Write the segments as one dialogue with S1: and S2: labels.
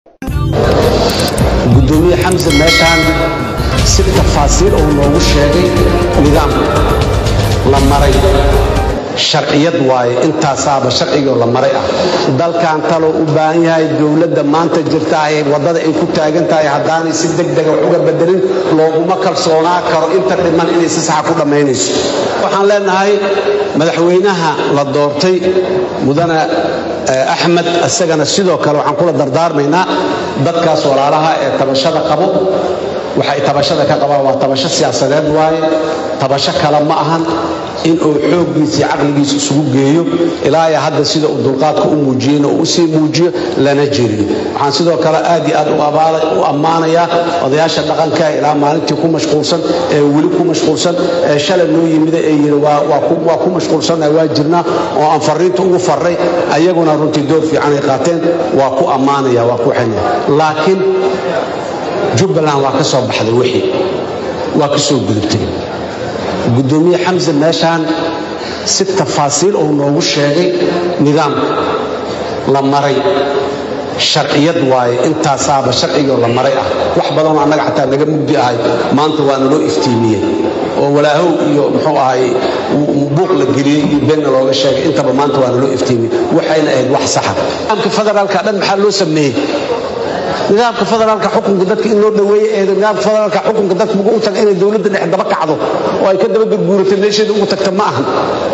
S1: gudoomiye xamse meeshaan si tafaasiil uu noogu sheegay nidaam la maray sharciyad waaye intaasaaba sharcigoo la maray ah dalkan taloo u baahan yahay dowladda maanta jirta ay waddada ay ku taagan tahay haddaanay si degdega wax uga bedelin looguma kalsoonaa karo inta dhiman inay si saxa ku dhammaynayso waxaan leenahay madaxweynaha la doortay mudane axmed isagana sidoo kale waxaan kula dardaarmaynaa dadkaas walaalaha ee tabashada qabo waxay tabashada ka qabaan waa tabasho siyaasadeed waaye tabasho kale ma ahan inuu xooggiisa iyo caqligiisa isugu geeyo ilaaya hadda sida uu dulqaadka u muujiyeyna uu usii muujiyo lana jeriyo waxaan sidoo kale aad iyo aad u ammaanayaa odayaasha dhaqanka ilaa maalintii ku mashquulsan ee weli ku mashquulsan ee shalay noo yimida ee yidhi waa ku mashquulsannaha waa jirnaa oo aan farriinta ugu farray ayaguna runtii door fiican ay qaateen waa ku ammaanaya waa ku xenya laakiin jubbaland waa ka soo baxday wixii waa ka soo gudubtay gudoomiye xamse meeshaan si tafaasiil uu noogu sheegay nidaamka la maray sharciyad waaye intaasaaba sharcigoo la maray ah wax badanoo annaga xataa naga mugdi ahay maanta waana loo iftiimiyey oo walaahow iyo muxuu ahay buuq la geliyey iyo beenna looga sheegay intaba maanta waana loo iftiimiyey waxayna ahayd wax saxa nidaamka federaalka dhan maxaa loo sameeyey nidaamka federaalka xukunka dadka in loo dhaweeye ee nidaamka federaalka xukunka dadka ugu taga inay dowladda dhexe daba kacdo oo ay ka daba gurguurato meesheeda ugu tagta ma ahan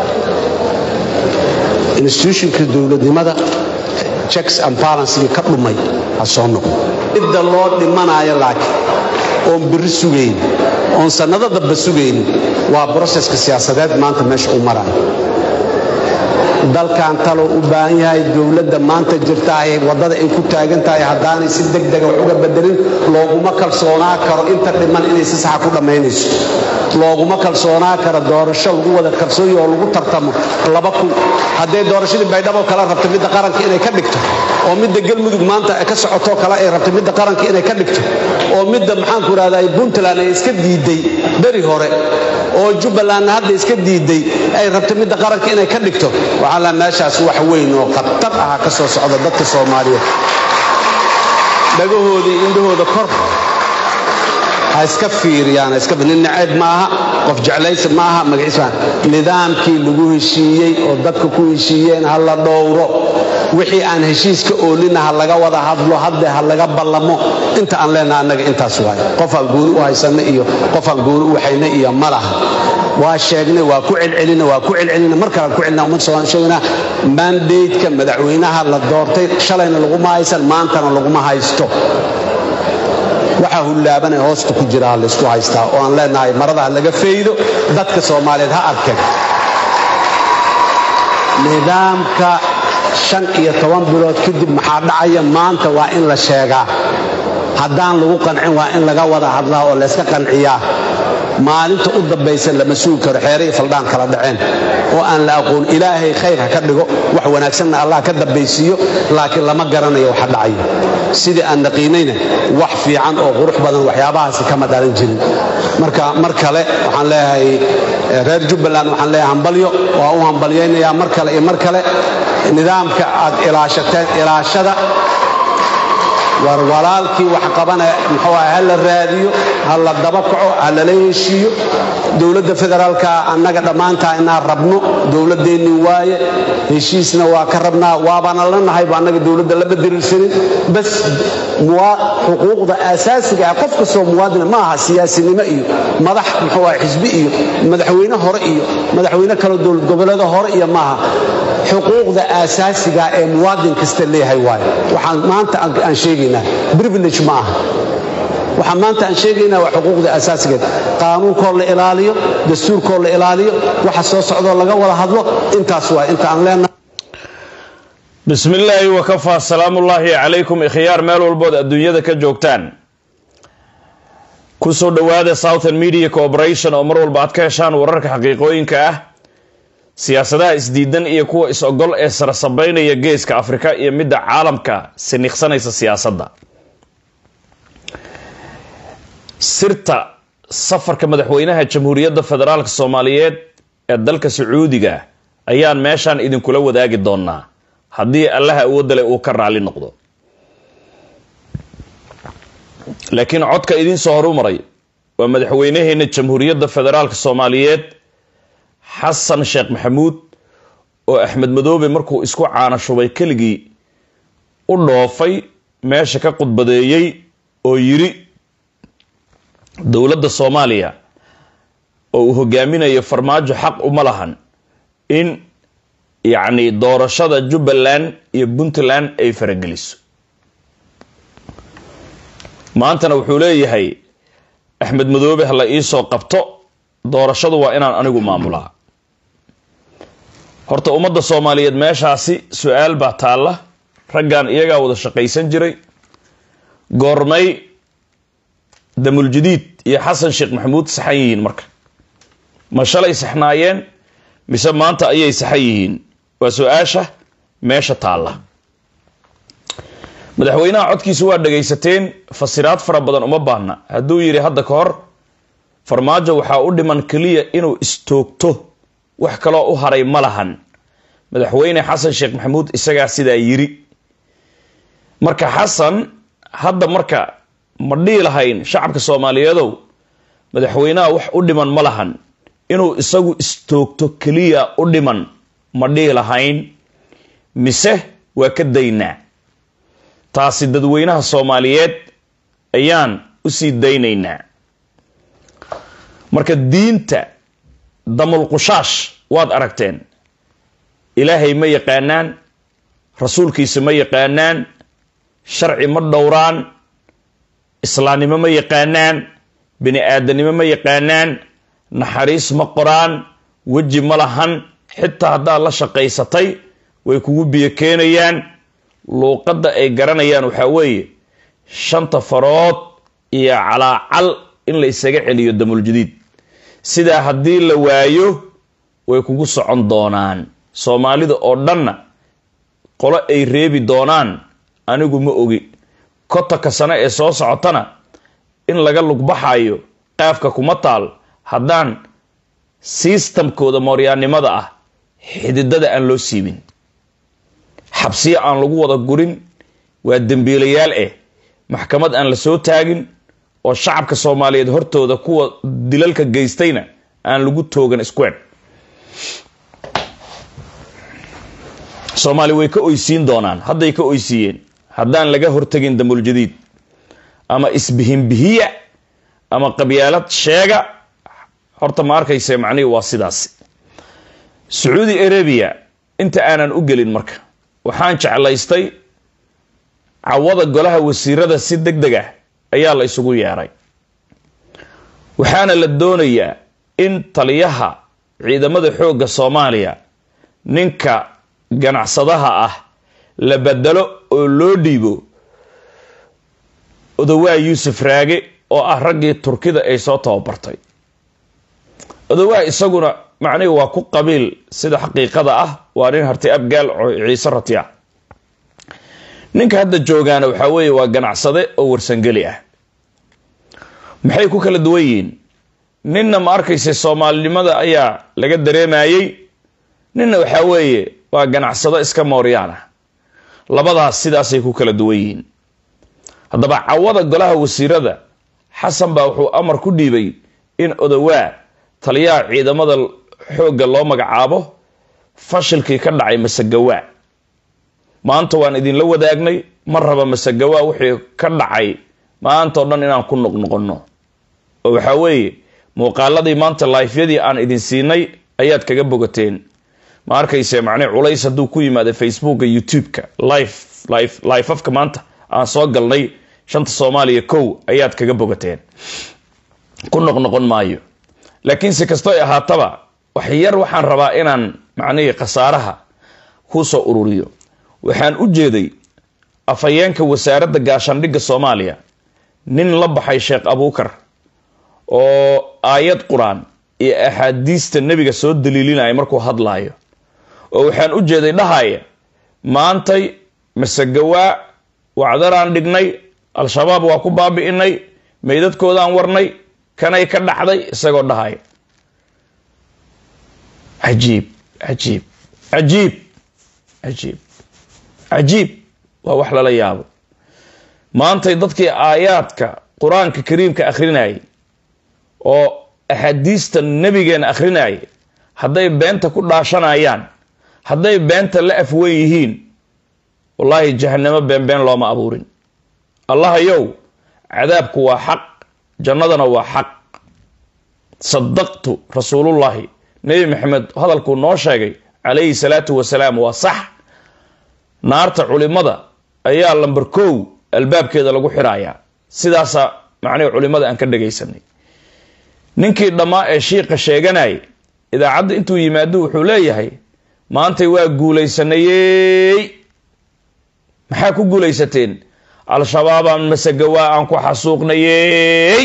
S1: institutionka dowladnimada checks and balancega ka dhumay ha soo noqdo midda loo dhimanayo laakiin oon birri sugayn oon sannado damba sugaynin waa broseska siyaasadeed maanta meesha u marayo dalkan taloo u baahan yahay dowladda maanta jirta ay waddada ay ku taagan tahay haddaanay si degdega wax uga bedelin looguma kalsoonaa karo inta dhiman inay si saxa ku dhammaynayso looguma kalsoonaa karo doorasho lagu wada kalsooyi oo lagu tartamo laba kun hadday doorashadii baydhabo kale rabta midda qaranka inay ka dhigto oo midda galmudug maanta ka socotoo kale ay rabta midda qaranka inay ka dhigto oo midda maxaanku idhahdaa puntland ay iska diiday beri hore oo jubbalandna hadda iska diiday ay rabta midda qaranka inay ka dhigto waxaa la meeshaas wax weyn oo khatar aha ka soo socda dadka soomaaliyeed dhagahooda iyo indhahooda kor ha iska fiiriyaan nin naceeb maaha qof jeclaysi maaha magaciis nidaamkii lagu heshiiyey oo dadka ku heshiiyeen ha la dhowro wixii aan heshiiska oolina ha laga wada hadlo hadde ha laga ballamo inta aan leenaha annaga intaas waaye qofaan gooni u haysanna iyo qofaan gooni u waxayna iyo ma laha waa sheegnay waa ku celcelina waa ku celcelina mar kalaan ku celina ummad soomaali sheegnaa mandateka madaxweynaha la doortay shalayna laguma haysan maantana laguma haysto waxaa hullaabana hoosta ku jira ha laysku haystaa oo aan leenahay marada ha laga faydo dadka soomaaliyeed ha arkeen nidaamka shan iyo toban bilood kadib maxaa dhacaya maanta waa in la sheegaa haddaan lagu qancin waa in laga wada hadlaa oo layska qanciyaa maalinta u dambaysa lama sugi karo xeere iyo faldhaan kala dhaceen oo aan la aqoon ilaahay khayr ha ka dhigo wax wanaagsanna allah ka dambaysiiyo laakiin lama garanayo waxa dhacayo sidii aan naqiinayna wax fiican oo qurux badan waxyaabahaasi kama dhalan jirin marka mar kale waxaan leeyahay reer jubbaland waxaan leeyahay hambalyo waa u hambalyaynayaa mar kale iyo mar kale nidaamka aad ilaashateen ilaashada war walaalkii wax qabanaya muxuu aha ha la raadiyo ha la daba kaco ha lala heshiiyo dowladda federaalka annaga dhammaantaa inaan rabno dowladdeennii waaye heshiisna waa ka rabnaa waabana la nahayba annaga dowladda lama diriirsanin bas xuquuqda aasaasiga ah qof kastoo muwaadina ma aha siyaasinimo iyo madax muxuu aha xisbi iyo madaxweyne hore iyo madaxweyne kaloo dowlad goboleeda hore iyo maaha xuquuqda aasaasiga ee muwaadin kasta leeyahay waaye waxaan maanta aan sheegaynaa privilege ma aha waxaan maanta aan sheegaynaa waa xuquuqda asaasigeed qaanuunkoo la ilaaliyo dastuurkoo la ilaaliyo waxa soo socdoo laga wada hadlo intaas waa inta aan leenahay
S2: bismi illaahi wakafaa salaamullaahi calaykum ikhyaar meel walbood adduunyada ka joogtaan kusoo dhowaada southern media corporation oo mar walba aad ka heshaan wararka xaqiiqooyinka ah siyaasadaha isdiidan iyo kuwa is-ogol ee sarasabeynaya geeska afrika iyo midda caalamka siniqsanaysa siyaasadda sirta safarka madaxweynaha jamhuuriyadda federaalk soomaaliyeed ee dalka sacuudiga ayaan meeshaan idinkula wadaagi doonaa haddii allaha awoodale uu ka raali noqdo laakiin codka idiin soo horu maray waa madaxweynaheena jamhuuriyadda federaalk soomaaliyeed xasan sheekh maxamuud oo axmed madoobe markuu isku caana shubay keligii u dhoofay meesha ka khudbadeeyey oo yiri dowladda soomaaliya oo uu hogaaminayo farmaajo xaq uma lahan in yacni doorashada jubbaland iyo puntland ay farageliso maantana wuxuu leeyahay axmed madoobe ha la iisoo qabto doorashadu waa inaan anigu maamulaa horta ummadda soomaaliyeed meeshaasi su-aal baa taalla raggan iyagaa wada shaqaysan jiray goormay damuljadiid iyo xasan sheekh maxamuud saxan yihiin marka ma shalay saxnaayeen mise maanta ayay saxan yihiin waa su-aasha meesha taalla madaxweynaha codkiisa waa dhagaysateen fasiraad fara badan uma baahna hadduu yidhi hadda ka hor farmaajo waxaa u dhiman keliya inuu istoogto wax kaloo u haray ma lahan madaxweyne xasan sheekh maxamuud isagaa sidaa yiri marka xasan hadda marka ma dhihi lahayn shacabka soomaaliyeedow madaxweynaha wax u dhiman ma lahan inuu isagu istoogto keliya u dhiman ma dhihi lahayn mise waa ka daynaa taasi dadweynaha soomaaliyeed ayaan usii daynaynaa marka diinta damulqushaash waad aragteen ilaahay ma yaqaanaan rasuulkiisa ma yaqaanaan sharci ma dhowraan islaamnimo ma yaqaanaan bini aadanimo ma yaqaanaan naxariis ma qoraan weji ma lahan xitaa haddaad la shaqaysatay way kugu biyo keenayaan luuqadda ay garanayaan waxaa weeye shanta farood iyo calaacal in la isaga celiyo damuljadiid sidaa haddii la waayo way kugu socon doonaan soomaalida oo dhanna qolo ay reebi doonaan anigu ma ogi kotonka sano ee soo socotana in laga lugbaxayo qaafka kuma taal haddaan sistamkooda mooryaannimada ah xididada aan loo siibin xabsiyo aan lagu wada gurin waa dembiilayaal eh maxkamad aan la soo taagin oo shacabka soomaaliyeed hortooda kuwa dilalka geystayna aan lagu toogan square soomaali way ka oysiin doonaan hadday ka oysiiyeen haddaan laga hortegin damuljadiid ama isbihinbihiya ama qabyaalad sheega horta ma arkayse macnihi waa sidaasi sacuudi arabia inta aanan u gelin marka waxaan jeclaystay cawada golaha wasiirada si deg deg ah ayaa la isugu yeeray waxaana la doonayaa in taliyaha ciidamada xoogga soomaaliya ninka ganacsadaha ah la bedelo oo loo dhiibo odawaa yuusuf raage oo ah raggii turkida ay soo tababartay odawaa isaguna macnihi waa ku qabiil sida xaqiiqada ah waa nin harti abgaal oo ciise ratya ninka hadda joogaana waxaa weeye waa ganacsade oo warsangeli ah maxay ku kala duwan yihiin ninna ma arkaysa soomaalinimada ayaa laga dareemayey ninna waxaa weeye waa ganacsado iska mooryaan ah labadaas sidaasay ku kala duwan yihiin haddaba cawada golaha wasiirada xasan baa wuxuu amar ku dhiibay in odawaa taliyaha ciidamada xoogga loo magacaabo fashilkii ka dhacay masagawaa maanta waan idinla wadaagnay ma raba masagawaa wixii ka dhacay maantao dhan inaan ku noqnoqonno oo waxaa weeye muuqaaladii maanta laifyadii aan idin siinay ayaad kaga bogateen ma arkayse macnii culays hadduu ku yimaada facebooka youtube-ka life life lifeafka maanta aan soo galnay shanta soomaaliya kow ayaad kaga bogateen ku noqnoqon maayo laakiin si kasto ay ahaataba wax yar waxaan rabaa inaan macnihii khasaaraha ku soo ururiyo waxaan u jeeday afhayeenka wasaaradda gaashaandhigga soomaaliya nin la baxay sheekh abuukar oo aayad qur-aan iyo axaadiista nebiga soo daliilinaya markuu hadlaayo oo waxaan u jeeday dhahaya maantay masegawaa wacdaraan dhignay al-shabaab waa ku baabi'inay meydadkoodaan warnay kanay ka dhacday isagoo dhahaya cajiib cajiib cajiib cajiib cajiib waa wax lala yaabo maantay dadkii aayaadka qur-aanka kariimka akhrinayay oo axaadiista nebigeena akhrinayay hadday beenta ku dhaashanayaan hadday beenta la afwen yihiin wallaahi jahanamo beenbeen looma abuurin allahayow cadaabku waa xaq jannadana waa xaq sadaqtu rasuulullaahi nebi maxamed hadalkuu noo sheegay calayhi salaatu wasalaam waa sax naarta culimada ayaa lamber kow albaabkeeda lagu xirayaa sidaasa macnihi culimada aan ka dhagaysanay ninkii dhammaa ee shiiqa sheeganayay idaacadda intuu yimaado wuxuu leeyahay maantay waa guulaysanayey maxaa ku guulaysateen al-shabaabaan masagawaa aan ku xasuuqnayey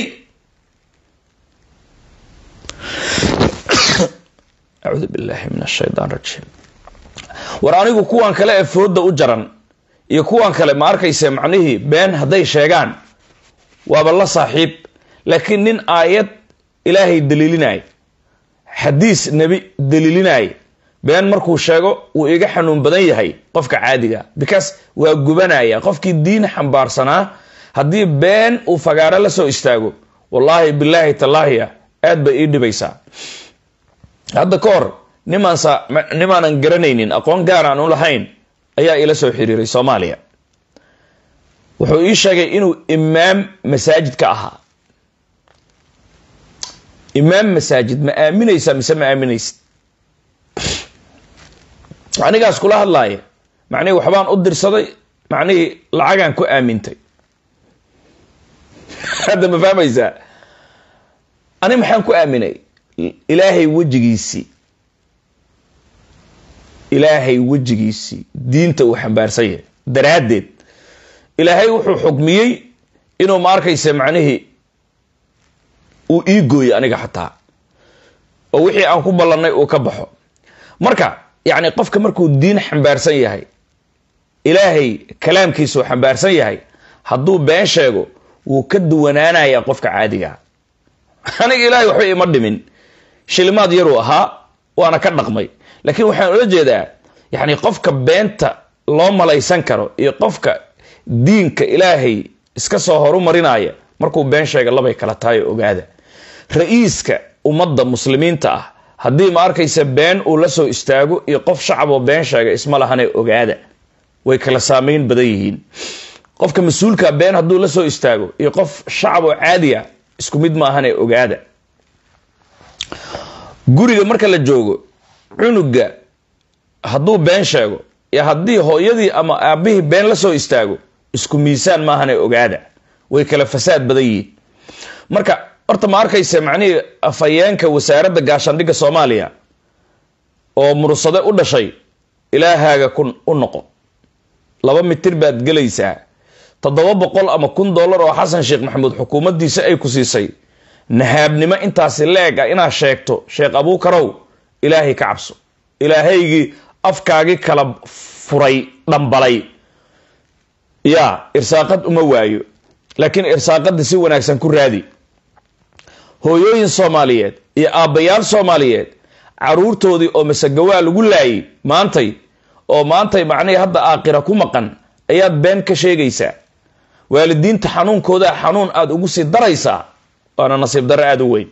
S2: acuudu billahi min ashaytaan rajiim war anigu kuwan kale ee fooda u jaran iyo kuwan kale ma arkayse macnihii been hadday sheegaan waaba la saaxiib laakiin nin aayad ilaahay daliilinay xadiis nebi daliilinay been markuu sheego wuu iga xanuun badan yahay qofka caadiga because waa gubanaya qofkii diin xambaarsanaa haddii been uu fagaaro la soo istaago wallaahi bilaahi tallaahiya aad bay ii dhibaysaa hadda ka hor nimaansa nimaanan garanaynin aqoon gaar aan u lahayn ayaa ila soo xiriiray soomaaliya wuxuu ii sheegay inuu imaam masaajid ka ahaa imaam masaajid ma aaminaysaa mise ma aaminaysid anigaas kula hadlaaya macnihii waxbaan u dirsaday macnihii lacagaan ku aamintay hadda ma fahmaysaa ani maxaan ku aaminay ilaahay wejigiisii ilaahay wejigiisii diinta uu xambaarsan yahay daraaddeed ilaahay wuxuu xukmiyey inuu ma arkaysa macnihii uu ii gooyo aniga xataa oo wixii aan ku ballannay uu ka baxo marka yacni qofka markuu diin xambaarsan yahay ilaahay kalaamkiisuu xambaarsan yahay hadduu been sheego wuu ka duwanaanayaa qofka caadigaa aniga ilaahay waxba ima dhimin shilimaad yaruu ahaa waana ka dhaqmay laakiin waxaan ula jeedaa yacni qofka beenta loo malaysan karo iyo qofka diinka ilaahay iska soo horumarinaya markuu been sheega labay kala tahay oo ogaada ra-iiska ummadda muslimiinta ah haddii ma arkaysa been uu la soo istaago iyo qof shacaboo been sheega isma lahane ogaada way kala saameyn badan yihiin qofka mas-uulka been hadduu la soo istaago iyo qof shacab oo caadiya isku mid maahane ogaada guriga marka la joogo cunuga hadduu been sheego iyo haddii hooyadii ama aabihii been la soo istaago isku miisaan maahane ogaada way kala fasaad badan yihiin marka horta ma arkaysa macnihii afhayeenka wasaaradda gaashaandhigga soomaaliya oo mursade u dhashay ilaahaaga kun u noqo laba mitir baad gelaysaa toddoba boqol ama kun dollar oo xasan sheekh maxamuud xukuumaddiisa ay ku siisay nahaabnimo intaasi leeg ah inaad sheegto sheekh abuukarow ilaahay ka cabso ilaahaygii afkaagii kala furay dhambalay yaa irsaaqad uma waayo laakiin irsaaqadda si wanaagsan ku raadi hooyooyin soomaaliyeed iyo aabbayaal soomaaliyeed caruurtoodii oo masagawaa lagu laayay maantay oo maantay macnihii hadda aakira ku maqan ayaad been ka sheegaysaa waalidiinta xanuunkoodaa xanuun aada ugu sii daraysaa waana nasiib darro aada u weyn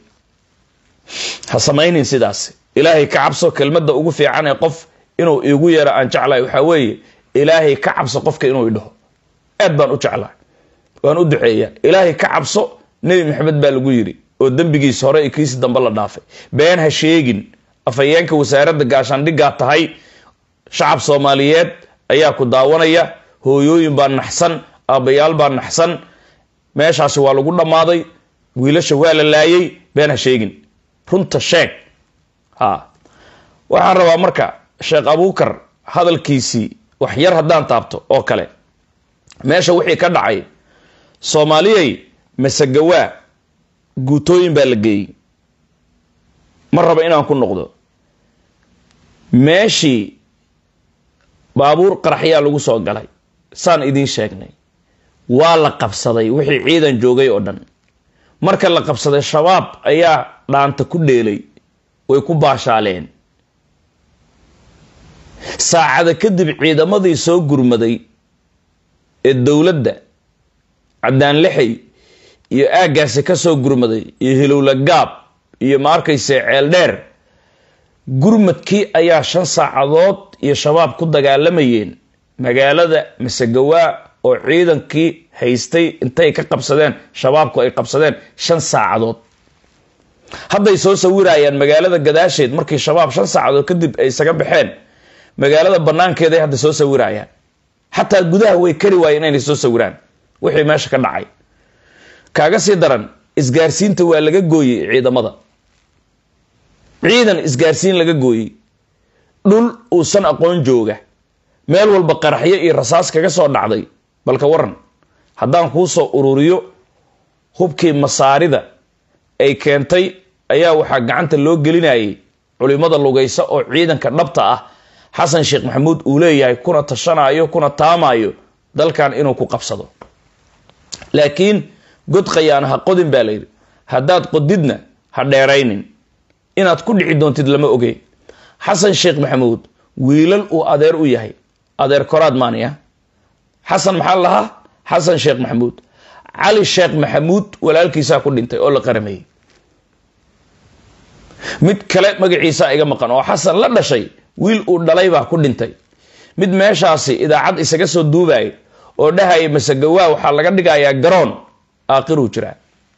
S2: ha samaynin sidaas ilaahay ka cabso kelmadda ugu fiican ee qof inuu iigu yeero aan jeclahay waxaa weeye ilaahay ka cabso qofka inuu idhaho aad baan u jeclahay waan u duceeyaa ilaahay ka cabso nebi maxamed baa lagu yidhi oo dembigiis hore iyo kiisi dambe la dhaafay been ha sheegin afhayeenka wasaaradda gaashaandhiggaa tahay shacab soomaaliyeed ayaa ku daawanaya hooyooyin baa naxsan aabbayaal baa naxsan meeshaasi waa lagu dhammaaday wiilasha waa la laayay been ha sheegin runta sheeg ha waxaan rabaa marka sheekh abuukar hadalkiisii wax yar haddaan taabto oo kale meesha wixii ka dhacay soomaaliyay masagawaa guutooyin baa la geeyey ma raba inaan ku noqdo meeshii baabuur qaraxyaa lagu soo galay saan idiin sheegnay waa la qabsaday wixii ciidan joogay oo dhan marka la qabsaday shabaab ayaa dhaanta ku dheelay way ku baashaaleen saacada kadib ciidamadii soo gurmaday ee dowladda caddaan lixay iyo aaggaasi ka soo gurmaday iyo hilowla gaab iyo ma arkayse ceel dheer gurmadkii ayaa shan saacadood iyo shabaab ku dagaalamayeen magaalada masegawaa oo ciidankii haystay intay ka qabsadeen shabaabku ay qabsadeen shan saacadood hadday soo sawirayaan magaalada gadaasheed markii shabaab shan saacadood kadib ay isaga baxeen magaalada banaankeeday hadda soo sawirayaan xataa gudaha way kari waayeen inay soo sawiraan wixii meesha ka dhacay kaaga sii daran isgaarsiinta waa laga gooyey ciidamada ciidan isgaarsiin laga gooyey dhul uusan aqoon jooga meel walba qaraxyo iyo rasaas kaga soo dhacday balka waran haddaan kuu soo ururiyo hubkii masaarida ay keentay ayaa waxaa gacanta loo gelinayay culimada lugaysa oo ciidanka dhabta ah xasan sheekh maxamuud uu leeyahay kuna tashanayo kuna taamayo dalkan inuu ku qabsado laakiin god khayaana ha qodin baa layidhi haddaad qodidna ha dheeraynin inaad ku dhici doontid lama ogey xasan sheekh maxamuud wiilal uu adeer u yahay adeer koraad maaniya xasan maxaa lahaa xasan sheekh maxamuud cali sheekh maxamuud walaalkiisaa ku dhintay oo la qarameeyey mid kale magaciisa iga maqan oo xasan la dhashay wiil uu dhalay baa ku dhintay mid meeshaasi idaacad isaga soo duubaya oo dhahaya masegawaa waxaa laga dhigayaa garoon aakhiruu jiraa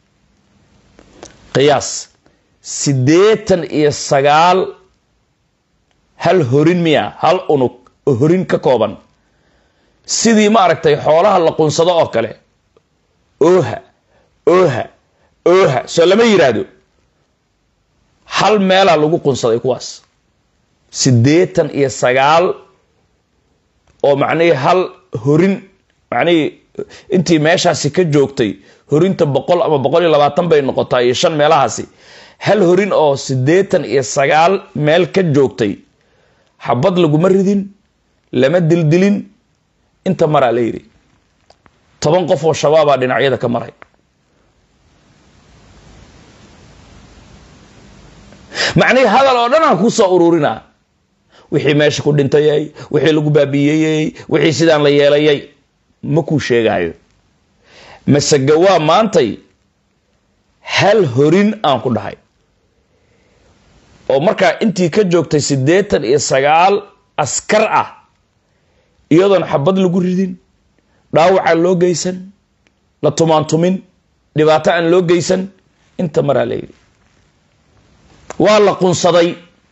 S2: qiyaas siddeetan iyo sagaal hal horin miya hal unug oo horin ka kooban sidii ma aragtay xoolaha la qunsado oo kale ooha ooha ooha soo lama yidhaahdo hal meelaa lagu qunsaday kuwaas siddeetan iyo sagaal oo macnihii hal horin macnihii intii meeshaasi ka joogtay horinta boqol ama boqol iyo labaatan bay noqotaa iyo shan meelahaasi hal horin oo siddeetan iyo sagaal meel ka joogtay xabad laguma ridin lama dildilin inta maraa la yidhi toban qof oo shabaabaa dhinacyada ka maray macnihii hadal oo dhan aan kuu soo ururinaa wixii meesha ku dhintayay wixii lagu baabiiyeyey wixii sidaan la yeelayay ma kuu sheegaayo masegawaa maantay hal horin aan ku dhahay oo markaa intii ka joogtay siddeetan iyo sagaal askar ah iyadoon xabad lagu ridin dhaawacaan loo geysan la tumaantumin dhibaato aan loo geysan inta maraa layidhi waa la qunsaday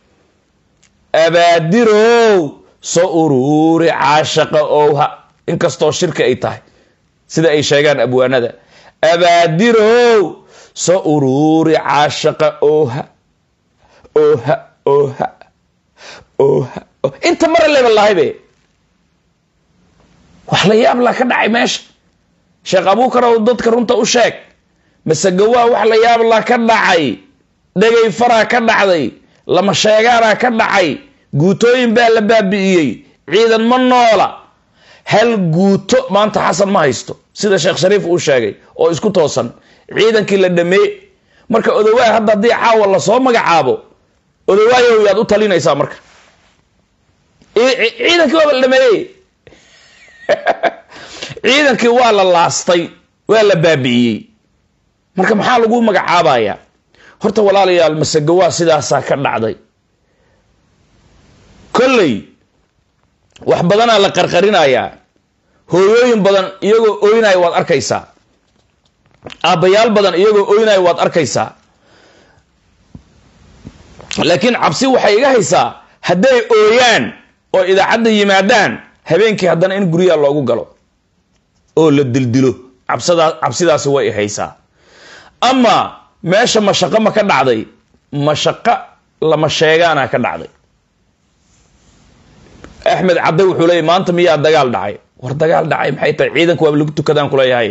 S2: abaadirow soo uruuri caashaqa owha inkastoo shirki ay tahay sida ay sheegaan abwaanada abaadirow soo uruuri caashaqa owha oha oha oha inta mara leeba lahaybe wax la yaab laa ka dhacay meesha sheekh abuukar ow dadka runta u sheeg masegawaa wax la yaab laa ka dhacay dhegay faraa ka dhacday lama sheegaanaa ka dhacay guutooyin baa la baabi'iyey ciidan ma noola hal guuto maanta xasan ma haysto sida sheekh shariif uu sheegay oo isku toosan ciidankii la dhameey marka odawaay hadda haddii caawa lasoo magacaabo odawaayow yaad u talinaysaa marka ciidankii waaba la dhameeyey ciidankii waa la laastay waa la baabi'iyey marka maxaa lagu magacaabayaa horta walaalayaal masegawaa sidaasaa ka dhacday kolley wax badanaa la qarqarinayaa hooyooyin badan iyagoo ooynaya waad arkaysaa aabbayaal badan iyagoo ooynaya waad arkaysaa laakiin cabsi waxay iga haysaa hadday ooyaan oo idaacadda yimaadaan habeenkii haddana in guryaha loogu galo oo la dildilo cabsadaa cabsidaasi way haysaa ama meesha mashaqo ma ka dhacday mashaqo lama sheegaana ka dhacday axmed cadde wuxuu leeyay maanta miyaa dagaal dhacay war dagaal dhacay maxay tahay ciidanka waaba lagu tukadaan kuleeyahay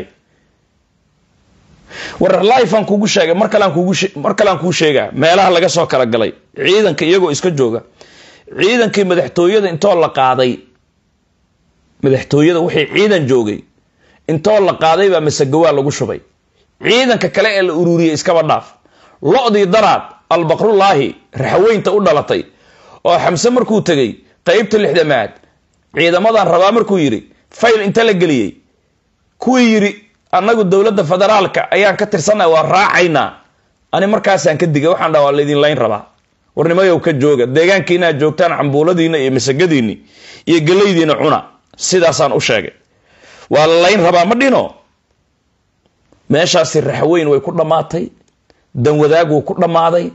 S2: war lifean kugu sheegay mar kalean kugu mar kalean kuu sheegaa meelaha laga soo kala galay ciidanka iyagoo iska jooga ciidankii madaxtooyada intoo la qaaday madaxtooyada wixii ciidan joogay intoo la qaaday baa masagawaa lagu shubay ciidanka kale ee la ururiyey iskaba dhaaf lo-dii daraad albaqrullaahi raxweynta u dhalatay oo xamse markuu tegey qeybta lixdamaad ciidamadan rabaa markuu yidhi fayl inta la geliyey kuwii yidhi annagu dowladda federaalka ayaan ka tirsannahay waa raacaynaa ani markaasaan ka digay waxaan dhaha waa laydin layn rabaa warnimayow ka jooga deegaankiina aad joogtaan cambuuladiina iyo masagadiinni iyo gelaydiina cuna sidaasaan u sheegay waa la layn rabaa ma dhino meeshaasi raxweyn way ku dhammaatay danwadaag wuu ku dhammaaday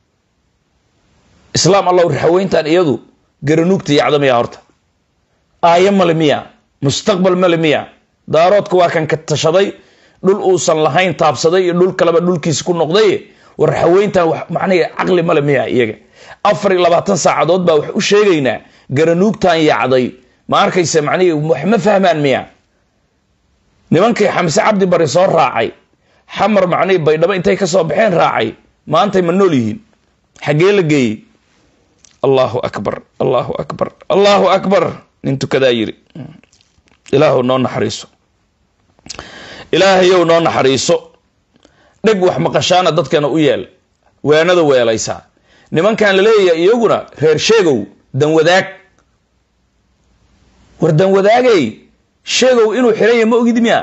S2: islaam allow raxweyntan iyadu garanuugta yacda miya horta aayo male miya mustaqbal male miya daaroodka waa kan ka tashaday dhul uusan lahayn taabsaday iyo dhul kaleba dhulkiisa ku noqday war raxweyntan macnaha caqli male miya iyaga afar iyo labaatan saacadood baa wax u sheegaynaa garanuugtan yacday ma arkaysa macnihi wax ma fahmaan miya nimankii xamse cabdi bari soo raacay xamar macnihii baydhabo intay ka soo baxeen raacay maantay ma nool yihiin xaggee la geeyey allahu akbar allahu akbar allahu akbar nin tukadaa yiri ilaahu noo naxariiso ilaahayow noo naxariiso dheg wax maqashaana dadkana u yeel weenada weelaysaa nimankan la leeyahay iyaguna reer sheegow danwadaag war danwadaagay sheegow inuu xiran yahay ma ogid miya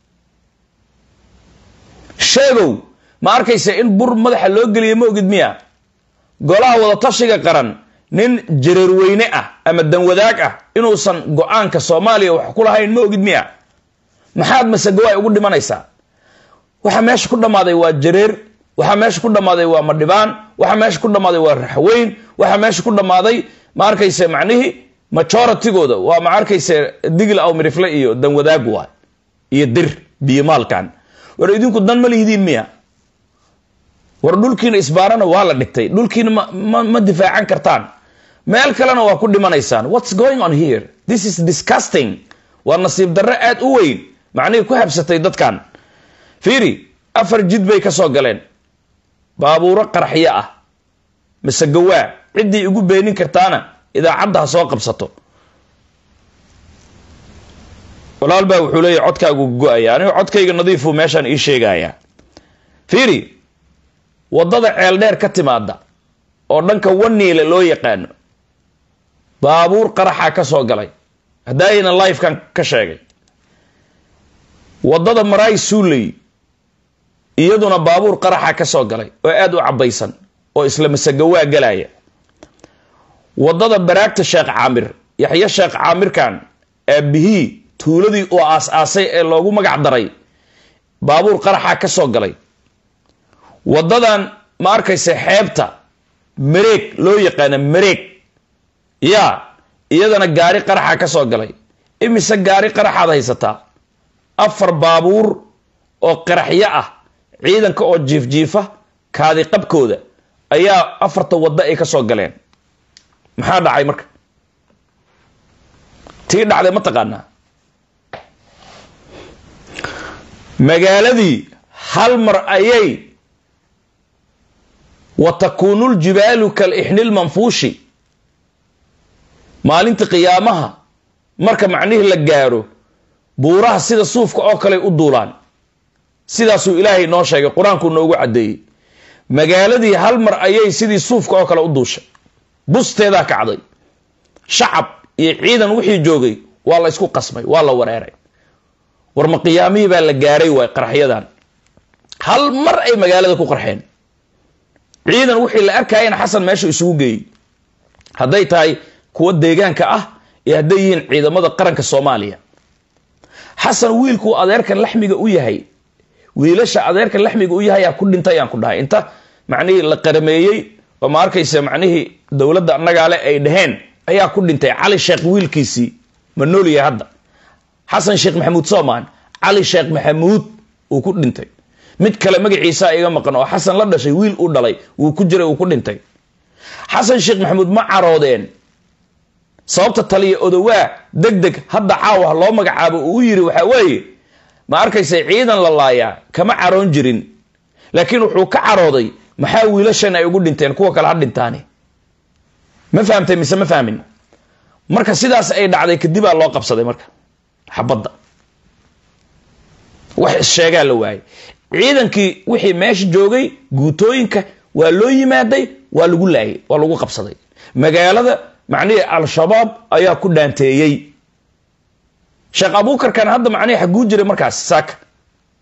S2: sheegow ma arkaysa in bur madaxa loo geliya ma ogid miya golaha wadatashiga qaran nin jareerweyne ah ama danwadaag ah inuusan go-aanka soomaaliya wax ku lahayn ma ogid miya maxaad masegawaay ugu dhimanaysaa waxaa meesha ku dhammaaday waa jareer waxaa meesha ku dhammaaday waa madhibaan waxaa meesha ku dhammaaday waa raxweyn waxaa meesha ku dhammaaday ma arkaysa macnihii majoritygooda waa ma arkaysa digl aw mirifle iyo danwadaag waay iyo dir biyomaalkan war idinku dan ma lihidiin miya war dhulkiina isbaarana waa la dhigtay dhulkiina ma ma difaacan kartaan meel kalena waa ku dhimanaysaan what's going on here this is disgusting waa nasiib darre aad u weyn macnihii ku habsatay dadkan fiiri afar jid bay ka soo galeen baabuuro qaraxyo ah mise gawaa ciddii igu beenin kartaana idaacadda ha soo qabsato walaal baa wuxuu leeyahy codkaagu go-aya aniga codkayga nadiifuu meeshaan ii sheegayaa fiiri waddada ceeldheer ka timaada oo dhanka waniile loo yaqaano baabuur qaraxaa ka soo galay haddaaynan lifekan ka sheegay waddada maraay suuley iyaduna baabuur qaraxa ka soo galay oo aada u cabaysan oo isla masagawaa galaya waddada baraagta sheekh caamir yaxya sheekh caamirkan aabihii tuuladii uu aas-aasay ee loogu magac daray baabuur qaraxa ka soo galay waddadan ma arkaysa xeebta mareeg loo yaqaana mareeg yaa iyadana gaari qaraxa ka soo galay imise gaari qaraxaad haysataa afar baabuur oo qaraxyo ah ciidanka oo jiifjiifa kaadi qabkooda ayaa afarta waddo ay ka soo galeen maxaa dhacay marka tii dhacday ma taqaanaa magaaladii hal mar ayay wa takuunu ljibaalu kalixni lmanfuushi maalinta qiyaamaha marka macnihii la gaaro buuraha sida suufka oo kale u duulaan sidaasuu ilaahay noo sheegay qur-aankuu noogu caddeeyey magaaladii hal mar ayay sidii suufka oo kale u duushay busteedaa kacday shacab iyo ciidan wixii joogay waa la ysku qasmay waa la wareeray war ma qiyaamihii baa la gaaray waay qaraxyadan hal mar ay magaalada ku qarxeen ciidan wixii la arkayana xasan meesha isugu geeyey hadday tahay kuwa deegaanka ah iyo hadday yihiin ciidamada qaranka soomaaliya xasan wiilkuu adeerkan laxmiga u yahay wiilasha adeerkan laxmiga u yahay aa ku dhintay aan ku dhahay inta macnihii la qarameeyey oo ma arkaysa macnihii dowladda annagaale ay dhaheen ayaa ku dhintay cali sheekh wiilkiisii ma noolyahay hadda xasan sheekh maxamuud soomaan cali sheekh maxamuud uu ku dhintay mid kale magaciisaa iga maqan oo xasan la dhashay wiil uu dhalay wuu ku jiray uu ku dhintay xasan sheekh maxamuud ma caroodeen sababta taliya odowaa deg deg hadda caawa loo magacaabo uu u yiri waxaa weeye ma arkaysa ciidan la laayaa kama caroon jirin laakiin wuxuu ka carooday maxaa wiilashan ay ugu dhinteen kuwa kale ha dhintaani ma fahamtay mise ma fahmin marka sidaas ay dhacday kadibaa loo qabsaday marka xabadda wax issheegaa la waayay ciidankii wixii meesha joogay guutooyinka waa loo yimaaday waa lagu laayay waa lagu qabsaday magaalada macnihii al-shabaab ayaa ku dhaanteeyey sheekh abuukarkan hadda macnihii xaguu jiray markaas saaka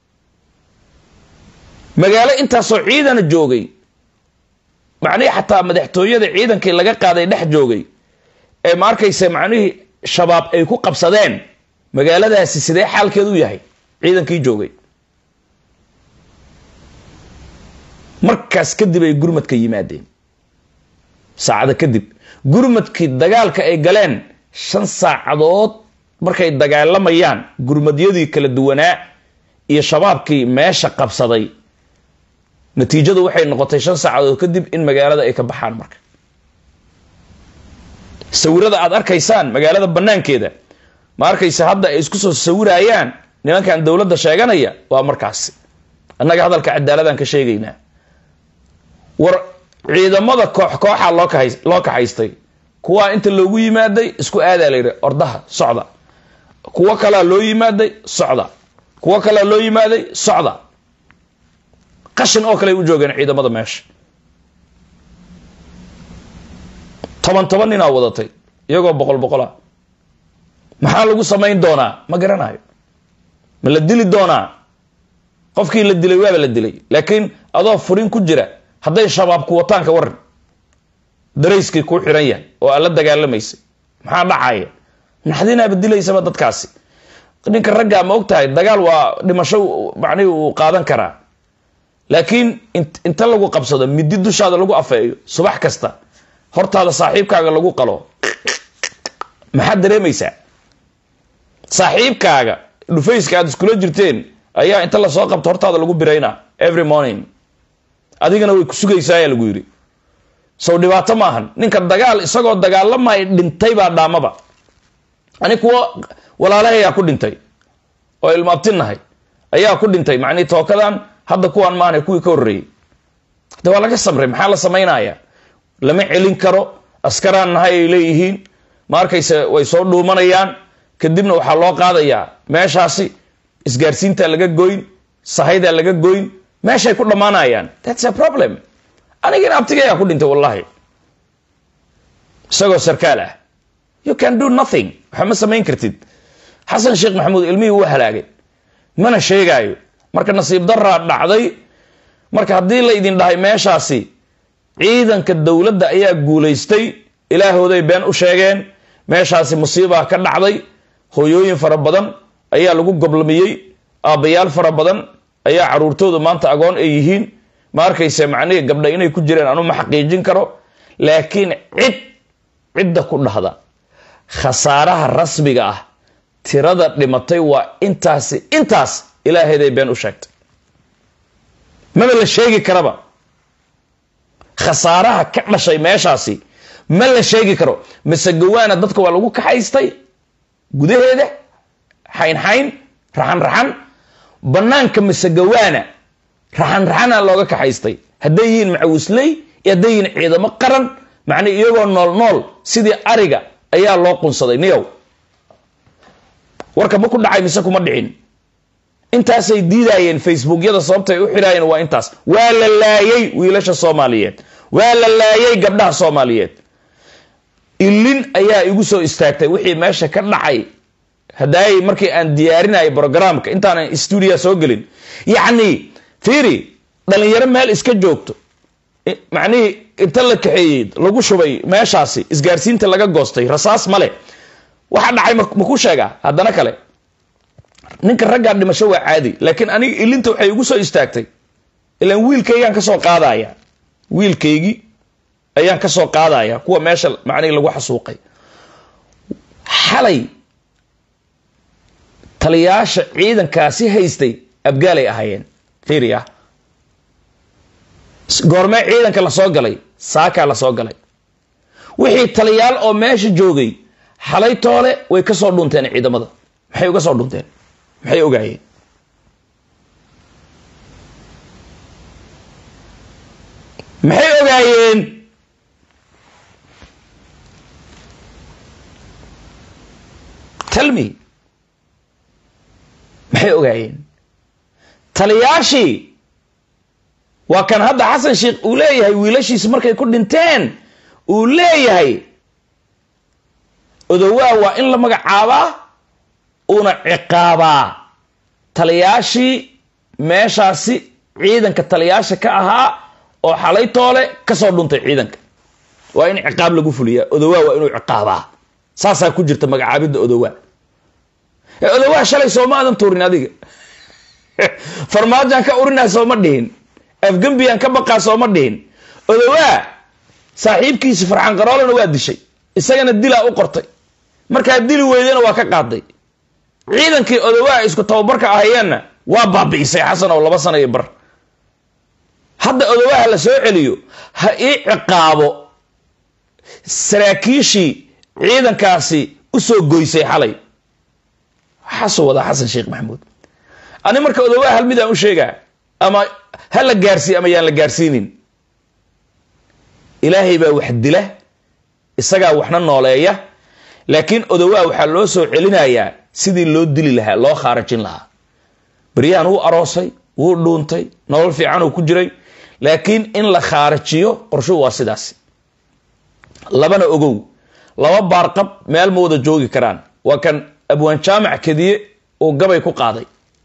S2: magaalo intaasoo ciidana joogay macnihii xataa madaxtooyada ciidankii laga qaaday dhex joogay ee ma arkaysa macnihii shabaab ay ku qabsadeen magaaladaasi sidee xaalkeedu yahay ciidankii joogay markaas kadib ay gurmadka yimaadeen saacada kadib gurmadkii dagaalka ay galeen shan saacadood markay dagaalamayaan gurmadyadii kala duwanaa iyo shabaabkii meesha qabsaday natiijadu waxay noqotay shan saacadood kadib in magaalada ay ka baxaan marka sawirada aad arkaysaan magaalada banaankeeda ma arkaysa hadda ay isku soo sawirayaan nimankan dowladda sheeganaya waa markaasi annaga hadalka cadaaladaan ka sheegaynaa war ciidamada koox kooxa loo kahay loo kaxaystay kuwaa inta loogu yimaaday isku aadaa la yidhi ordaha socda kuwo kalaa loo yimaaday socda kuwo kalaa loo yimaaday socda qashin oo kale ay u joogeen ciidamada meesha toban toban ninaa wadatay iyagoo boqol boqol ah maxaa lagu samayn doonaa ma garanayo ma la dili doonaa qofkii la dilay waaba la dilay laakiin adoo furin ku jira hadday shabaabku wataan ka waran darayskii kuu xiran yahay oo aad la dagaalamaysay maxaa dhacaya naxdinaaba dilaysaba dadkaasi ninka raggaa ma og tahay dagaal waa dhimasho macnihi uu qaadan karaa laakiin inta lagu qabsado midi dushaada lagu afeeyo subax kasta hortaada saaxiibkaaga lagu qalo maxaad dareemaysaa saaxiibkaaga dhufayska aad iskula jirteen ayaa inta lasoo qabto hortaada lagu biraynaa every morning adigana way ku sugaysaa ayaa lagu yidhi sow dhibaato maahan ninka dagaal isagoo dagaalamay dhintay baa dhaamaba ani kuwo walaalahay ayaa ku dhintay oo ilmaabtinahay ayaa ku dhintay macnii tookadan hadda kuwaan maana kuwii ka horreeyey de waa laga samray maxaa la samaynaya lama celin karo askaraan nahay ay leeyihiin ma arkayse way soo dhuumanayaan kadibna waxaa loo qaadayaa meeshaasi isgaarsiintaa laga goyn sahaydaa laga goyn meeshay ku dhammaanayaan thats a problem anigina abtiga ayaa ku dhintay wallahi isagoo sarkaal ah you can do nothing waxa ma samayn kartid xasan sheekh maxamuud ilmihii wuu halaagay mana sheegaayo marka nasiib daraa dhacday marka haddii la idin dhahay meeshaasi ciidanka dowladda ayaa guulaystay ilaahooday been u sheegeen meeshaasi musiibaa ka dhacday hooyooyin fara badan ayaa lagu goblamiyey aabbayaal fara badan ayaa caruurtooda maanta agoon ay yihiin ma arkayse macnihii gabdha inay ku jireen anu ma xaqiijin karo laakiin cid cidda ku dhahda khasaaraha rasmiga ah tirada dhimatay waa intaasi intaas ilaaheeday been u sheegtay maba la sheegi karaba khasaaraha ka dhashay meeshaasi ma la sheegi karo mise gawaana dadka waa lagu kaxaystay gudaheeda xaynxayn raxan raxan banaanka mise gawaana raxan raxana looga kaxaystay hadday yihiin macawisley iyo hadday yihiin ciidamo qaran macnii iyagoo nool nool sidii ariga ayaa loo qunsaday niyow warka ma ku dhacay mise kuma dhicin intaasay diidaayeen facebookyada sababta ay u xiraayeen waa intaas waa la laayay wiilasha soomaaliyeed waa la laayay gabdhaha soomaaliyeed ilin ayaa igu soo istaagtay wixii meesha ka dhacay hadaayay markii aan diyaarinayay brogramka intaanan stuudiya soo gelin yacni fiiri dhalinyaro meel iska joogto macnihii inta la kaxeeyey lagu shubay meeshaasi isgaarsiinta laga goostay rasaas male waxa dhacay ma ku sheegaa haddana kale ninka raggaa dhimasho waa caadi laakiin aniga ilinta waxay igu soo istaagtay ilaan wiilkaygaan kasoo qaadaya wiilkaygii ayaan kasoo qaadaya kuwa meesha macnihii lagu xasuuqay xalay taliyaasha ciidankaasi haystay abgaalay ahaayeen fiiriya goormee ciidanka lasoo galay saakaa lasoo galay wixii taliyaal oo meesha joogay xalay toole way ka soo dhunteen ciidamada maxay uga soo dhunteen maxay ogaayeen maxay ogaayeen talmi maxay ogaayeen taliyaashii waa kan hadda xasan sheekh uu leeyahay wiilashiisi markay ku dhinteen uu leeyahay odowaa waa in la magacaabaa uuna ciqaabaa taliyaashii meeshaasi ciidanka taliyaasha ka ahaa oo xalay toole kasoo dhuntay ciidanka waa in ciqaab lagu fuliyaa odowaa waa inuu ciqaabaa saasaa ku jirta magacaabidda odowaa ee odowaa shalay sooma aadan tuurin adiga farmaajaan ka urinaa sooma dhihin afgembiyaan ka baqaa sooma dhihin odowaa saaxiibkiisi farxan qaroolena waa dishay isagana dilaa u qortay markaa dili weydana waa ka qaaday ciidankii odowaa isku tababarka ahayeenna waa baabi'isay xasan oo laba sana iyo bar hadda odowaha la soo celiyo ha ii ciqaabo saraakiishii ciidankaasi usoo goysay xalay waxaasoo wadaa xasan sheekh maxamuud ani marka odowaha hal midaan u sheegaa ama ha la gaarsiiye ama yaan la gaarsiinin ilaahay baa wax dila isagaa waxna nooleeya laakiin odowaa waxaa loo soo celinayaa sidii loo dili lahaa loo khaarajin lahaa beryahan wuu aroosay wuu dhuuntay nolol fiican uu ku jiray laakiin in la khaarajiyo qorshuhu waa sidaas labana ogow laba baarqab meel ma wada joogi karaan waa kan abwaan jaamac kediye uu gabay ku qaaday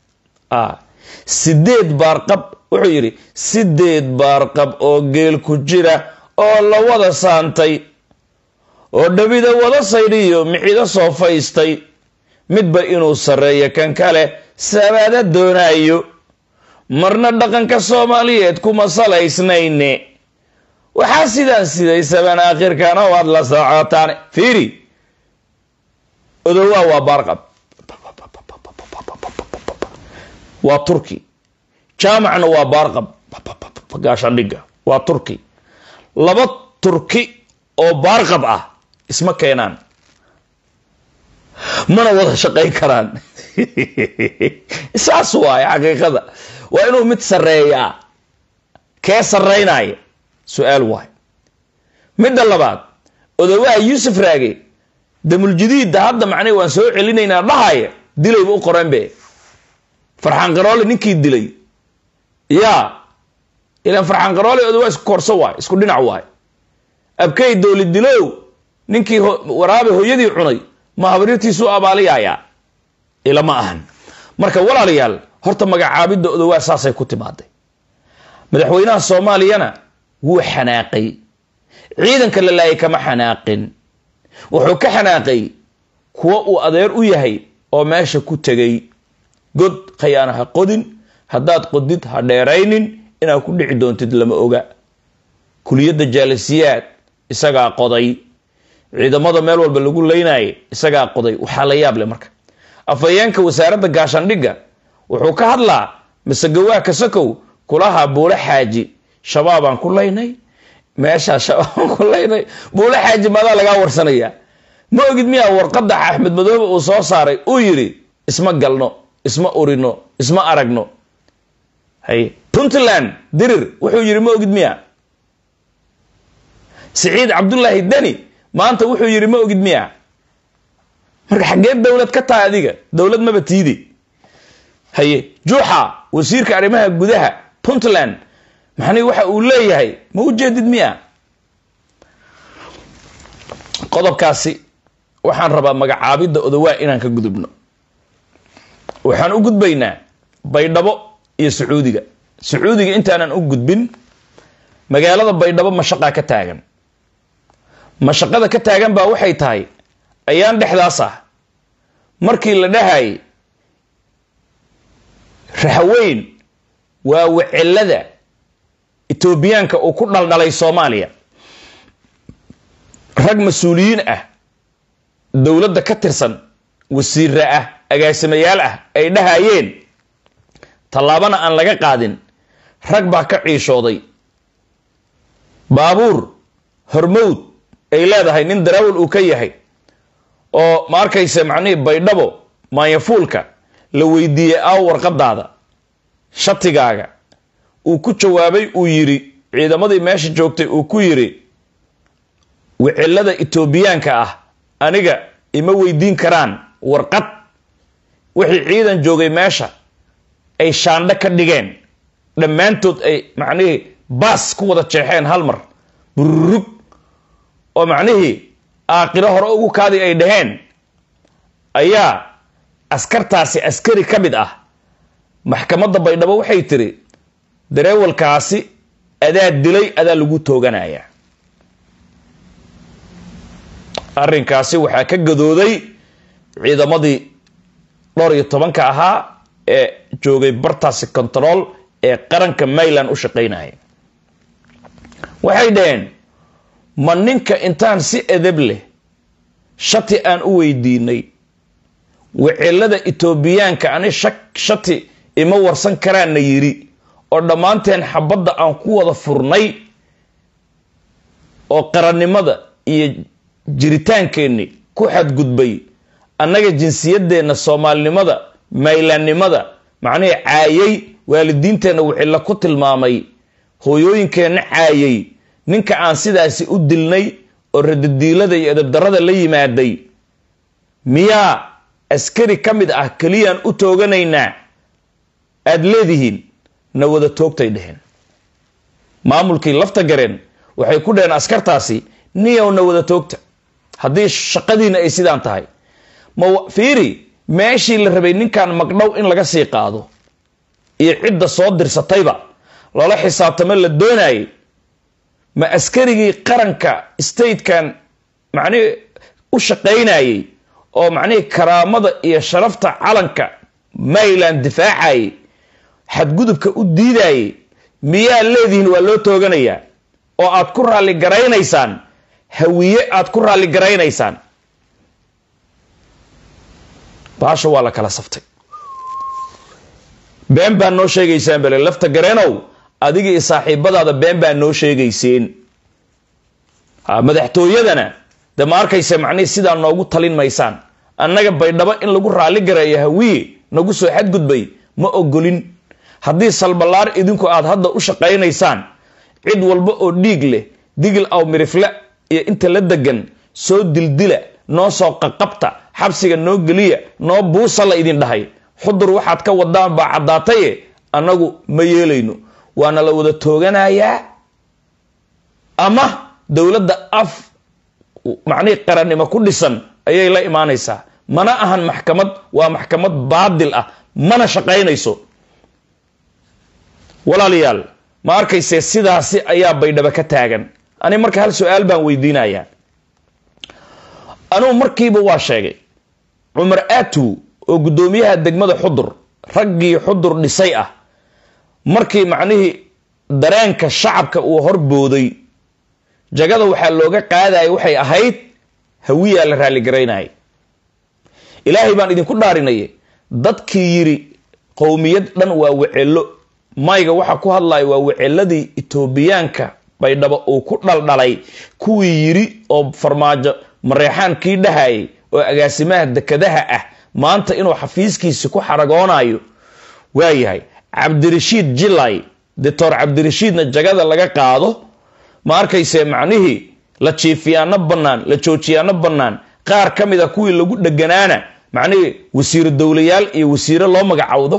S2: sideed baarqab wuxuu yidhi sideed baarqab oo geel ku jira oo la wada saantay oo dhabida wada saydhiyo mixido soo faystay midba inuu sarreeyo kan kale sabaada doonaayo marna dhaqanka soomaaliyeed kuma salaysnayne waxaa sidaan siday saban aakhirkana waad la socotaan fiiri odowaa waa baarqab waa turki jaamacna waa baarqab gaashandhiga waa turki laba turki oo baarqab ah isma keenaan mana wada shaqayn karaan saas waaye xaqiiqada waa inuu mid sarreeyaa kee sarraynaya su-aal waay midda labaad odowaha yuusuf raage damuljadiidda hadda macnay waan soo celinaynaa dhahaya dilayba u qoreen be farxaan qaroole ninkii dilay yaa ilaan farxaan qaroole odowaa isku korso waay isku dhinac waay abkey dooli dilow ninkii waraabe hooyadii cunay ma habaryartiisu abaaliyayaa ilama ahan marka walaalayaal horta magacaabidda odowaa saasay ku timaaday madaxweynaha soomaaliyana wuu xanaaqay ciidanka la laayay kama xanaaqin wuxuu ka xanaaqay kuwa uu adeer u yahay oo meesha ku tegay god khayaana ha qodin haddaad qodid ha dheeraynin inaad ku dhici doontid lama oga kuliyadda jaalisiyaad isagaa qoday ciidamada meel walba lagu leynayay isagaa qoday waxaa la yaab leh marka afhayeenka wasaaradda gaashandhigga wuxuu ka hadlaa masegawaa kasakow kulaha buule xaaji shabaabaan ku laynay meeshaa shabaabaan ku laynay buule xaaji maadaa lagaa warsanaya ma ogid miyaa warqadda axmed madoobe uu soo saaray uu yidhi isma galno isma urino isma aragno hay puntland dirir wuxuu yidhi ma ogid miya siciid cabdullaahi deni maanta wuxuu yidhi ma ogid miya marka xaggee dowlad ka tahay adiga dowlad maba tiidi haye juuxa wasiirka arrimaha gudaha puntland maxanii waxa uu leeyahay ma u jeedid miya qodobkaasi waxaan rabaa magacaabidda odowaa inaan ka gudubno waxaan u gudbaynaa baydhabo iyo sacuudiga sacuudiga intaanan u gudbin magaalada baydhabo mashaqaa ka taagan mashaqada ka taagan baa waxay tahay ayaan dhexdaas ah markii la dhahayay raxweyn waa wacelada etoobiyaanka uu ku dhaldhalay soomaaliya rag mas-uuliyiin ah dowladda ka tirsan wasiira ah agaasimayaal ah ay dhahayeen tallaabana aan laga qaadin rag baa ka ciishooday baabuur hormowd ay leedahay nin darawal uu ka yahay oo ma arkayse macnihii baydhabo maanyafuulka la weydiiyey aaw warqadaada shatigaaga uu ku jawaabay uu yidhi ciidamadii meesha joogtay uu ku yidhi wicilada etoobiyaanka ah aniga ima weydiin karaan warqad wixii ciidan joogay meesha ay shaandho ka dhigeen dhammaantood ay macnihii baas ku wada jeexeen hal mar bururug oo macnihii aaqilo hore ugu kaadi ay dhaheen ayaa askartaasi askari ka mid ah maxkamadda baydhabo waxay tiri dareewalkaasi adaa dilay adaa lagu tooganayaa arrinkaasi waxaa ka gadooday ciidamadii dhowr iyo tobanka ahaa ee joogay bartaasi control ee qaranka mayland u shaqaynaya waxay dhaheen ma ninka intaan si edeb leh shati aan u weydiinay wicilada etoobiyaanka ani shati ima warsan karaana yidhi oo dhammaanteen xabadda aan ku wada furnay oo qarannimada iyo jiritaankeenni ku xadgudbay annaga jinsiyadeenna soomaalinimada maylaannimada macnihii caayay waalidiinteenna wicilla ku tilmaamay hooyooyinkeenna caayay ninka aan sidaasi u dilnay oo radadiilada iyo edabdarrada la yimaaday miyaa askari ka mid ah keliyaan u tooganaynaa aada leedihiin na wada toogtay dheheen maamulkii lafta gareen waxay ku dheheen askartaasi niyow na wada toogta haddii shaqadiina ay sidaan tahay ma fiiri meeshii la rabay ninkan magdhow in laga sii qaado iyo cidda soo dirsatayba loola xisaabtamo la doonayay ma askarigii qaranka statekan macnihii u shaqaynayay oo macnihii karaamada iyo sharafta calanka mayland difaacayay xadgudubka u diidayay miyaa leedihiin waa loo tooganayaa oo aad ku raalli garaynaysaan hawiye aad ku raalli garaynaysaan baasha waa la kala saftay been baa noo sheegaysaan bale lafta gareenow adiga iyo saaxiibadaada been baa noo sheegayseen madaxtooyadana de ma arkaysa macnihii sidaa noogu talin maysaan annaga baydhabo in lagu raalli gareeyo hawiye nagu soo xadgudbay ma ogolin haddii salballaar idinku aad hadda u shaqaynaysaan cid walba oo dhiig leh digil aw mirifle iyo inta la degan soo dildila noo soo qaqabta xabsiga noo geliya noo buusa la idin dhahay xudur waxaad ka wadaan baa caddaataye annagu ma yeelayno waana la wada tooganayaa ama dowladda af macnihii qarannimo ku dhisan ayay la imaanaysaa mana ahan maxkamad waa maxkamad baadil ah mana shaqaynayso walaalayaal ma arkayse sidaasi ayaa baydhabo ka taagan ani marka hal su-aal baan weydiinayaa anugu markiiba waa sheegay cumar atu oo guddoomiyaha degmada xudur raggii xudur dhisay ah markii macnihii dareenka shacabka uu horbooday jagada waxaa looga qaadaya waxay ahayd hawiyaa la raalligaraynayay ilaahay baan idinku dhaarinaya dadkii yidhi qowmiyad dhan waa wecelo mayga waxa ku hadlaya waa weceladii etoobiyaanka baydhabo uu ku dhaldhalay kuwii yidhi oo farmaajo mareexaan kii dhahayay oo agaasimaha dekadaha ah maanta inuu xafiiskiisi ku xaragoonayo waayahay cabdirashiid jilay doctor cabdirashiidna jagada laga qaado ma arkayse macnihii la jiifiyaano bannaan la joojiyaano bannaan qaar ka mid a kuwii lagu dheganaana macnihii wasiiro dowlayaal iyo wasiiro loo magacowdo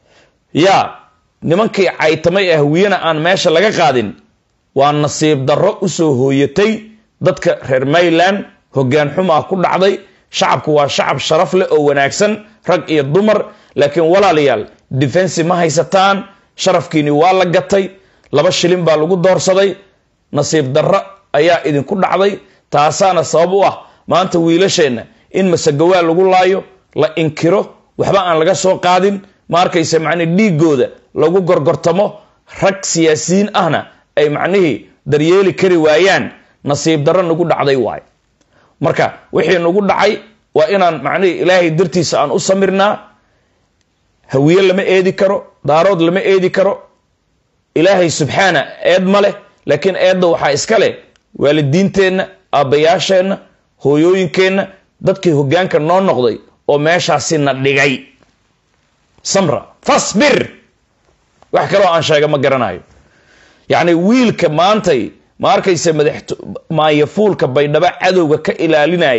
S2: yaa nimankii caytamay ee hawiyena aan meesha laga qaadin waa nasiib darro usoo hooyatay dadka reer mayland hoggaan xumaa ku dhacday shacabku waa shacab sharaf leh oo wanaagsan rag iyo dumar laakiin walaalayaal defensi ma haysataan sharafkiini waa la gatay laba shilin baa lagu doorsaday nasiib darro ayaa idinku dhacday taasaana sabab u ah maanta wiilasheenna in masagawaa lagu laayo la inkiro waxba aan laga soo qaadin ma arkayse macnii dhiigooda lagu gorgortamo rag siyaasiyiin ahna ay macnihii daryeeli kari waayaan nasiib darro nagu dhacday waay marka wixii nagu dhacay waa inaan macnihii ilaahay dartiisa aan u samirnaa hawiye lama eedi karo daarood lama eedi karo ilaahay subxaana eed ma leh laakiin eedda waxaa iska leh waalidiinteenna aabbayaasheenna hooyooyinkeenna dadkii hoggaanka noo noqday oo meeshaasi na dhigay samra fasbir wax kaloo aan sheega ma garanayo yacni wiilka maantay ma arkayse madax maayafuulka baydhabo cadowga ka ilaalinayay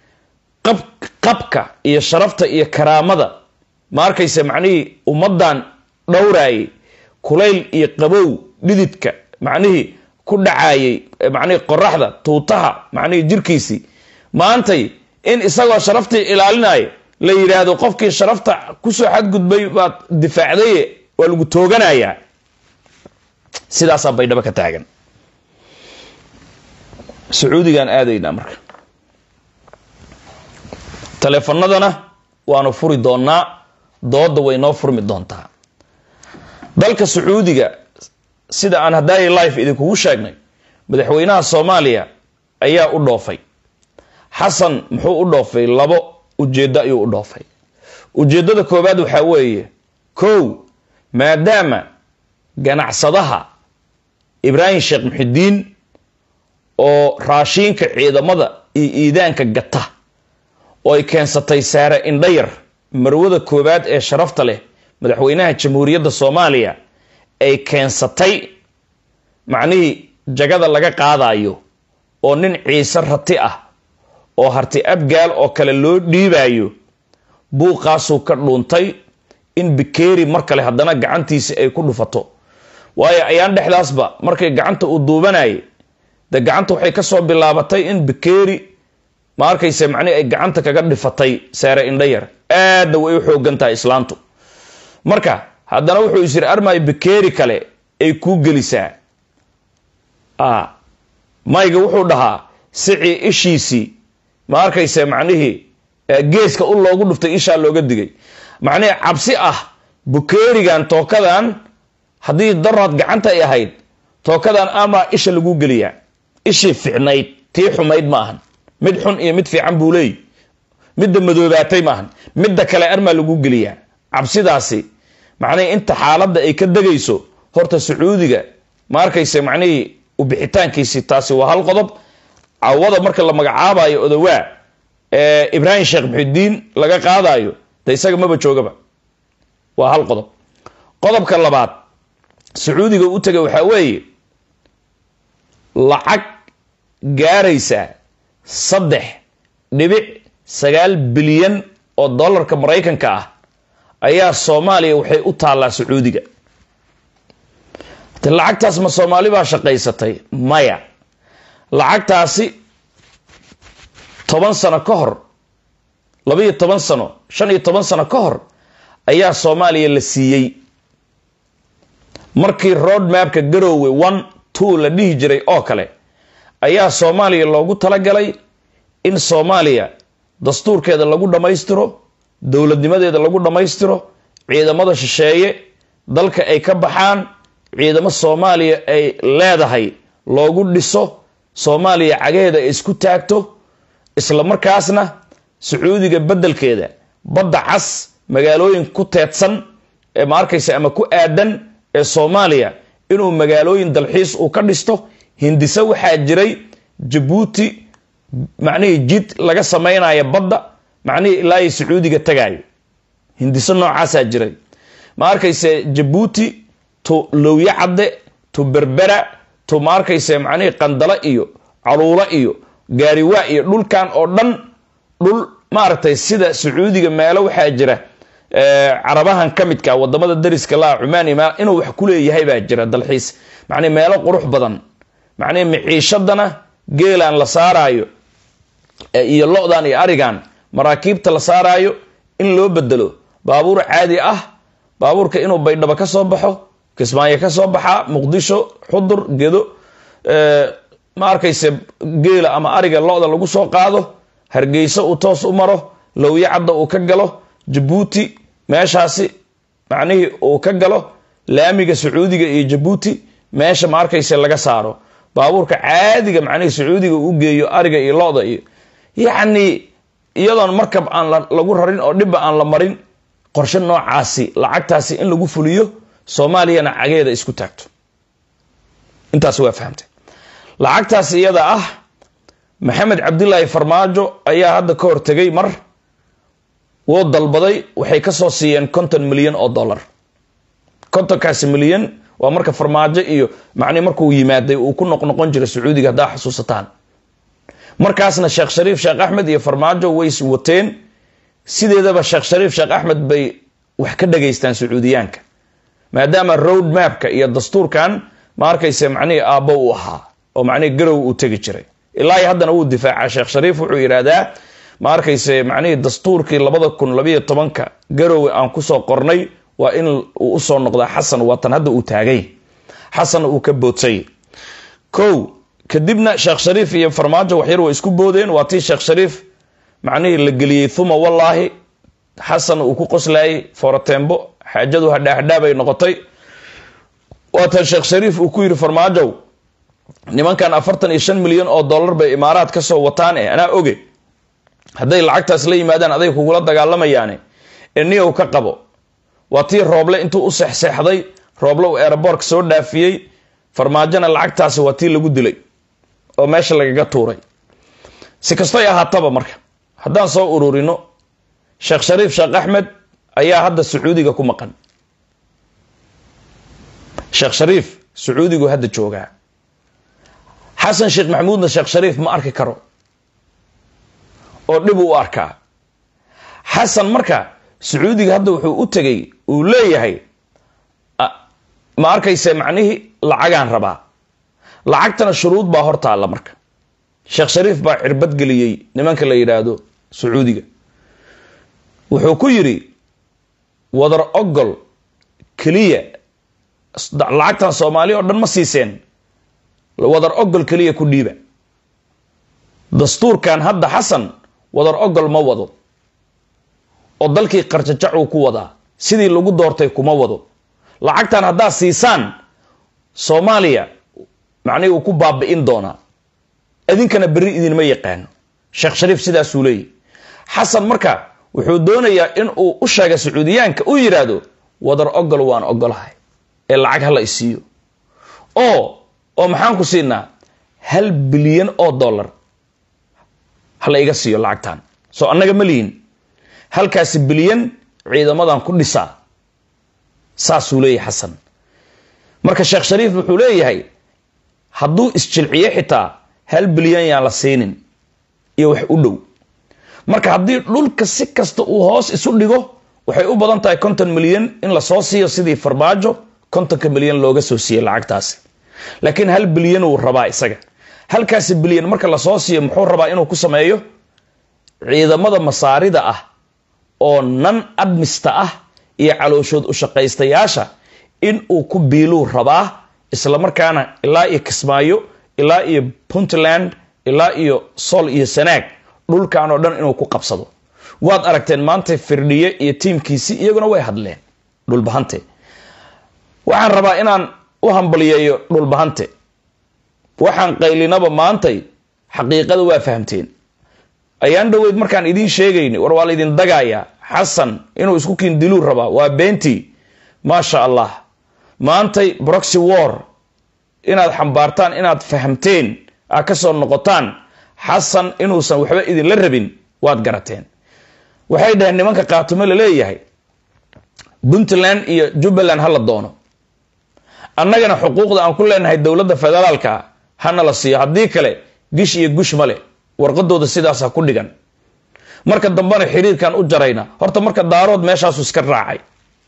S2: qab qabka iyo sharafta iyo karaamada ma arkayse macnihii ummaddan dhowraayay kulayl iyo qabow dhididka macnihii ku dhacayay macnihii qoraxda tuutaha macnihii jirkiisii maantay in isagoo sharaftii ilaalinaya la yidhaahdo qofkii sharafta kusoo xadgudbay baad difaacdaye waa lagu tooganayaa sidaasaa baydhabo ka taagan sacuudigaan aadaynaa marka taleefanadana waanu furi doonaa dooda way noo furmi doontaa dalka sacuudiga sida aan hadaayi life idinkugu sheegnay madaxweynaha soomaaliya ayaa u dhoofay xasan muxuu u dhoofay labo ujeeddo ayuu u dhoofay ujeeddada koowaad waxaa weeye kow maadaama ganacsadaha ibraahim sheekh muxidiin oo raashiinka ciidamada iyo iidaanka gata oo ay keensatay saare indhayar marwada koowaad ee sharafta leh madaxweynaha jamhuuriyadda soomaaliya ay keensatay macnihii jagada laga qaadayo oo nin ciise rati ah oo harti abgaal oo kale loo dhiibayo buuqaasuu ka dhuuntay in bikeeri mar kale haddana gacantiisi ay ku dhufato waayo ayaan dhexdaasba markay gacanta uu duubanayay de gacanta waxay kasoo bilaabatay in bikeeri ma arkayse macnihi ay gacanta kaga dhifatay saare indhayar aadna way u xoogan tahay islaantu marka haddana wuxuu is yiri armay bikeeri kale ay kuu gelisaa mayga wuxuu dhahaa sicii ishiisii ma arkayse macnihii geeska u loogu dhuftay ishaa looga digay macnihii cabsi ah bukeerigan tookadan haddii daraad gacanta ay ahayd tookadan amaa isha lagu geliyaa ishii ficnayd tii xumayd ma ahan mid xun iyo mid fiican buu leey midda madoobaatay maahan midda kale armaa lagu geliyaa cabsidaasi macnihii inta xaaladda ay ka degayso horta sacuudiga ma arkayse macnihii ubixitaankiisi taasi waa hal qodob cawada marka la magacaabayo odawaa ee ibraahim sheekh muxidiin laga qaadayo de isaga maba joogaba waa hal qodob qodobka labaad sacuudiga u tegay waxaa weeye lacag gaaraysa saddex dhibic sagaal bilyan oo dollarka maraykanka ah ayaa soomaaliya waxay u taallaa sacuudiga de lacagtaas ma soomaali baa shaqaysatay maya lacagtaasi toban sano ka hor labaiyo toban sano shan iyo toban sano ka hor ayaa soomaaliya la siiyey markii road mapka garoowe one two la dhihi jiray oo kale ayaa soomaaliya loogu talagalay in soomaaliya dastuurkeeda lagu dhammaystiro dowladnimadeeda lagu dhammaystiro ciidamada shisheeye dalka ay ka baxaan ciidamo soomaaliya ay leedahay loogu dhiso soomaaliya cagaheeda ay isku taagto isla markaasna sacuudiga beddelkeeda badda cas magaalooyin ku teedsan ee ma arkaysa ama ku aadan ee soomaaliya inuu magaalooyin dalxiis uu ka dhisto hindise waxaa jiray jabuuti macnihii jid laga samaynayo badda macnihii ilaa ay sacuudiga tagayo hindiso noocaasaa jiray ma arkayse jabuuti tu lowye cadde tu berbera tu ma arkayse macnihii qandalo iyo caluulo iyo gaariwaa iyo dhulkan oo dhan dhul maaragtay sida sacuudiga meelo waxaa jira carabahan ka midka wadamada dariska laa cumaan ima inuu wax ku leeyahay baa jira dalxiis macnii meelo qurux badan macnihi miciishadana geelan la saaraayo iyo lo-dan iyo arigan maraakiibta la saaraayo in loo bedelo baabuur caadi ah baabuurka inuu baydhabo ka soo baxo kismaayo ka soo baxaa muqdisho xudur gedo ma arkayse geela ama ariga lo-da lagu soo qaado hargeyso uu toos u maro lowye cadda uu ka galo jabuuti meeshaasi macnihii uu ka galo laamiga sacuudiga iyo jabuuti meesha ma arkayse laga saaro baabuurka caadiga macnihii sacuudiga uu geeyo ariga iyo lo-da iyo yacni iyadoon markab aan lagu rarin oo dhibba aan la marin qorshe noocaasi lacagtaasi in lagu fuliyo soomaaliyana cageeda isku taagto intaas waa fahamtay lacagtaas iyada ah maxamed cabdilaahi farmaajo ayaa hadda ka hortegay mar wuu dalbaday waxay kasoo siiyeen konton milyan oo dollar kontonkaasi milyan waa marka farmaajo iyo macnii markuu yimaaday uu ku noqnoqon jiray sacuudiga haddaa xusuusataan markaasna sheekh shariif sheekh axmed iyo farmaajo way wateen sideedaba sheekh shariif sheekh axmed bay wax ka dhageystaan sacuudiyaanka maadaama road mapka iyo dastuurkan ma arkayse macnihii aabbo uu ahaa oo macnihii garow uu tegi jiray ilaa iyo haddana wuu difaaca sheekh shariif wuxuu yidhaahdaa ma arkayse macnihii dastuurkii labada kun labayo tobanka garowe aan kusoo qornay waa in uu usoo noqdaa xasan waatan hadda uu taagay xasanna uu ka boodsay kow kadibna sheekh shariif iyo farmaajo waxyar way isku boodeen waa tii sheekh shariif macnihii la geliyey thuma wallaahi xasan uu ku qoslayay forotembo xaajadu hadhaahadhaabay noqotay waatan sheekh shariif uu ku yidhi farmaajow nimankan afartan iyo shan milyan oo dollar bay imaaraad ka soo wataan e anaa oge hadday lacagtaas la yimaadaan aday kugula dagaalamayaane ee niyow ka qabo waa tii rooble intuu u seexseexday rooble uu eeraboorka soo dhaafiyey farmaajona lacagtaasi waa tii lagu dilay oo meesha lagaga tuuray si kastoy ahaataba marka haddaan soo ururino sheekh shariif sheekh axmed ayaa hadda sacuudiga ku maqan sheekh shariif sacuudigu hadda joogaa xasan sheekh maxamuudna sheekh shariif ma arki karo oo dhib u arkaa xasan marka sacuudiga hadda wuxuu u tegay uu leeyahay ma arkayse macnihii lacagaan rabaa lacagtana shuruud baa hor taalla marka sheekh shariif baa cirbad geliyey nimanka la yidhaahdo sacuudiga wuxuu ku yidhi wadar ogol keliya lacagtan soomaali oo dhan ma siiseen wadar ogol keliya ku dhiiba dastuurkan hadda xasan wadar ogol ma wado oo dalkii qarjajacuu ku wadaa sidii lagu doortay kuma wado lacagtan haddaad siisaan soomaaliya macnihii uu ku baabi'in doonaa idinkana berri idinma yaqaano sheekh shariif sidaasuu leeyahy xasan marka wuxuu doonayaa in uu u sheega sacuudiyaanka u yidhaahdo wadar ogol waan ogolahay ee lacag hala isiiyo oo oo maxaan ku siinaa hal bilyan oo dollar hala iga siiyo lacagtan soo annaga ma lihin halkaasi bilyan ciidamadan ku dhisaa saasuu leeyahay xasan marka sheekh shariif wuxuu leeyahay hadduu isjilciyo xitaa hal bilyan yaan la siinin iyo wax u dhow marka haddii dhulka si kasta uu hoos isu dhigo waxay u badan tahay konton milyan in lasoo siiyo sidii farmaajo kontonka milyan looga soo siiyey lacagtaasi laakiin hal bilyan uu rabaa isaga halkaasi bilyan marka lasoo siiyo muxuu rabaa inuu ku sameeyo ciidamada masaarida ah oo nan admista ah iyo calooshood u shaqaystayaasha in uu ku biiluu rabaa islamarkaana ilaa iyo kismaayo ilaa iyo puntland ilaa iyo sol iyo sanaag dhulkan oo dhan inuu ku qabsado waad aragteen maanta firdhiye iyo tiimkiisi iyaguna way hadleen dhulbahante waxaan rabaa inaan u hambaliyeeyo dhulbahante waxaan qaylinaba maantay xaqiiqada waa fahamteen ayaan dhoweyd markaan idiin sheegayni war waa laydin dagaaya xasan inuu isku kiindiluu rabaa waa beentii maasha allah maantay broxy war inaad xambaartaan inaad fahamteen aad ka soo noqotaan xasan inuusan waxba idinla rabin waad garateen waxay dhaheen nimanka kaatumo laleeyahay puntland iyo jubbaland ha la doono annagana xuquuqda aan ku leenahay dowladda federaalka hana la siiyo haddii kale gish iyo gush male warqadooda sidaasa ku dhigan marka dambena xiriirkan u jarayna horta marka daarood meeshaasu iska raacay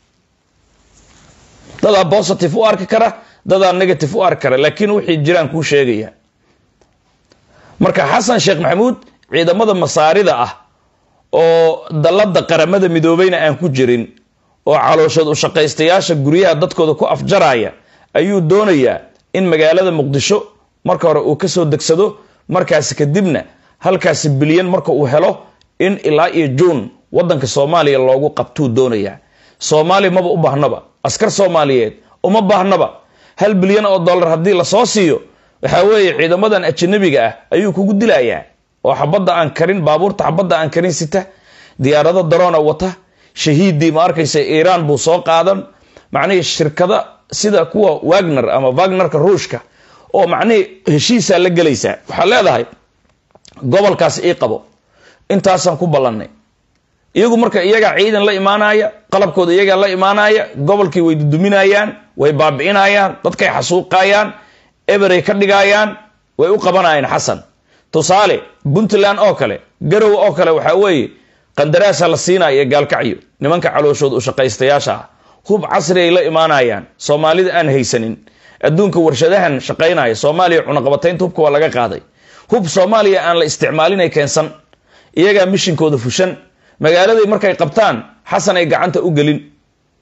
S2: dadaa positive u arki kara dadaa negative u arki kara laakiin wixii jiraan kuu sheegaya marka xasan sheekh maxamuud ciidamada masaarida ah oo dallada qaramada midoobeyna aan ku jirin oo calooshood u shaqaystayaasha guryaha dadkooda ku afjaraya ayuu doonayaa in magaalada muqdisho marka hore uu kasoo degsado markaasi kadibna halkaasi bilyan marka uu helo in ilaa iyo juun wadanka soomaaliya loogu qabtuu doonayaa soomaaliya maba u baahnaba askar soomaaliyeed uma baahnaba hal bilyan oo dollar haddii lasoo siiyo waxaa weeye ciidamadan ajanabiga ah ayuu kugu dilayaa oo xabadda aan karin baabuurta xabadda aan karin sita diyaarado daroona wata shahiiddii ma arkaysa iiraan buu soo qaadan macnihii shirkada sida kuwa wagner ama wagnerka ruushka oo macnihii heshiisaa la gelaysaa waxaa leedahay gobolkaas ii qabo intaasaan ku ballannay iyagu marka iyagaa ciidan la imaanaya qalabkooda iyagaa la imaanaya gobolkii way duduminayaan way baabi'inayaan dadkay xasuuqayaan eberay ka dhigayaan way u qabanayaan xasan tusaale puntland oo kale garow oo kale waxaa weeye qandaraasa la siinaya gaalkacyo nimanka calooshood u shaqaystayaasha ah hub casri ay la imaanayaan soomaalida aan haysanin adduunka warshadahan shaqaynaya soomaaliya cunaqabataynta hubka waa laga qaaday hub soomaaliya aan la isticmaalinay keensan iyagaa mishinkooda fushan magaaladay markay qabtaan xasan ay gacanta u gelin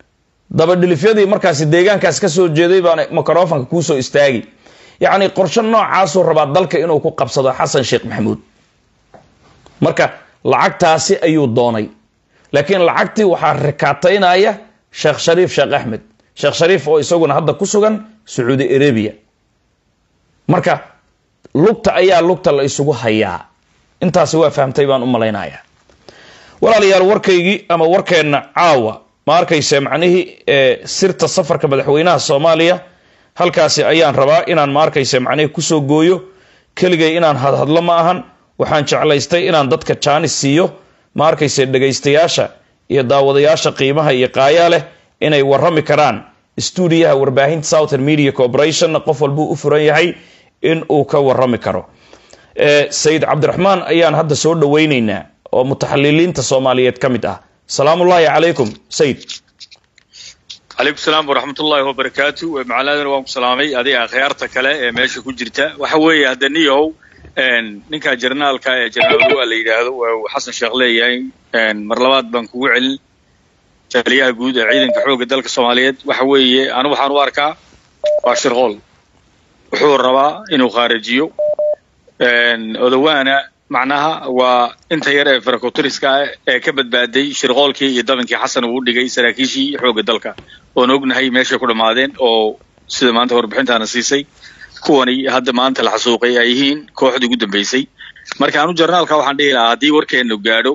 S2: dabadhilifyadii markaasi deegaankaas ka soo jeeday baana microfonka kuusoo istaagi yacni qorshe noocaasuu rabaa dalka inuu ku qabsado xasan sheekh maxamuud marka lacagtaasi ayuu doonay laakiin lacagtii waxaa rikaataynaya sheekh shariif sheekh axmed sheekh shariif oo isaguna hadda ku sugan sacuudi arabia marka lugta ayaa lugta la isugu hayaa intaasi waa fahamtay baan u malaynayaa walaalayaal warkaygii ama warkeenna caawa ma arkayse macnihii sirta safarka madaxweynaha soomaaliya halkaasi ayaan rabaa inaan ma arkayse macnihii kusoo gooyo keligay inaan hadhadlo ma ahan waxaan jeclaystay inaan dadka jaanis siiyo ma arkayse dhegaystayaasha iyo daawadayaasha qiimaha iyo qaayaa leh inay warrami karaan stuudiyaha warbaahinta southern media corporation qof walbuu u furan yahay in uu ka warrami karo sayid cabdiraxmaan ayaan hadda soo dhawaynaynaa oo mutaxaliliinta soomaaliyeed ka mid ah salaamullaahi calaykum sayid
S3: calaykum salaam waraxmat ullaahi wabarakaatu macalaadana waan ku salaamay adiga akhyaarta kale ee meesha ku jirta waxa weeye hadda niyahow ninka jarnaalka ee jarnaal la yidhaahdo uu xasan sheekh leeyahay mar labaad baan kugu celin taliyaha guud ee ciidanka xoogga dalka soomaaliyeed waxa weeye anu waxaan u arkaa waa shirqool wuxuu rabaa inuu khaarijiyo odawaana macnaha waa inta yar ee farakotiriska ah ee ka badbaaday shirqoolkii iyo dabankii xasan uu u dhigay saraakiishii xoogga dalka oon ognahay meeshay ku dhammaadeen oo sida maanta warbixintaana siisay kuwani hadda maanta la xasuuqay ay yihiin kooxdii ugu dambaysay marka anu jarnaalka waxaan dhihi lahaa haddii warkeennu gaadho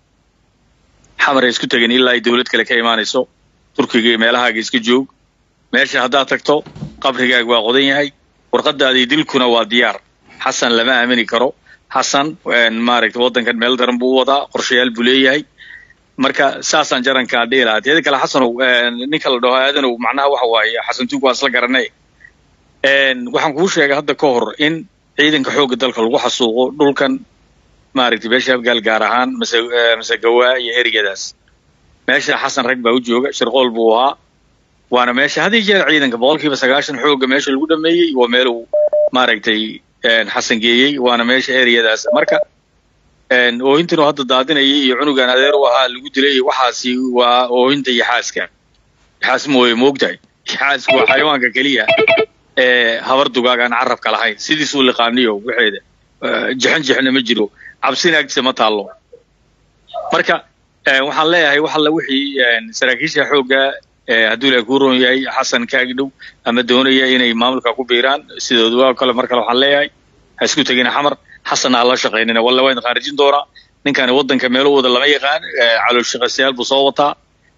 S3: xamar ay isku tegeen ilaa ay dowlad kale ka imaanayso turkiga iyo meelahaaga iska joog meesha haddaad tagto qabrigaaga waa qodan yahay warqadaadii dilkuna waa diyaar xasan lama aamini karo xasan maaragta waddankan meel daran buu u wadaa qorshayaal buu leeyahay marka saasaan jarankaa dhihi lahaa teeda kale xasanow ninka la dhaho aadanow macnaha waxa waaye xasan tuug waa isla garanay waxaan kuu sheegay hadda ka hor in ciidanka xoogga dalka lagu xasuuqo dhulkan maaragtay beesha afgaal gaar ahaan mase mase gawaa iyo erigadaas meesha xasan rag baa u jooga shirqool buu ahaa waana meesha had iyo jeer ciidanka boqolkiiba sagaashan xoogga meesha lagu dhameeyey waa meel uu maaragtay xasan geeyey waana meesha ereyadaas marka oohintan oo hadda daadinayay iyo cunugan adeer u ahaa lagu dilay waxaasi waa oohinta iyo xaaska xaas mooye moogtahay xaasku waa xayawaanka keliya ee habar dugaag aan carabka lahayn sidiisuu liqaaniyo waxeeda jixin jixna ma jiro cabsina agtiisa ma taallo marka waxaan leeyahay wax alla wixii saraakiisha xoogga hadduu ilahay kuu roon yahay xasan kaagdhow ama doonaya inay maamulka ku biiraan sidoodu waa kale mar kale waxaan leeyahay ha isku tegina xamar xasanna ha la shaqaynina walla waa idin khaarijin doonaa ninkani waddanka meelo wada lama yaqaan calool shaqaystayaal buu soo wataa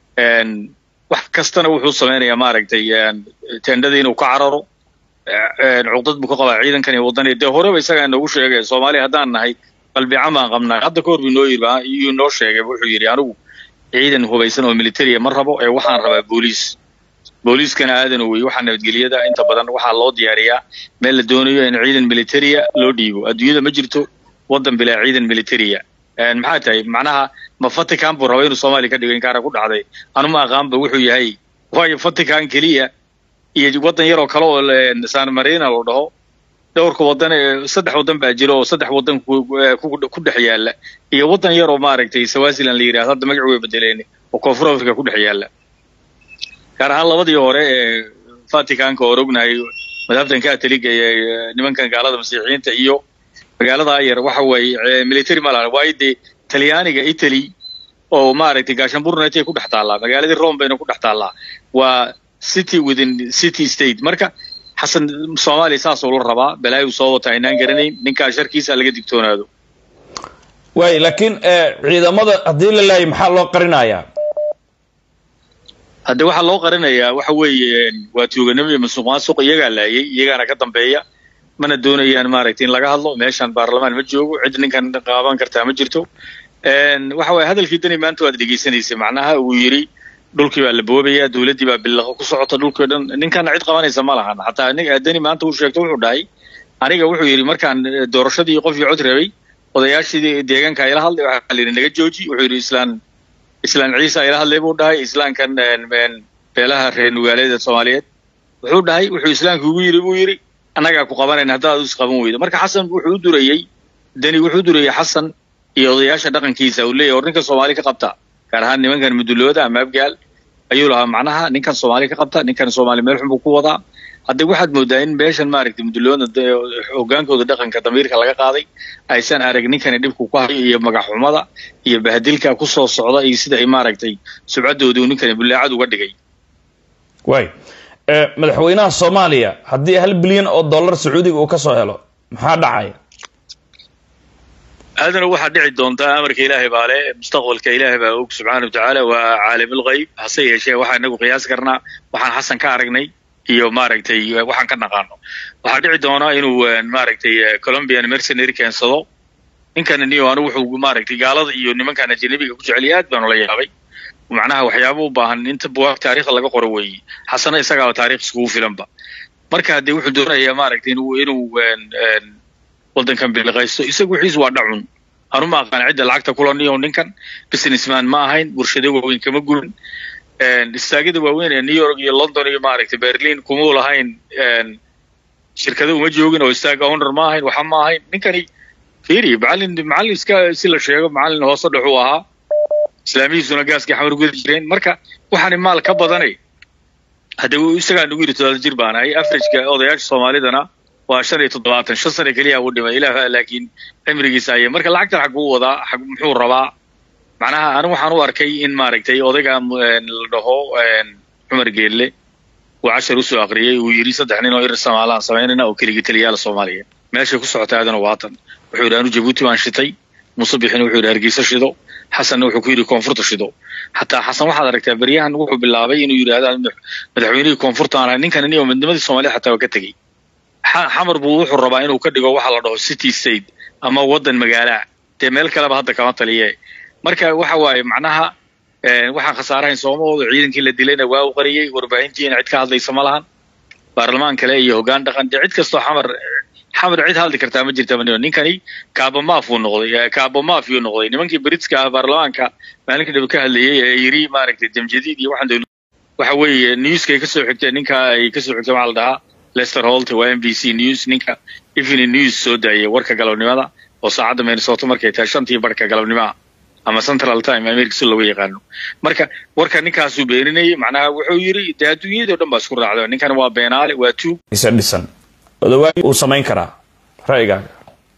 S3: wax kastana wuxuu samaynayaa maaragtay tendhada inuu ka cararo cuqdad buu ka qabaa ciidankan iyo waddan dee horeba isagaa inoogu sheegay soomaaliya haddaan nahay qalbican baan qabnaa hadda ka hor buu noo yiri iyuu noo sheegay wuxuu yidhi anigu ciidan hubaysan oo militariya ma rabo ee waxaan rabaa booliis booliiskana aadan wey waxaa nabadgelyada inta badan waxaa loo diyaariyaa meel la doonayo in ciidan militariya loo dhiibo adduunyada ma jirto waddan bilaa ciidan militariya maxaa tahay macnaha ma vatican buu raba inuu soomaaliya ka dhigo inkaana ku dhacday anu ma aqaanba wuxuu yahay waayo vatican keliya iyo waddan yaroo kale oo san marina loo dhaho dhowrka waddan saddex waddan baa jira oo saddex waddan ku dhex yaala iyo waddan yar oo maaragtay swaziland la yidhahdo hadda magacu way bedeleen oo koonfur africa ku dhex yaala gaar ahaan labadii hore ee vaticanka oor ognahay madhabtan katoliga ee nimankan gaalada masiixiyiinta iyo magaalada yar waxa weeye military ma lahan waayo dee talyaaniga italy oo maaragtay gaashamburnet ku dhex taallaa magaaladii rome bayna ku dhex taallaa waa city within city state marka xasan soomaaliya saasuu la rabaa balaayu soo wata aynaan garanayn ninkaa sharkiisa laga digtoonaado
S2: waay laakiin ciidamada haddii la laayay maxaa loo qarinayaa
S3: hadde waxaa loo qarinayaa waxa weeye waa tuuganimo iyo masuq maasuq iyagaa laayay iyagaana ka dambeeya mana doonayaan maaragtay in laga hadlo meeshan baarlamaan ma joogo cid ninkan qaaban kartaa ma jirto waxa waye hadalkii dani maanta waad dhegaysanaysay macnaha uu yidhi dhulkii baa la boobayaa dowladdii baa billaqo ku socota dhulkii o dhan ninkana cid qabanaysa ma lahan xataa dani maanta uu sheegto wuxuu dhahay aniga wuxuu yidhi markaan doorashadii qofkii cod rabay odayaashii deegaanka ayla hadlay waxaa la yidhi naga jooji wuxuu yidhi islaan islaan ciise ayla hadlay buu dhahay islaamkan beelaha reer nugaaleeda soomaaliyeed wuxuu dhahay wuxuu islaamka ugu yidhi buu yidhi annagaa ku qabanayna haddaad is qaban weydo marka xasan wuxuu u durayey deni wuxuu u durayey xasan iyo odayaasha dhaqankiisa uu leeyahy war ninka soomaali ka qabta gaar ahaan nimankan mudulooda ama abgaal ayuu lahaa macnaha ninkan soomaali ka qabta ninkan soomaali meel xun buu ku wadaa hadda waxaad moodaa in meeshan maaragtay mudulooda hogaankooda dhaqanka damiirka laga qaaday aysan arag ninkani dhibku ku hayo iyo magaxxumada iyo bahadilka ku soo socda iyo sida ay maaragtay subcadoodii uu ninkani bullaacad uga dhigay
S2: waay madaxweynaha soomaaliya haddii hal bilyan oo dollar sacuudiga uu ka soo helo maxaa dhacaya
S3: aadana waxaa dhici doontaa amarka ilaahay baa le mustaqbalka ilaahay baa og subxaana wa tacaala waa caalimulgayb hase yeeshee waxaa inagu qiyaasi karnaa waxaan xasan ka aragnay iyo maaragtay waxaan ka naqaano waxaa dhici doonaa inuu maaragtay colombian mercenary keensado ninkan niyo anigu wuxuu maaragtay gaalada iyo nimankan ajanabiga ku jeceliya aad baanu la yaabay macnaha waxyaaba u baahan inta buwaag taariikhda laga qoro weeye xasana isagaaba taarikh iskugu filanba marka haddee wuxuu doonayaa maaragtay inuu inuu waddankan biliqaysto isagu wixiisu waa dhacun anu ma aqaan cidda lacagta kulaniyo ninkan businessman ma ahayn warshado waaweyn kama gurin istaagada waaweyn ee new york iyo london iyo maaragtay berlin kumuu lahayn shirkado uma joogin oo istaaga owner ma ahayn waxa ma ahayn ninkani fiiri macallin macallin iska si la sheego macallin hoose dhexuu ahaa islaamihiisuna gaaskii xamar gudi jireen marka waxaani maal ka badanay hadda isagaa nagu yidhi todobaad jir baan ahay averageka odayaasha soomaalidana waa shan iyo toddobaatan shan sane keliya u dhimay ilaah laakiin cimrigiisa ayay marka lacagtan xaguu wadaa xag muxuu rabaa macnaha anigu waxaan u arkay in maaragtay odayga la dhaho cumar geelle uu cashar usoo akriyey uu yidhi saddex nin oo irir somaalaan samaynayna oo keligii taliyaala soomaaliya meeshay ku socotay aadana waatan wuxuu yidhi anu jabuuti baan shitay musabixina wuxuu yidhi hargeysa shido xasanna wuxuu ku yidhi koonfurta shido xataa xasan waxaad aragtaa beryahan wuxuu bilaabay inuu yidhahda madaxweynihii koonfurta aan ahay ninkan niyo midnimadii soomaaliyad xataa waa ka tegey xamar buu wuxuu rabaa inuu ka dhigo waxa la dhaho city state ama waddan magaala dee meel kaleba hadda kama taliye marka waxa waaye macnaha waxaan khasaarahayn soomahooda ciidankii la dilayna waa u qariyey warbaahintiina cid ka hadlaysa ma lahan baarlamaan kale iyo hoggaan dhaqan dee cid kastoo xamar xamar cid hadli kartaa ma jirta manio ninkani kaabamaaf uu noqday kaabamaaf yuu noqday nimankii britska ah baarlamaanka maalinka dhib ka hadlayey ee yiri maaragtay jamjadiid iyo waxaan waxa weeye newska ay kasoo xigteen ninka ay kasoo xigteen waxaa la dhahaa lester holt waa m b c news ninka evening news soo daayay warka galabnimada oo saacadda minnesota markay tahay shantii barhka galabnimaha ama central time america si looga yaqaano marka warka ninkaasuu beeninayay macnaha wuxuu yiri dee adduunyadii o dhan baa isku raacda ninkan waa beenaale waa tuug
S2: isa dhisan odawaagi uu samayn karaa ra'yigaaga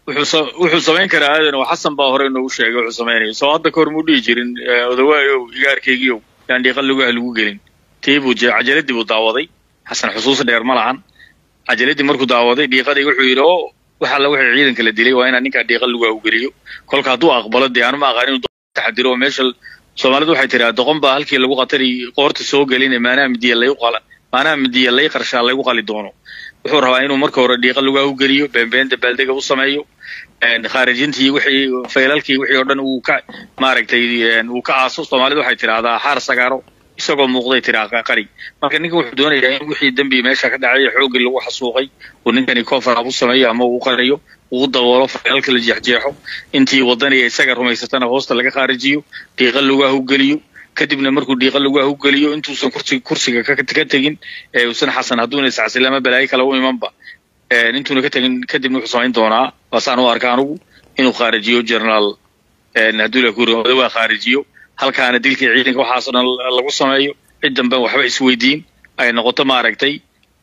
S3: wuxuu samayn karaa aadan oo xasan baa hore inoogu sheegay wuxuu samaynaya soo hadda kahor muu dhihi jirin odawaayow igaarkaygiiow yaan dhiiqan lugaha lagu gelin tii buu cajaladii buu daawaday xasan xusuus dheer ma lahan cajaladii markuu daawaday dhiiqadii wuxuu yidhi oo wax alla wixii ciidanka la dilay waa inaan ninkaa dhiiqan lugaha u geliyo kolka hadduu aqbalo dee anu ma aqaan inuu taxadiro oo meesha soomaalidu waxay tiraa doqon baa halkii lagu qatari qoorta soo gelin maanaha midiya lagu qala maanaha midiya lay qarshaa lagu qali doono wuxuu rabaa inuu marka hore dhiiqa lugaha u geliyo beenbeenta baaldega u sameeyo khaarijintii wixii faylalkii wixii oo dhan uu ka maaragtay uu ka aaso soomaalidu waxay tidhaahdaa xaar sagaaro isagoo muuqday tiraa qari marka ninkan wuxuu doonayaa in wixii dembi meesha ka dhacay xooggii lagu xasuuqay uu ninkani coverab u sameeyo ama uu qariyo uu daboolo faylalka la jeexjeexo intii wadaniya isaga rumaysatana hoosta laga khaarijiyo dhiiqa lugaha u geliyo kadibna markuu dhiiqa lugaha u geliyo intuusan kursiga kursiga ka tegin ee uusan xasan hadduuna iscasilama balaayo kale u imanba intuuna ka tegin kadibna wuxuu samayn doonaa waasaan u arka anugu inuu khaarijiyo generaal hadduu la kuri odawaa khaarijiyo halkaana dilkii ciidanka waxaasoo dhan lagu sameeyo cid dambe waxba isweydiin ay noqoto maaragtay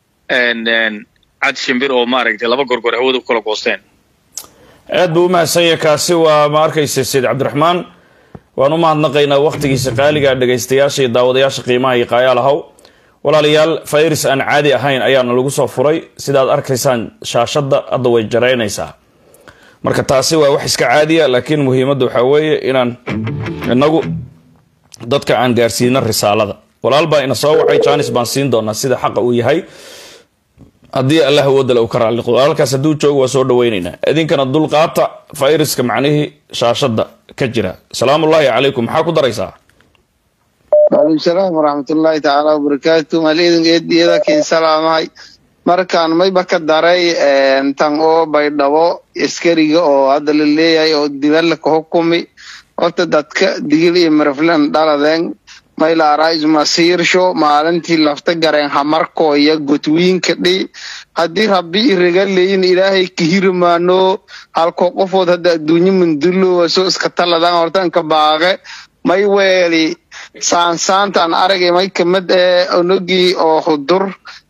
S3: cad shimbir oo maaragtay laba gorgor hawada ku kala goosteen
S2: aad buu u mahadsanya kaasi waa ma arkaysa sayid cabdiraxmaan waan u mahadnaqaynaa wakhtigiisa qaaliga dhegaystayaasha iyo daawadayaasha qiimaha iyo qaayaalahaw walaalayaal fayris aan caadi ahayn ayaana lagu soo furay sidaad arkaysaan shaashadda hadda way jaraynaysaa marka taasi waa wax iska caadiya laakiin muhiimadda waxaa weeye inaan inagu dadka aan gaarsiino risaalada walaal baa ina soo wacay janis baan siin doonaa sida xaqa uu yahay haddii allah awoodale uu ka raalliqo walaalkaas hadduu joogo waa soo dhaweynaynaa idinkana dulqaata fayriska macnihii shaashadda ka jira salaamullaahi calaykum maxaa ku daraysaa
S4: waalaikum salaam waraxmatullaahi tacaala wabarakaatu maalidin eediyada kiin salaamahay markaan mayba ka daray tan oo baydhabo askariga oo hadda la leeyahay oo dibadla ka hukumi horta dadka digil iyo maraflan dhaladeen maylaarays masiirsho maalintii lafta gareen hamarkooya gotwiinka dhi haddii rabbi iraga leeyin ilaahay kahirmaano halkoo qofood hadda adduunyo mundulowa soo iska taladaan hortanka baaqe may weeli saansaantaan aragay may kamid ee onogii oo hudur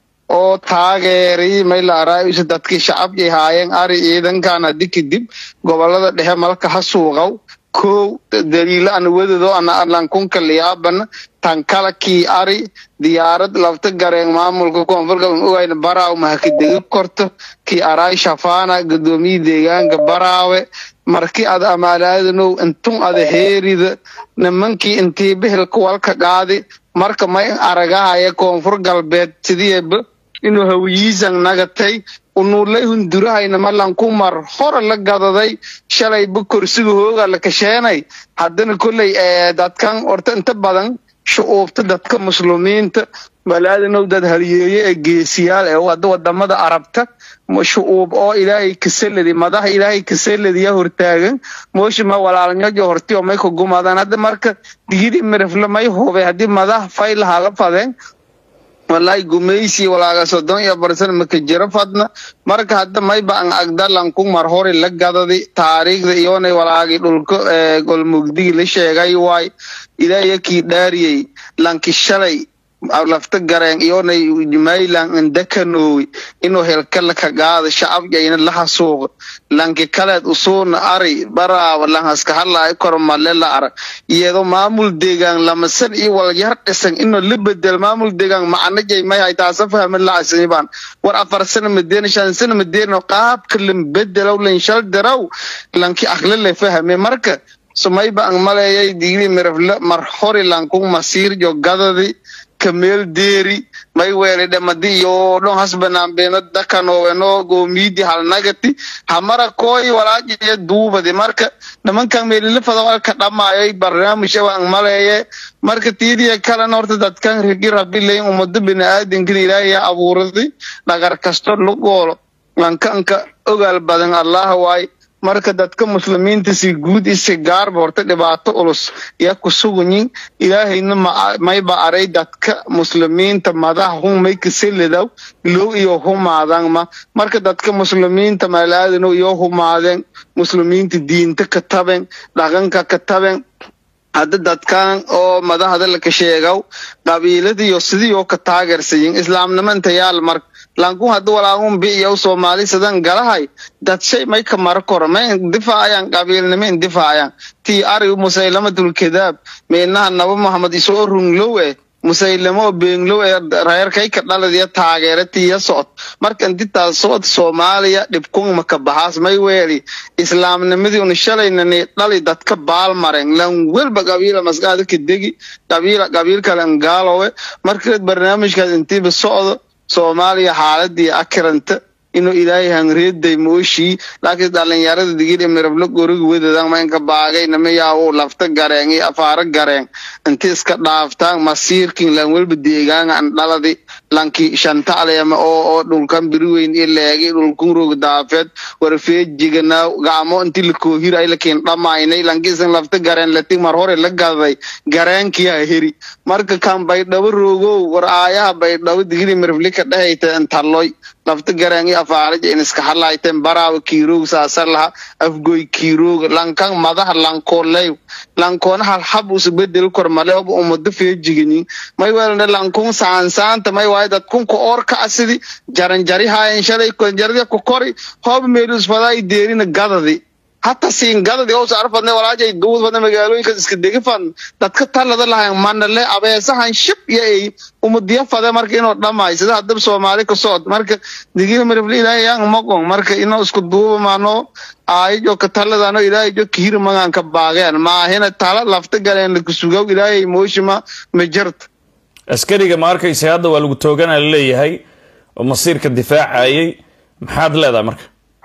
S4: oo taageeri may laaraayusa dadkii shacabkii haayeen ari ciidankan haddi kadib gobolada dhexe malka ha suuqaw kow daliilo ana wadado ana arlankunka liyaabana tan kala kii ari diyaarad lafta gareen maamulka koonfur galbeed ogayna baraaw mahakadegi korto kii araay shafaana gudoomiye deegaanka baraawe markii ad amaalaadanow intun ada heerida nimankii intii bihilka walka qaadi marka may aragahaya koonfur galbeed sidiiba inuu hawiyiisan nagatay unuulay hundurahayna malanku mar hore la gadaday shalayba korsiga hooga la kasheenay haddana kolley dadkan orta inta badan shu'uubta dadka muslimiinta malaadanow dad haliyeeye ee geesiyaal ee wada wadamada arabta shu'uub oo ilaahay kasaladi madaha ilaahay kasaladiya hortaagan mooshima walaalnyojo hortiyo may ka gumadaan hadda marka digidi mirifle may hube haddii madaha faylaha la fadeen wallahi gumaysi walaaga soddon iyo barsan maka jiro fadna marka hadda mayba an agdalanku mar hore la gadadi taariikhda iyoonay walaagi dhulka golmugdigi la sheegay waay ilaahiya kii dhaariyey lanki shalay lafta gareen iyoonay maylan indakanoowi inuu helkala ka gaada shacabjayna laha suuqa lanki kaleed usuuna ari baraaba lanhaska hadlaayo kormale la arag iyadoo maamul deegaan lamasan iyo walyar dhisan inuu la bedel maamul deegaan macnajay may hay taasa fahmin la asnibaan war afar sana madeena shan sana madeena qaabka lan bedelow lan shal daraw lanki akhle le fahme marka sumayba ang maleeyay digri mirafle mar hori lanku masiir jo gadadi kameel deeri may weele dhamadi iyo dhon hasbanaanbeeno dakanoweno goomidi halnagati hamara kooy walaajiyo duubadi marka nimankan meelila fada walka dhamaayay barnaamij ang maleeye marka tiidiya kalena horta dadkan rigi rabilayn ummado biniaadankan ilaahiya abuuraday dhagar kasto lugoolo lankanka ogaal badan allah waay marka dadka muslimiinta si guud isi gaarba horta dhibaato ulus yaa ku sugunyin ilaahayna mayba aray dadka muslimiinta madaha hun may kaselidaw low iyo humaadan ma marka dadka muslimiinta malaadano iyo humaadeen muslimiinta diinta ka taben dhaqanka ka taben hadda dadkan oo madahda laka sheegaw qabiiladiyo sidiioo ka taageersayin islaamnimo inta yaal mar lankun hadda walaagun bi'iyow soomaali sidan galahay dad shay may ka mara koro may indifaacayaan qabiilnimo indifaacayaan tii ari musaylamatul kadaab meenaha nabo mohamed isoo runglow eh musaylamo beenglow ee reerkay ka dhaladiya taageera tiya socod marka intitaa socod soomaaliya dhibkun maka baxaas may weeli islaamnimadii una shalaynani dhali dadka baalmaren lan welba qabiila maskaada ka degi qabiila qabiil kale ngaalowe marka barnaamijkaas intiiba socdo soomaaliya xaaladii akiranta inuu ilaahay hangreeday mooshii laakiin dhalinyarada digidhi mirablo goriga wedadan maynka baagay namayaau lafta gareen iyo afaaro gareen inti iska dhaaftaan masiirkin lan welba deegaanga an dhaladi lanki shantacleema oo oo dhulkan biriweyn iyo leegi dhulkun roog daafeed warfeejigana gacmo inti lakoohir ay lakiin dhamaynay lankiisan lafta gareen lati mar hore la gaday gareenkiyaa heri marka kan baydhabo roogow war aayaha baydhabo digidhi mirabli ka dhehayta intalloy lafta gareen iyo afaarij in iska hadlayteen baraawa kiiroog saasa laha afgoy kiiroog lankan madaha lankooley lankoona halxab usa bedel kor male oba umado feejiganin may welna lankun saansaanta may waayo dadkunka oorka asidi jaranjari haayen shalay konjardia ku kori hooba meelus fadaa deerina gadadi hata siin gadadi oo saar fadne walaajay duud fadne magaalooyinka iska degi fan dadka talada lahayn manale abeesahan shib iyo ay umadiya fade marka inuu dhamaay sida hadab soomaali ka socod marka digina mirifle ilaahay yang maqon marka inuu isku duuba maano aayijo ka taladano ilaahay jo kiiri magan ka baageen maahina tala lafta galeen lakusugaw ilaahay mooshima ma jirta
S2: askariga ma arkaysa hadda waa lagu toogana laleeyahay oo masiirka difaacayay maxaad leedahay marka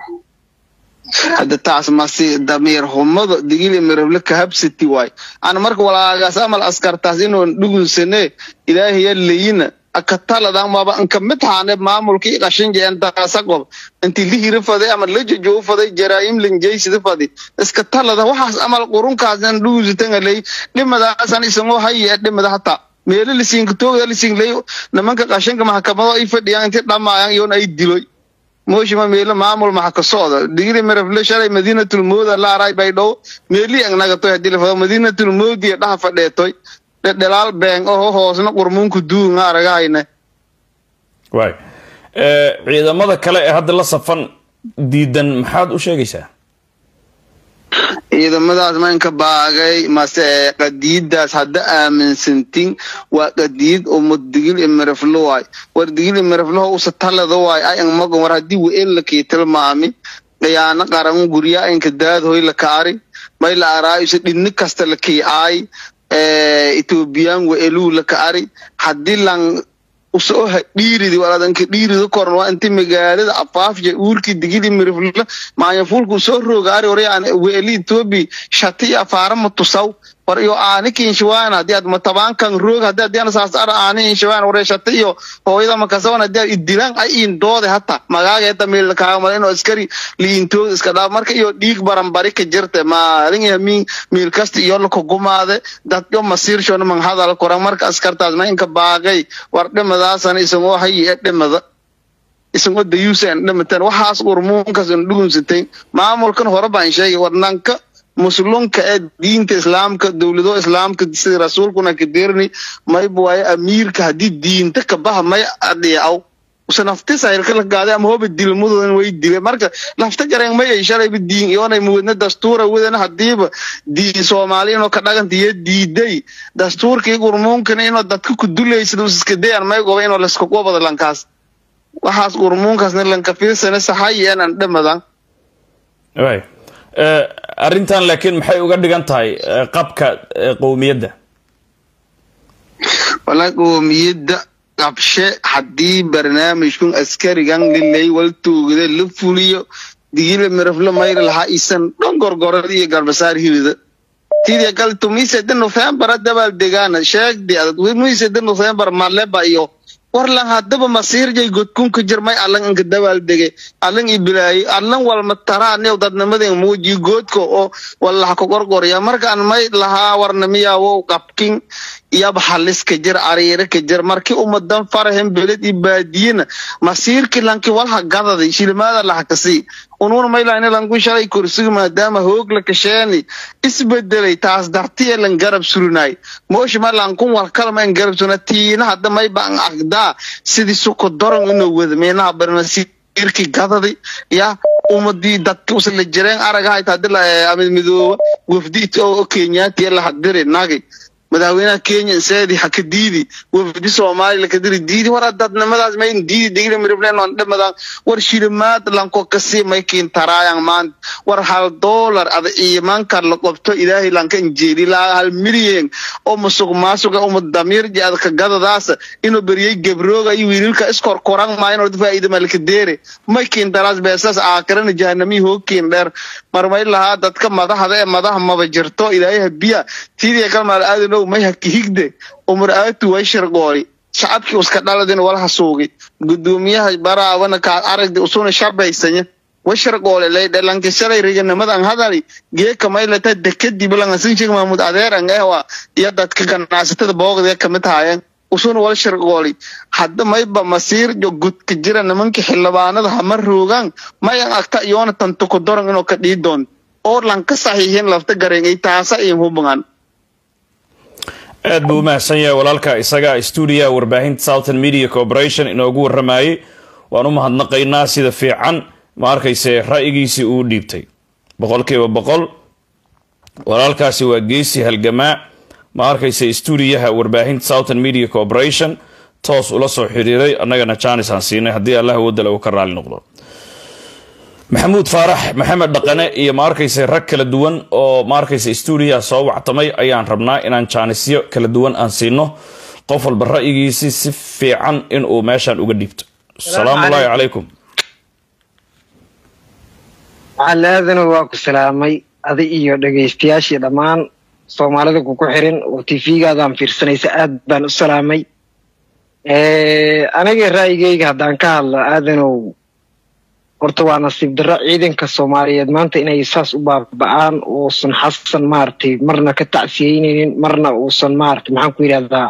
S4: hadda taas masi damiir humada digili mirable kahabsati waay ana marka walaagaas amal askartaas inuu dhugulsane ilaahaya leyina akataladan maba inka mid haane maamulkii qashinjeen taasaqob intii lihiri faday ama lajojow faday jaraayim linjaysida fadi iska talada waxaas amal qurunkaasnan dhugulsitangaley dhimadaasan isagoo haye dhimada hataa meelo lisiinka toogda lisiinley nimanka qashinka maxkamado ay fadhiyaan intii dhamaayan iyoon ay diloy mooshima meelo maamul maxa ka socda digri mirafle shalay madiinatul mooda laaray baydhow meeli ang nagatoy hadii la fado madiinatul moodi dhaha fadheetoy dhedhelaal been oho hoosna qurmuunku duunga aragahayne
S2: waay ciidamada kale ee hadda la safan diidan maxaad u sheegaysaa
S4: ciidamadaas maynka baagay mase qadiidaas hadda aaminsantin waa qadiid oo muddigil imiriflo waay war digil imirifloho usa talada waay ay angmagon war haddii weelakii tilmaami dhayaano qaran gurya inka daadhoy lakaari may la araayuse dhinni kasta lakii aay ethoobiyan weeluu lakaari haddii lan usoo dhiiridi waladanka dhiirida koran waa inti magaalada afaafja uurkii digili mirifla maayafulka usoo rogaari warayaan weeli etoobi shati afaara matusaw war iyo aani kinshiwaan hadii ad matabaankan roog hadii hadii saas ara aani inshiwaan ware shati iyo hooyada makasawan hadii ad idilan ay in doode hata magaaga hata meel kaaga malin oo askari liintood iska dhaaf marka iyo dhiig baranbari ka jirte maalin iyo miin meel kasta iyo la kugumaade dad yo masiir shon man hadal koran marka askartaas ma inka baaqay war dhimadaasana isagoo hayi ee dhimada isagoo dayuusan dhimatan waxaas urmuunkas in dhugunsatay maamulkan hore baan sheegay war nanka muslunka ee diinta islaamka dowlado islaamka sida rasuulkuna ka dirni mayba waaye amiirka haddii diinta ka baha may adhiicaw use nafti sayrka la gaaday ama hoba dilmadoodana way dile marka lafta gareen may ay shalayba diin iyoonay muwadna dastuura wadana hadiiba diin soomaali inoo ka dhaganta iyo diiday dastuurkii gurmuunkana inoo dadka ku duleysada usiska dayan may goba inoo laska qobada lankaas waxaas gurmuunkaasna lanka fiirsana saxayi enan dhamadan
S2: waay arrintan laakiin maxay uga dhigan tahay qabka qowmiyadda
S4: wala qowmiyadda qabshe haddii barnaamijkun askarigan lilay wal tuugada la fuliyo digila miraflo mayra lahaa isan dhan gorgorada iyo garbasaar hirida tidii kal tumiseda november dabaal degaana sheegdi adag tumiseda november maleba iyo warlan haddaba masiirjay godkunka jirmay allan inka dabaal dege allan ibilaayi allan walma taraanew dadnimaden muuji goodka oo wallaha ka gorgorya markaan may lahaa warnamiyawow qabkin iyaba haliska jir ariire ka jir markii umadan farahen beled i baadiyena masiirki lanki walha gadadi shilimaada lahakasi unuun maylayna lanku shalay kursiga maadaama hoog la kasheeni isbedelay taas dartiye lan garab surunay mooshima lankun walkalma en garab suruna tiina hadda mayba an agdaa sidii suko doran inoo wada meenaha barmasiirki gadadi ya umadii dadka usla jireen aragahayta hadii la amid midooba wafdi oo kenyaatiya lahadiri nagi madaxweynaha kenya seedi haka diidi wafdi soomaali lakadiri diidi war dadnimadaas mayn diidi digli miriblenon dhamadan war shilimaad lanko kasi maykin taraayan maan war hal dollar ada iimanka la qobto ilaahay lanka injeeli laa hal milyan oo musuq maasuqa uma damirji ada ka gadadaas inuu beriyey gabrooga iyo wiililka iskorkoran maayin orda faa'iida malka deere maykin daraas beesas aakarana jahanami hoogkin dheer marmay lahaa dadka madaxda ee madaxa maba jirto ilaahay habiya tidii kalmaal aadanow may haki higde umar aatu way shargoori shacabkii uska dhaladin walaha suugi gudoomiyaha baraabana kaad aragdi usuna shabaysanya washargoole laydhalanka shalay riganamadan hadali geeka maylata dekadib langasinshig mahmud adeeran ehwa iyo dadka ganacsatada boogdee kamid haayeen usuna wal shargooli hadda mayba masiir jo gudka jira nimanka xildhibaanada hama roogaan mayan agta iyoona tantuko doran inuu ka dhii doon oo lanka saxiixin lafta gareengay taasa iin hubangan
S2: aad buu u mahadsan yahay walaalka isaga stuudiyaha warbaahinta southern media corporation inoogu warramayay waan u mahadnaqaynaa sida fiican ma arkayse ra'yigiisii uu dhiibtay boqolkiiba boqol walaalkaasi waa geesi halgamaa ma arkayse stuudiyaha warbaahinta southern media corporation toos ula soo xiriiray annagana jaanis aan siinay haddii allah wadala uu ka raali noqdo maxamuud faarax maxamed dhaqane iyo ma arkayse rag kala duwan oo ma arkayse stuudiyaha soo wactamay ayaan rabnaa inaan jaanisyo kala duwan aan siino qof walba ra'yigiisi si fiican inuu meeshaan uga dhiibto asalaamu ullaahi calaykum
S5: calaadana waa ku salaamay adi iyo dhegaystayaashii dhammaan soomaalida kuku xirin oo tv-gaadaan fiirsanaysa aad baan u salaamay aniga ra'yigayga haddaan ka hadlo aadanow horta waa nasiib darro ciidanka soomaaliyeed maanta inay saas u baaba'aan uusan xasan maaragtay marna ka tacsiyeyneynin marna uusan maaragtay maxaan ku yidhahdaa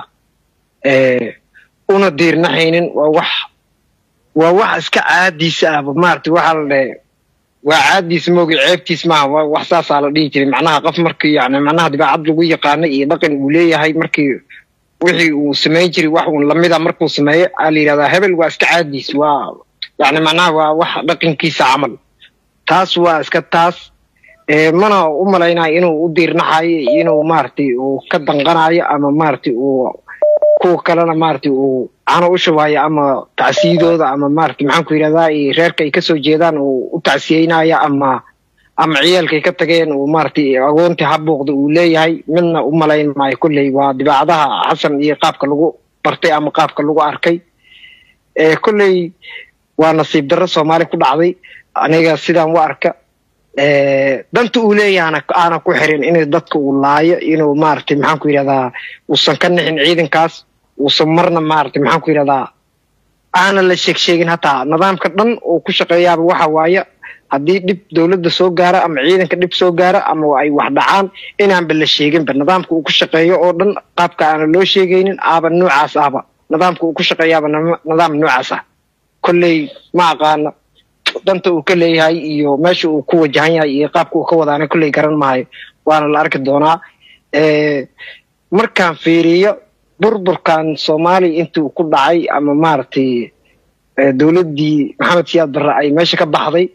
S5: una diirnaxaynin waa wax waa wax iska caadiisa ahba maaragtay waxaa la dhahe waa caadiis moogi ceebtiis maaha wa- wax saasaa la dhihi jiray macnaha qof markii yani macnaha dabeecad lagu yaqaano iyo dhaqan uu leeyahay markii wixii uu samayn jiray wax uun lamida markuu sameeyo aa la yidhahdaa hebel waa iska caadiis waa yani macnaha waa wax dhaqankiisa camal taas waa iska taas ee mana u malaynayo inuu u diirnaxayo iyo inuu maaragtay uu ka danqanayo ama maaragtay uu kuwa kalena maaragtay uu cano u shubayo ama tacsiyadooda ama maaragtay maxaan ku yidhahdaa iyo reerka ay kasoo jeedaan uu u tacsiyeynayo ama ama ciyaalkay ka tageen uu maaragtay agoontii habuuqda uu leeyahay midna u malayn maayo kolley waa dibaacadaha xasan iyo qaabka lagu bartay ama qaabka lagu arkay ee kolley waa nasiib darro soomaali ku dhacday aniga sidaan u arka ee danta uu leeyahana aana ku xirin in dadka uu laayo inuu maaragtay maxaan ku yidhahdaa uusan ka nixin ciidankaas uusan marna maaragtay maxaan ku yidhahdaa aana la sheeg sheegin hataa nidaamka dhan uu ku shaqeeyaaba waxa waaye haddii dhib dowladda soo gaara ama ciidanka dhib soo gaara ama ay wax dhacaan inaanba la sheeginba nidaamka uu ku shaqeeyo oo dhan qaabka aana loo sheegaynin aaba noocaas ahba nidaamka uu ku shaqeeyaaba nima- nidaam noocaas ah kolley ma aqaano danta uu ka leeyahay iyo meesha uu ku wajahan yahay iyo qaabka uu ka wadaana kolley garan maayo waana la arki doonaa Eh, markaan fiiriyo burburkan soomaaliya intii uu ku dhacay ama maaragtay eh, dowladdii maxamed siyaad barre ay meesha ka baxday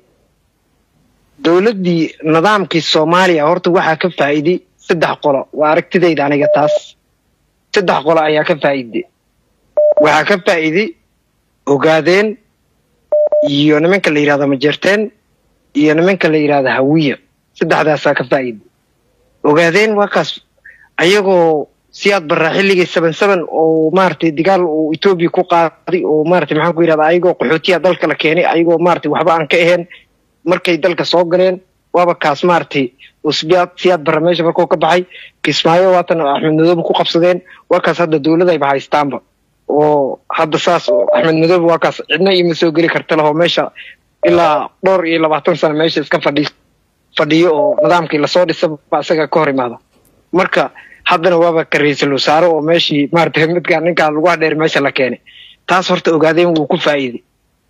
S5: dowladdii nidaamkii soomaaliya horta waxaa ka faa'iiday saddex qolo waa aragtidayda aniga taas saddex qolo ayaa ka faa'iiday waxaa ka faa'iiday ogaadeen iyo nimanka la yidhahdo majerteen iyo nimanka la yidhahdo hawiya saddexdaasaa ka faa'iiday ogaadeen waa kaas ayagoo siyaad barra xilligii seven seven oo maaragtay dagaal uu etoobiya ku qaaday oo maaragtay maxaan ku yidhahdaa ayagoo qaxootiya dalka la keenay ayagoo maaragtay waxba aan ka ahayn markay dalka soo galeen waaba kaas maaragtay oo siyaad siyaad barra meesha markuu ka baxay kismaayo waatan axmed madoobe ku qabsadeen waa kaas hadda dowladayba haystaanba oo hadda saas oo axmed madoobe waa kaas cidna ima soo geli karta lahoo meesha ilaa dhowr iyo labaatan sano meesha iska fadhi fadhiyo oo nidaamkii lasoo dhisaba isaga ka hor imaada marka haddana waaba ka ra-iisul wasaare oo meeshii maaragtay midkaan ninkaan lagu hadheer meesha la keenay taas horta ogaadeen wuu ku faa'iiday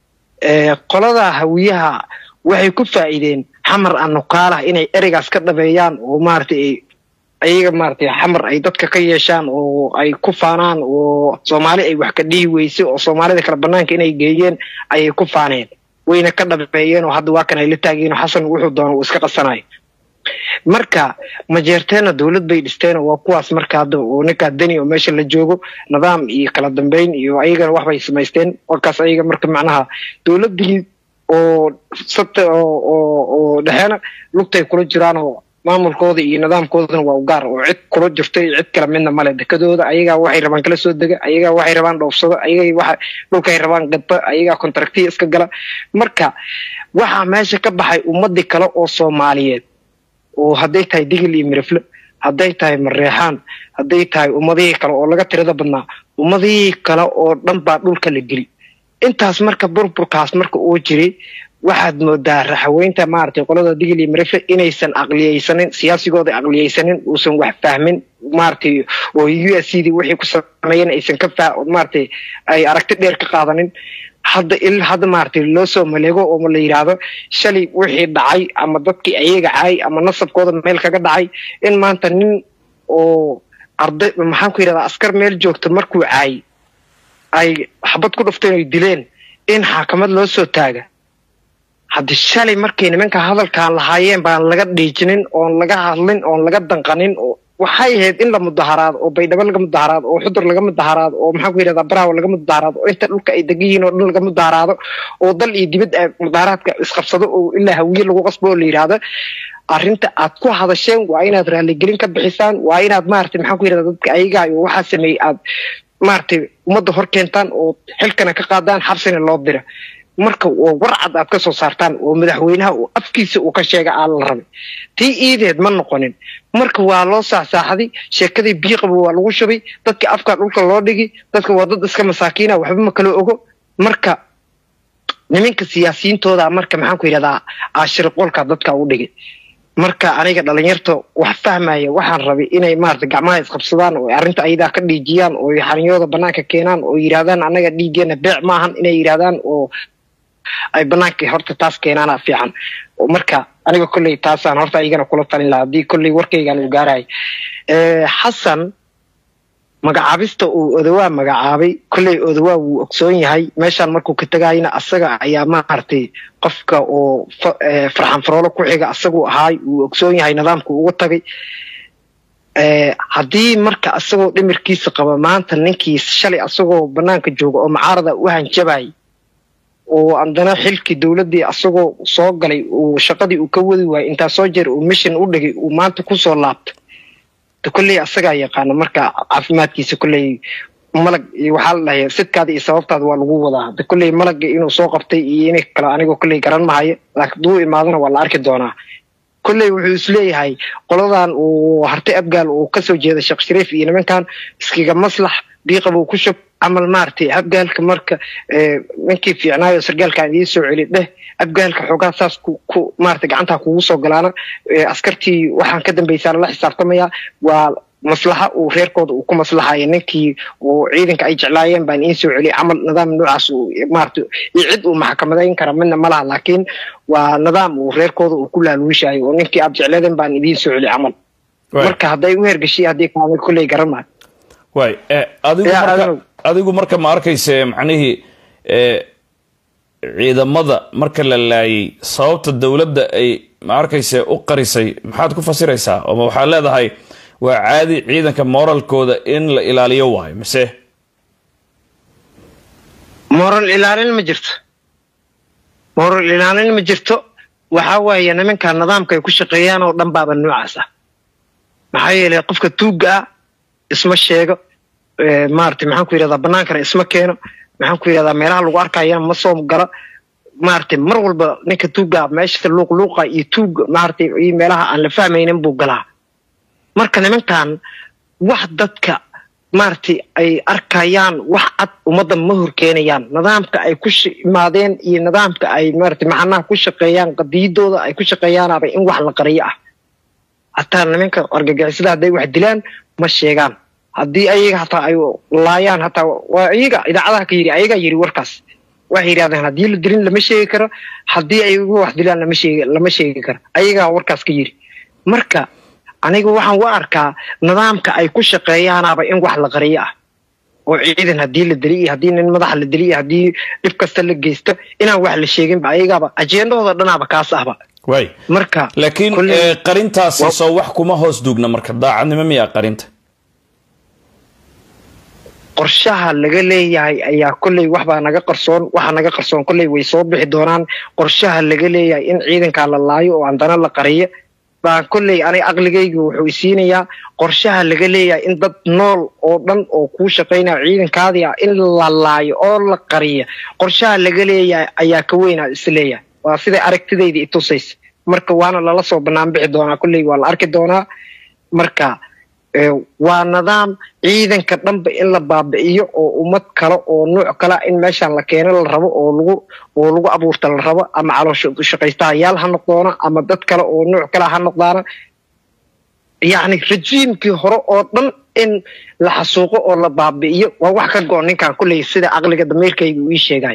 S5: ee qolada hawiyaha waxay ku faa'iideen xamar anukaalaha inay ereygaas ka dhabeeyaan oo maaragtay ay ayaga maaragtay xamar ay dadka ka yeeshaan oo ay ku faanaan oo soomaali ay wax ka dhihi weysay oo soomaalida kale banaanka inay geeyeen ayay ku faaneen wayna ka dhabeeyeen oo hadda waa kan ay la taageen oo xasan wuxuu doono uu iska qasanayo marka majeerteena dowlad bay dhisteen oo waa kuwaas marka hadda oo ninkaa deni oo meesha la joogo nidaam iyo kala dambeyn iyo ayagana waxbay samaysteen warkaas ayaga marka macnaha dowladii oo sabta oo oo oo dhexeena lugtay kula jiraan oo maamulkooda iyo nidaamkoodana waa u gaar oo cid kula jirto iyo cid kale midna male dekadooda ayagaa waxay rabaan kala soo dega ayagaa waxay rabaan dhoofsado ayagaa waxa dhulkay rabaan gadba ayagaa kontraktiya iska gala marka waxaa meesha ka baxay ummadii kale oo soomaaliyeed oo hadday tahay digil iyo mirifle hadday tahay mareexaan hadday tahay ummadihii kale oo laga tirada badnaa ummadihii kale oo dhan baa dhulka la geli intaas marka burburkaas marka uu jiray waxaad moodaa raxaweynta maaragtay qolada digil iyo mirifle inaysan aqliyeysanin siyaasigooda aqliyeysanin uusan wax fahmin maaragtay oo u s c dii wixii ku sameeyeen aysan ka fah maaragtay ay aragti dheer ka qaadanin hadda il hadda maaragtay loo soo maleego oo la yidhaahdo shalay wixii dhacay ama dadkii ayaga caay ama nasabkooda meel kaga dhacay in maanta nin oo arday maxaan ku yidhahdaa askar meel joogto markuu caay ay xabad ku dhufteen oy dileen in xaakamad loo soo taaga haddi shalay markay nimanka hadalkaan lahaayeen baan laga dhiijinin oon laga hadlin oon laga danqanin oo waxay ahayd in la mudaharaado oo baydhabo laga mudaharaado oo xudur laga mudaharaado oo maxaan ku yidhahdaa baraawo laga mudaharaado oo inta dhulka ay degan yihiin oo dhan laga mudaharaado oo dal iyo dibad ay mudaharaadka isqabsado oo ilaa hawiye lagu qasbo oo la yidhaahdo arrinta aad ku hadasheen waa inaad raaligelin ka bixisaan waa inaad maaragtay maxaan ku yidhahdaa dadka ayagaa iyo waxaa sameeyey aad maaragtay ummadda hor keentaan oo xilkana ka qaadaan xabsina loo dira marka oo warcad aad ka soo saartaan oo madaxweynaha uu afkiisa uu ka sheega aa la rabay tii iideed ma noqonin marka waa loo saaxsaaxday sheekadii biiqaba waa lagu shubay dadka afka dhulka loo dhigi dadka waa dad iska masaakiina waxba ma kala ogo marka nimanka siyaasiyiintooda marka maxaan ku yidhahdaa aashirqolka dadka u dhigay marka aniga dhalinyarta wax fahmaya waxaan rabay inay maarata gacmaha isqabsadaan oo arrinta ayadaa ka dhiijiyaan oo xarinyooda banaanka keenaan oo yidhahdaan annaga dhiiggeena beec maahan inay yidhahdaan oo ay banaanka horta taas keenaana fiican marka aniga kolley taasaan horta iyagana kula talin lahaa haddii kolley warkaygaan uu gaarahay xasan magacaabista uu odawaa magacaabay kolley odawaa wuu ogsoon yahay meeshaan markuu ka tegayna asaga ayaa maaragtay qofka oo farxan faroolo ku xiga asaguu ahaay wuu ogsoon yahay nidaamku uga tagay haddii marka asagoo dhimirkiisa qaba maanta ninkii shalay asagoo banaanka jooga oo macaarada u hanjabay oo andana xilkii dowladdii asagoo soo galay uu shaqadii uu ka wadi waayay intaa soo jeer uu mishin u dhigay uu maanta kusoo laabtay de kolley asagaa yaqaana marka caafimaadkiisa kolley malag waxaa la dhahay sidkaada iyo sababtaada waa lagu wadaa de kolley malagga inuu soo qabtay iyo in kale anigoo kolley garan mahayo laakiin duu imaadana waa la arki doonaa kolley wuxuu isleeyahay qoladan uu hartay abgaal uu kasoo jeeda sheekh shariif iyo nimankan iskiga maslax biiqabuu ku shub camal maaragtay abgaalka marka ninkii fiicnaayo sargaalkaan idiin soo celi dheh abgaalka xoogaa saas ku maaragtay gacantaa kugu soo galaana askartii waxaan ka dambaysaana la xisaabtamaya waa maslaxa uu reerkooda uu ku maslaxaya ninkii uu ciidanka ay jeclaayeen baan iin soo celiyay camal nidaam noocaas maarata iyo cid uu maxkamadayn kara midna ma laha laakiin waa nidaam uu reerkooda uu ku laaluushayo oo ninkii aad jecleeden baan idiin soo celiy camal marka hadday u hergeshiy haddii kaamid kulley garan maayo
S2: way adigu marka adigu marka ma arkayse macnihii ciidamada marka la laayay sababta dowladda ay ma arkayse u qarisay maxaad ku fasiraysaa ooma waxaad leedahay waa caadi ciidanka moralkooda in la ilaaliyo waayo mise
S5: moral ilaalin ma jirto moral ilaalin ma jirto waxaa waaye nimanka nidaamka ay ku shaqeeyaan oo dhan baaba noocaas ah maxaa yeelay qofka tuugga ah isma sheego maarata maxaan ku yidhahdaa banaankana isma keeno maxaan ku yidhahdaa meelaha lagu arkayana ma soo galo maaragtay mar walba ninka tuugga meesha luuqluuqa iyo tuugga maaragtay iyo meelaha aan la fahmaynin buu galaa marka nimankan wax dadka maaragtay ay arkayaan wax cad ummadda ma horkeenayaan nidaamka ay ku imaadeen iyo nidaamka ay maaragtay macnaha ku shaqeeyaan qadiyadooda ay ku shaqeeyaanaba in wax la qariyo ah hataa nimanka argagixisada hadday wax dilaan ma sheegaan haddii ayaga hataa ay laayaan hataa waa iyaga idaacadaha ka yiri ayagaa yiri warkaas waxay yidhahdeen haddii la dilin lama sheegi karo haddii ayagu wax dilaan lama sheegi lama sheegi karo ayagaa warkaas ka yiri marka aniga waxaan u arkaa nidaamka ay ku shaqeeyaanaaba in wax la qariyo ah oo ciidan haddii la dili iyo haddii nin madaxa la dili iyo haddii dhib kasta la geysto inaan wax la sheeginba ayagaaba ajendahooda dhanaaba kaas ahba
S2: way
S5: marka
S2: laakiin qarintaasi soo wax kuma hoos duugna marka daacadnimo miyaa qarinta
S5: qorshaha laga leeyahay ayaa kolley waxbaa naga qarsoon waxa naga qarsoon kolley way soo bixi doonaan qorshaha laga leeyahay in ciidankaa la laayo oo andana la qariyo baa kolley aniga aqligayga wuxuu isiinayaa qorshaha laga leeyahay in dad nool oo dhan oo kuu shaqaynaya ciidankaadii ah in la laayo oo la qariyo qorshaha laga leeyahay ayaa ka weynaa isleeyahay waa siday aragtidayda itusaysa marka waana lala soo banaan bixi doonaa kolley waa la arki doonaa marka waa nidaam ciidanka dhanba in la baabi'iyo oo ummad kale oo nuuc kale in meeshaan la keeno la rabo oo lagu oo lagu abuurta la rabo ama caloosha shaqaystahayaal ha noqdoona ama dad kale oo nuuc kale ha noqdaana yacni rajiimkii hore oo dhan in la xasuuqo oo la baabi'iyo waa wax ka go-on ninkan kulley sida caqliga damiirkayga uu ii sheegay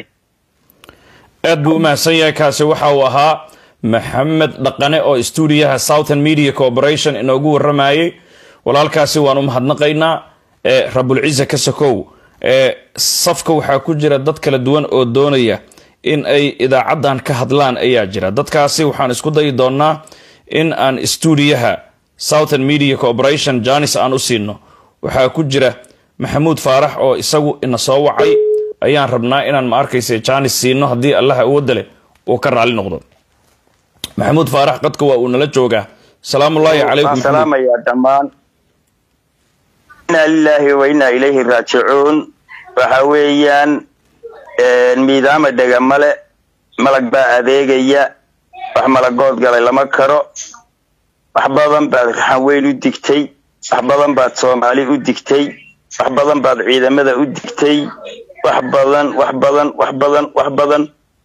S2: aad buu u mahadsan yahay kaasi waxa uu ahaa maxamed dhaqane oo stuudiyaha southern media corporation inoogu waramayay walaalkaasi waan u mahadnaqaynaa ee rabulciza ka sokow ee safka waxaa ku jira dad kala duwan oo doonaya in ay idaacaddan ka hadlaan ayaa jira dadkaasi waxaan isku dayi doonaa in aan stuudiyaha southern media corporation janis aan u siino waxaa ku jira maxamuud faarax oo isagu ina soo wacay ayaan rabnaa inaan ma arkaysa janis siino haddii allaha awoodda leh uu ka raali noqdo maxamuud faarax qadka waa uu nala joogaa salaamullaahi calaykum
S6: salaamaya dhammaan inaa lilaahi wa inaa ilayhi raajicuun waxa weeyaan miidaama dhegamale malag baa adeegaya wax malagood galay lama karo wax badan baad raxan weyn u digtay wax badan baad soomaali u digtay wax badan baad ciidamada u digtay wax badan wax badan wax badan wax badan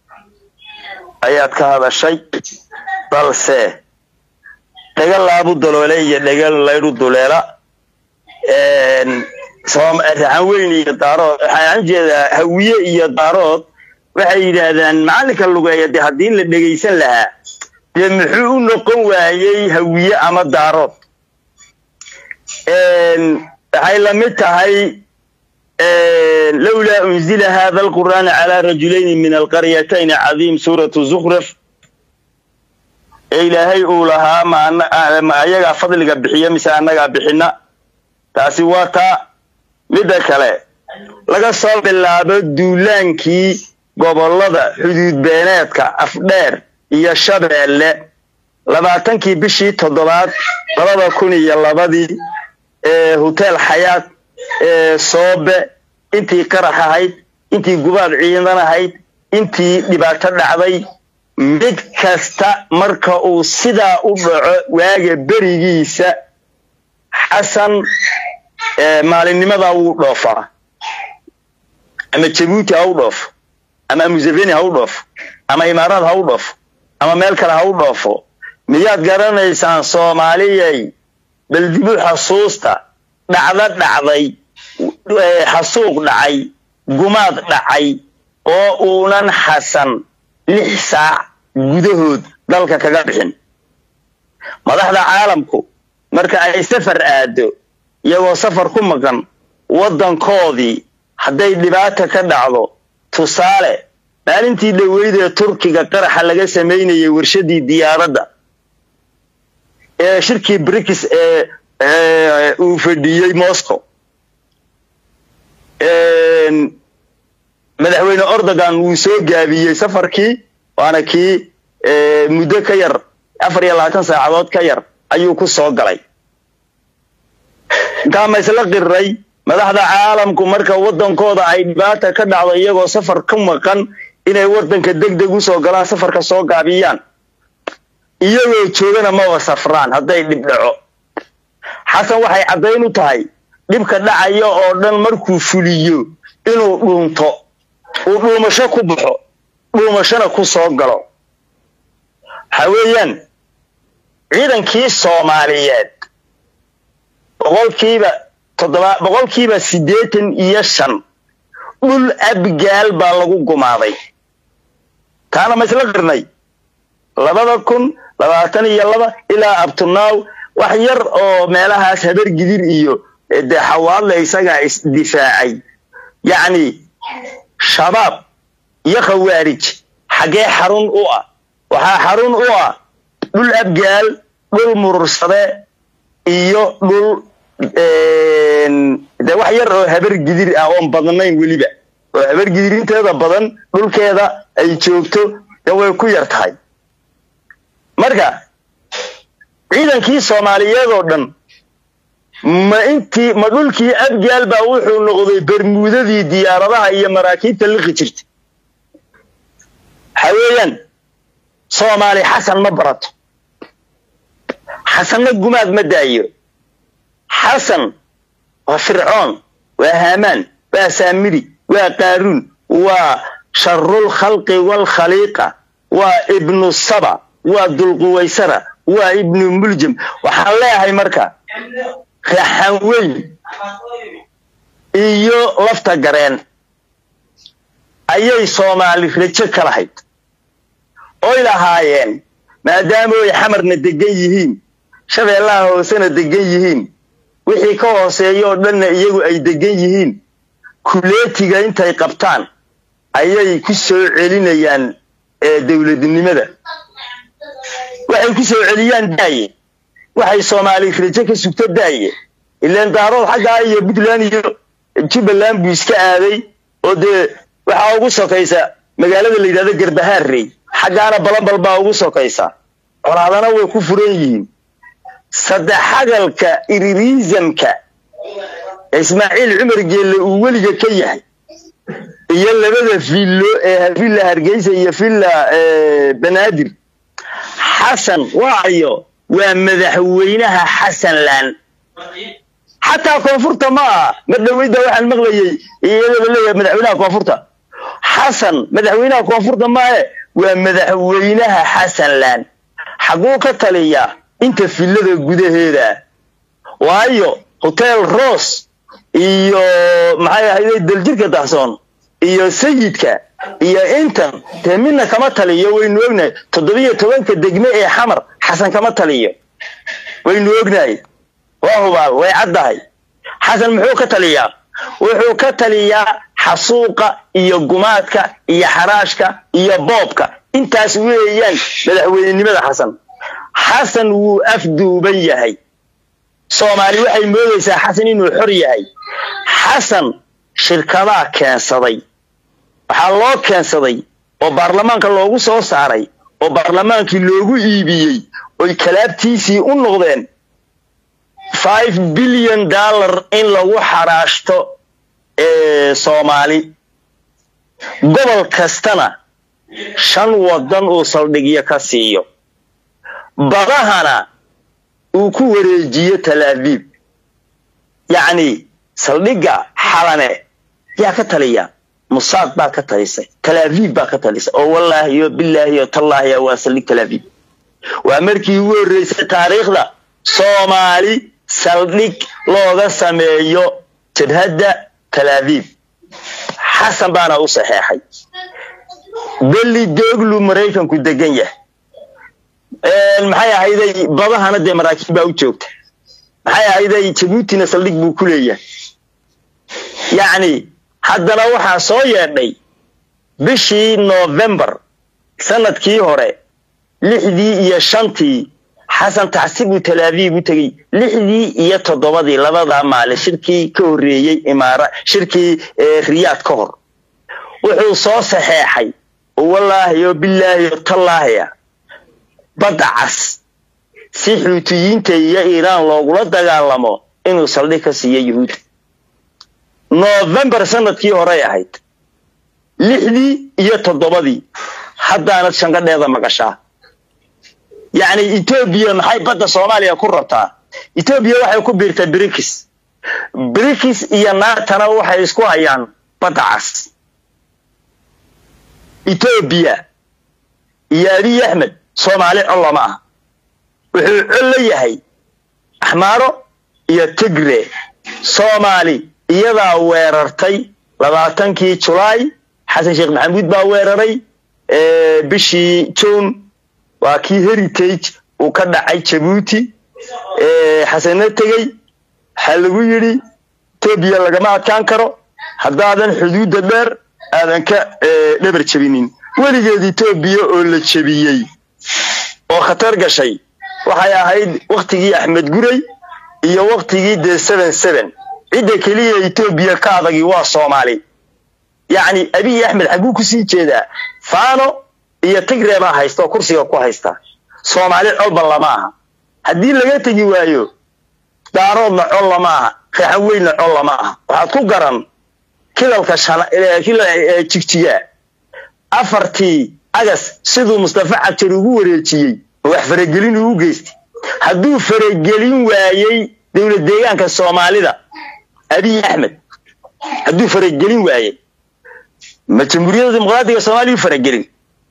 S6: ayaad ka hadashay balse dhega laabu daloole iyo dhega laydhu duleela raxan weyn iyo daarood waxaan jeedaa hawiye iyo daarood waxay yidhaahdaan macallinka lugeeya dee haddii la dhegaysan lahaa dee muxuu u noqon waayey hawiye ama daarood waxay la mid tahay lowlaa unzila hada alqur'aana calaa rajulayni min alqaryatayni cadiim suuratu zukhraf ee ilaahay uu lahaa ma ayagaa fadliga bixiya mise annagaa bixina taasi waa taa midda kale laga soo bilaabo duulaankii gobollada xuduud beeneedka afdheer iyo shabeelle labaatankii bishii toddobaad labada kun iyo labadii ee hotel xayaat ee soobe intii qarax ahayd intii gubaad ciidan ahayd intii dhibaato dhacday mid kasta marka uu sidaa u dhaco waaga berigiisa xasan maalinnimadaa wuu dhoofaa ama jabuuti ha u dhoofo ama museveni ha u dhoofo ama imaaraad ha u dhoofo ama meel kale ha u dhoofo miyaad garanaysaan soomaaliyay bal dibu xasuusta dhacdo dhacday xasuuq dhacay gumaad dhacay oo uunan xasan lix saac gudahood dalka kaga bixin madaxda caalamku marka ay safar aado iyagoo safar ku maqan waddankoodii hadday dhibaata ka dhacdo tusaale maalintii dhoweyd ee turkiga qaraxa laga samaynayay warshadii diyaaradda ee shirkii brikis ee uu fadhiyey moscow madaxweyne ordogan wuu soo gaabiyey safarkii waana kii muddo ka yar afar iyo labaatan saacadood ka yar ayuu ku soo galay intaa ma isla qirray madaxda caalamku marka waddankooda ay dhibaata ka dhacdo iyagoo safar ku maqan inay waddanka deg deg usoo galaan safarka soo gaabiyaan iyagoo joogana maba safraan hadday dhib dhaco xasan waxay caddayn u tahay dhibka dhacaya oo dhan markuu fuliyo inuu dhuunto uu dhuumasho ku baxo dhuumashona ku soo galo waxa weeyaan ciidankii soomaaliyeed boqolkiiba toddoba boqolkiiba siddeetan iyo shan dhul abgaal baa lagu gumaaday taana ma isla qirnay labada kun labaatan iyo laba ilaa abtunaaw wax yar oo meelahaas habar gidir iyo dee xawaadle isagaa isdifaacay yacni shabaab iyo khawaarij xaggee xarun u ah waxaa xarun u ah dhul abgaal dhul murursade iyo dhul de wax yar oo habar gidir ah oon badnayn weliba oo habar gidirinteeda badan dhulkeeda ay joogto de way ku yar tahay marka ciidankii soomaaliyeed oo dhan ma intii ma dhulkii abgaal baa wuxuu noqday bermuudadii diyaaradaha iyo maraakiibta liqi jirta waxa weeyaan soomaali xasan ma barato xasanna gumaad ma daayo xasan waa fircoon waa haamaan waa saamiri waa qaaruun waa sharul khalqi waalkhaliiqa waa ibnu saba waa dulquwaysara waa ibnu muljam waxaan leeyahay marka raxan weyn iyo lafta gareen ayay soomaali rajo ka lahayd oy lahaayeen maadaama ay xamarna degan yihiin shabeellaha hoosena degan yihiin wixii ka hooseeya oo dhanna iyagu ay degan yihiin kuleetiga intay qabtaan ayay ku soo celinayaan dowladnimada waxay ku soo celiyaan daaye waxay soomaali rajo ka sugto daaye ilaan daarood xaggaa iyo puntland iyo jubbaland buu iska aaday oo dee waxaa ugu sokaysa magaalada la yidhahdo garbahaarrey xaggaana balanbal baa ugu sokaysa colaadana way ku furan yihiin saddex xagalka iririisamka ismaaciil cumar geelle uu weliga ka yahay iyo labada villo ee villa hargeysa iyo villa banaadir xasan waayo waa madaxweynaha xasanland xataa koonfurta ma aha mar dhaweyda waxaan maqlayay iyadaba leeyahay madaxweynaha koonfurta xasan madaxweynaha koonfurta maahe waa madaxweynaha xasanland xaguu ka taliyaa inta villada gudaheeda waayo hotel rose iyo maxay ahayde daljirka dahsoon iyo sayidka iyo intan dee midna kama taliyo waynu ognahay toddobiyo tobanka degme ee xamar xasan kama taliyo waynu ognahay waa hubaal way caddahay xasan muxuu ka taliyaa wuxuu ka taliyaa xasuuqa iyo gumaadka iyo xaraashka iyo boobka intaas weeyaan madaxweynenimada xasan xasan wuu afduuban yahay soomaali waxay moodaysaa xasan inuu xor yahay xasan shirkadaa keensaday waxaa loo keensaday oo baarlamaanka loogu soo saaray oo baarlamaankii loogu iibiyey oy kalaabtiisii u noqdeen five billion dollar in lagu xaraashto soomaali gobol kastana shan wadan uu saldhigyo ka siiyo badahana uu ku wareejiyo talaabiib yacni saldhigga xalane yaa ka taliya musaad baa ka talisay talaabiib baa ka talisay oo wallaahi yo bilaahi yo tallaahi waa saldhig talaabiib waa markii ugu horreysay taariikhda soomaali saldhig looga sameeyo jabhadda talaabiib xasan baana u saxeexay beli dooglu maraykanku degan yahay maxay ahayday badahana dee maraakiib baa u joogta maxay ahayday jabuutina saldhig buu ku leeyahay yacni haddana waxaa soo yeedhay bishii novembar sanadkii hore lixdii iyo shantii xasan taxsi buu talaabiib u tegey lixdii iyo toddobadii labadaa maalin shirkii ka horreeyey imaara shirkii riyaad ka hor wuxuu soo saxeexay wallaahi oo bilaahi oo tallaahiya badda cas si xuutiyiinta iyo iiraan loogula dagaalamo inuu saldhig ka siiyo yuhuudda novembar sanadkii horey ahayd lixdii iyo toddobadii haddaanad shangadheeda maqashaa yacni etoobiya maxay badda soomaaliya ku rabtaa etoobiya waxay ku biirtay brikis brikis iyo naatana waxay isku hayaan badda cas etoobiya iyo abiy axmed soomaali col lama ah wuxuu col la yahay axmaaro iyo tigre soomaali iyadaa weerartay labaatankii julaay xasan sheekh maxamuud baa weeraray bishii june waa kii heritage uu ka dhacay jabuuti xasana tegey waxaa lagu yidhi etoobiya lagama adkaan karo haddaadan xuduudda dheer aadan ka dhabar jebinin weligeed etoobiya oo la jebiyey oo khatar gashay waxay ahayd wakhtigii axmed guray iyo wakhtigii dee seven seven cidda keliya etoobiya ka adagi waa soomaali yacni abiy axmed xagguu kusii jeedaa faano iyo tigre baa haysta oo kursiga ku haysta soomaali colba lama aha haddii laga tegi waayo daaroodna col lama aha reexan weynna col lama aha waxaad ku garan kilalka jigjiga afartii agas siduu mustafa cabjar ugu wareejiyey oo wax faragelin ugu geystay hadduu faragelin waayey dowlad deegaanka soomaalida abiy axmed hadduu faragelin waayey ma jamhuuriyadda dimuqraatiga soomaaliya u faragelin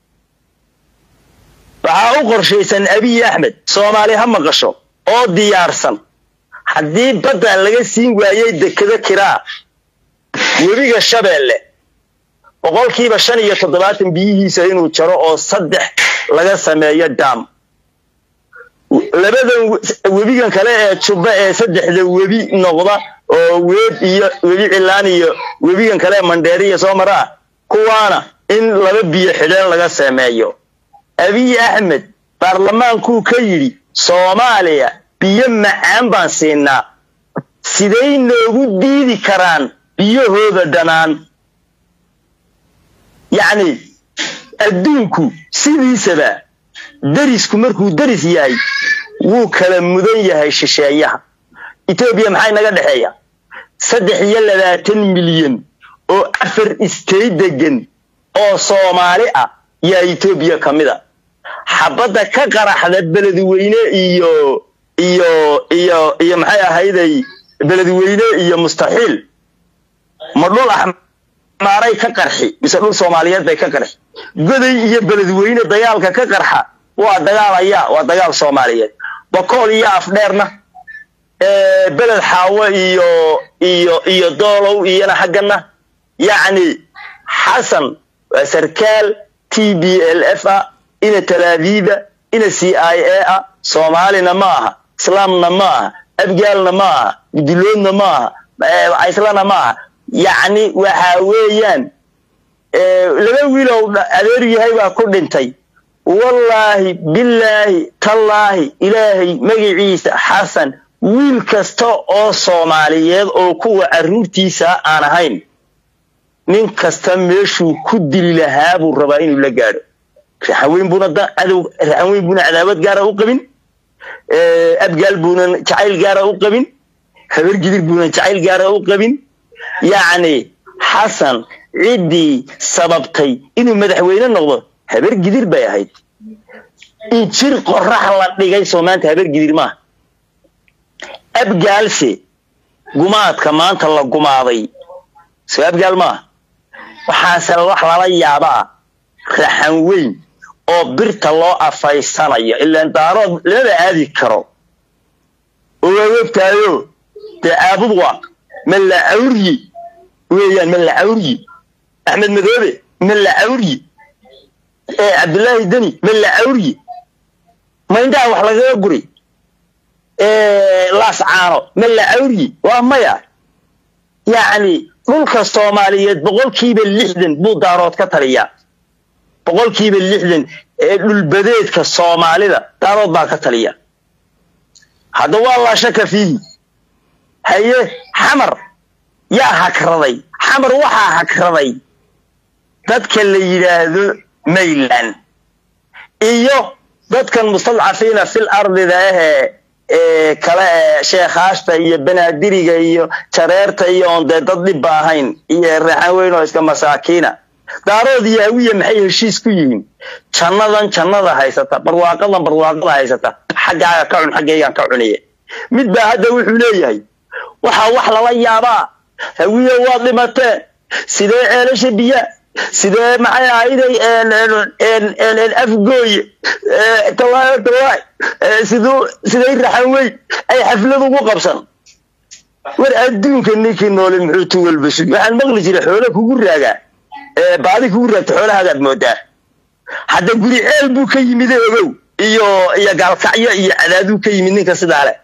S6: waxaa u qorshaysan abiy axmed soomaali ha maqasho oo diyaarsan haddii badda laga siin waayey dekado kiraa webiga shabeelle boqolkiiba shan iyo toddobaatan biyihiisa inuu jaro oo saddex laga sameeyo daam labadan webigan kale ee jubba ee saddexda webi noqda oo weeb iyo webi cilaan iyo webigan kale ee mandheeriya soo maraa kuwaana in laba biyo xidheen laga sameeyo abiy axmed baarlamaankuu ka yidhi soomaaliya biyo macaan baan siinaa siday noogu diidi karaan biyahooda dhanaan yacni adduunku sidiisaba derisku markuu deris yahay wuu kala mudan yahay shisheeyaha etoobiya maxay naga dhexeeya saddex iyo labaatan milyan oo afar istay degan oo soomaali ah yaa etoobiya ka mid a xabadda ka qaraxda beledweyne iyo iyo iyo iyo maxay ahayday beledweyne iyo mustaxiil ma dhul axmaaray ka qarxi mise dhul soomaaliyeed bay ka qarxi goday iyo beledweyne dagaalka ka qarxa waa dagaalaya waa dagaal soomaaliyeed bakool iyo afdheerna beled xaawo iyo iyo iyo doolow iyona xaggana yacni xasan waa sarkaal t b l f ah ina talaaviiba ina c i a ah soomaalina ma aha islaamna ma aha abgaalna ma aha guduloodna ma aha islana ma aha yacni waxa weeyaan laba wiilow adeer yahay baa ku dhintay wallaahi bilaahi tallaahi ilaahay magaciisa xasan wiil kasta oo soomaaliyeed oo kuwa carruurtiisa aan ahayn nin kasta meeshuu ku dili lahaa buu rabaa inuu la gaadho raxanweyn buuna cadow raxanweyn buuna cadaawad gaara u qabin abgaal buunan jacayl gaara u qabin habar gidir buunan jacayl gaara u qabin yacni xasan ciddii sababtay inuu madaxweyne noqdo habar gidir bay ahayd injir qorax la dhigay soo maanta habar gidir maaha abgaalse gumaadka maanta la gumaaday soo abgaal maaha waxaase wax lala yaabaa raxan weyn oo birta loo afaysanayo ilaan daarood lama aadi karo oo waa ogtaayo dee caabud waa mallacawryi weeyaan mallacawryi axmed madoobe mallacawryi cabdullaahi deni mallacawryi maindhaha wax lagaga guri laas caano mallacawryi waa maya yacni dhulka soomaaliyeed boqolkiiba lixdan buu daarood ka taliyaa boqolkiiba lixdan ee dhulbadeedka soomaalida daarood baa ka taliya hadda waa laa shaka fiihi haye xamar yaa hakraday xamar waxaa hakraday dadka la yidhaahdo mayland iyo dadkan mustadcafiina fil ardida ahee ee kale ee sheekhaashta iyo banaadiriga iyo jareerta iyo oon dee dad dhibba ahayn iyo reexan weyn oo iska masaakiina daarood iyo hawiya maxay heshiis ku yihiin jannadan jannada haysata barwaaqadan barwaaqada haysata xaggaaga ka cun xaggaygaan ka cuniye mid baa hadda wuxuu leeyahay waxaa wax lala yaabaa hawiya waad dhimateen sidee ceelasha biya sidee maxay ahayday afgooye tawaayo tawaay siduu siday raxan weyn ay xaflad ugu qabsan war adduunka ninkii noole muxuu tuwalbasu waxaan maqli jiray xoolo kugu raagaa baadi kugu raagta xoolahaagaad moodaa hadda guri ceel buu ka yimid ogow iyo iyo gaalkacyo iyo cadaaduu ka yimid ninka sidaa leh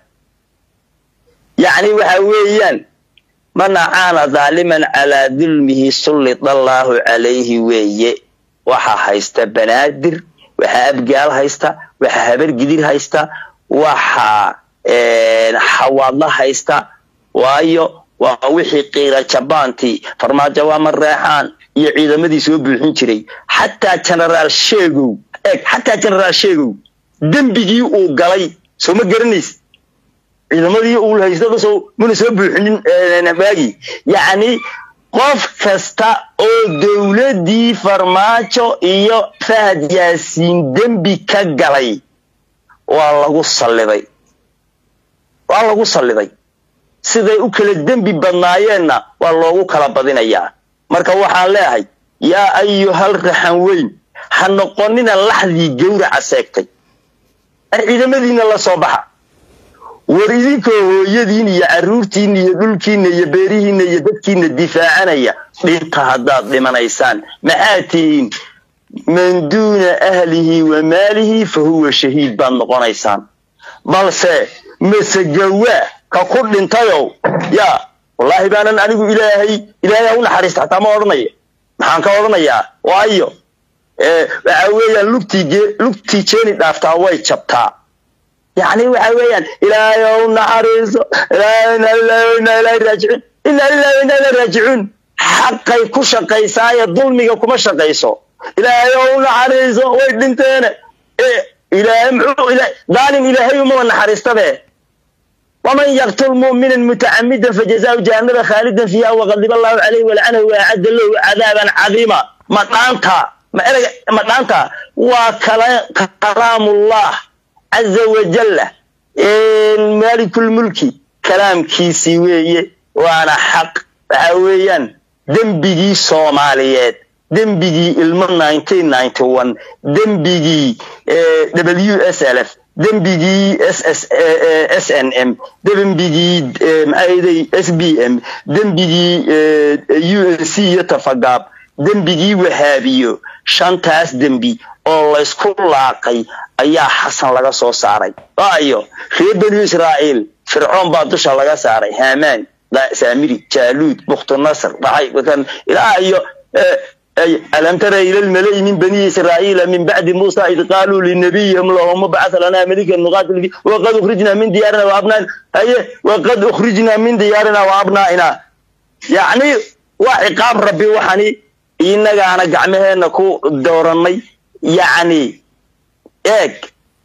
S6: yacni waxa weeyaan man acaana daaliman calaa dulmihi sullida allaahu calayhi weeye waxaa haysta banaadir waxaa abgaal haysta waxaa habar gidir haysta waxaa xawaadla haysta waayo waa wixii qiira jabaantii farmaajo waa mareexaan iyo ciidamadii soo buuxin jiray xataa genaraal sheegow eeg xataa genaraal sheegow dembigii uu galay soo ma garanays ciidamadii uu haystada soo muna soo buuxinin waagii yacni qof kasta oo dowladdii farmaajo iyo fahad yaasiin dembi ka galay waa lagu salliday waa lagu salliday siday u kala dembi badnaayeenna waa loogu kala badinayaa marka waxaan leeyahay yaa ayuhal raxan weyn ha noqonina laxdii gawraca seegtay ar ciidamadiina la soo baxa war idinkoo hooyadiin iyo carruurtiinna iyo dhulkiinna iyo beerihiinna iyo dadkiinna difaacanaya dhinta haddaad dhimanaysaan maxaa tihiin man duuna ahlihi wa maalihi fa huwa shahiid baad noqonaysaan balse masegawaa ka ku dhintayow yaa wallaahi baanan anigu ilaahay ilaahay ha u naxariista xataa ma odhanaya maxaan ka odhanayaa waayo waxa weeyaan lugtii lugtii jeeni dhaaftaa way jabtaa yacni waxa weeyaan ilaahay ha u naxariiso ilaahay inaa lillahi wa inaa ilaahi raajicuun inaa lillahi wa inaa ilaahi raajicuun xaqay ku shaqaysaaye dulmiga kuma shaqayso ilaahay ha u naxariiso way dhinteene ilaahay muxuu daalim ilaahay umaba naxariistabe ومن يقتل مؤمنا متعمدا فجزاؤه جهنم خالدا فيها وغضب الله عليه ولعنه واعد له عذابا عظيما ما دانتا ما دانتا وكلام الله عز وجل مالك الملك كلام كيسي ويه وانا حق وحويان دنبigii Soomaaliyeed dembigii ilmo 1991 dembigii WSLF dembigii SNM dembigii maxaaday SBM dembigii UNC iyo tafagaab dembigii wahaabiyo shantaas dembi oo laysku laaqay ayaa xasan laga soo saaray waayo reer banu israa'iil fircoon baa dusha laga saaray haamaan saamiri jaaluud bukhtunasr dhacay kan ilaa iyo ألم تر إلى الملأ من بني إسرائيل من بعد موسى إذ قالوا لنبيهم اللهم ابعث لنا ملكا نقاتل فيه وقد أخرجنا من ديارنا وأبنائنا أي وقد أخرجنا من ديارنا وأبنائنا يعني وعقاب ربي وحني إنك أنا قعمهنا كو دورني يعني إيك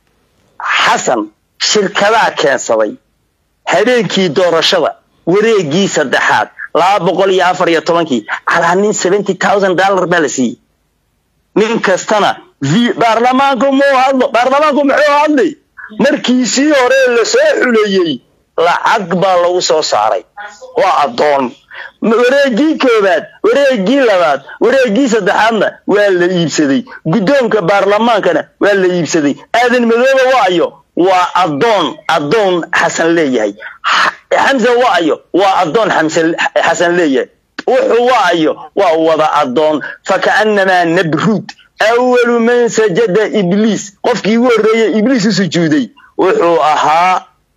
S6: حسن شركة كان صبي هبينكي دور الشبا وريقي سدحات laba boqol iyo afar iyo tobankii calaa nin seventy thousand dollar baa la siiyey nin kastana v baarlamaanku muu hadlo baarlamaanku muxuu hadlay markiisii hore lasoo xuleeyey lacag baa lagu soo saaray waa addoon wareegii koobaad wareegii labaad wareegii saddexaadna waa la iibsaday guddoonka baarlamaankana waa la iibsaday aadan madooba waayo waa addoon addoon xasan leeyahay xamse waayo waa addoon xasan leeyahay wuxuu waayo waa wada addoon fakaannamaa nabruud awalu man sajada ibliis qofkii ugu horreeyey ibliis u sujuuday wuxuu ahaa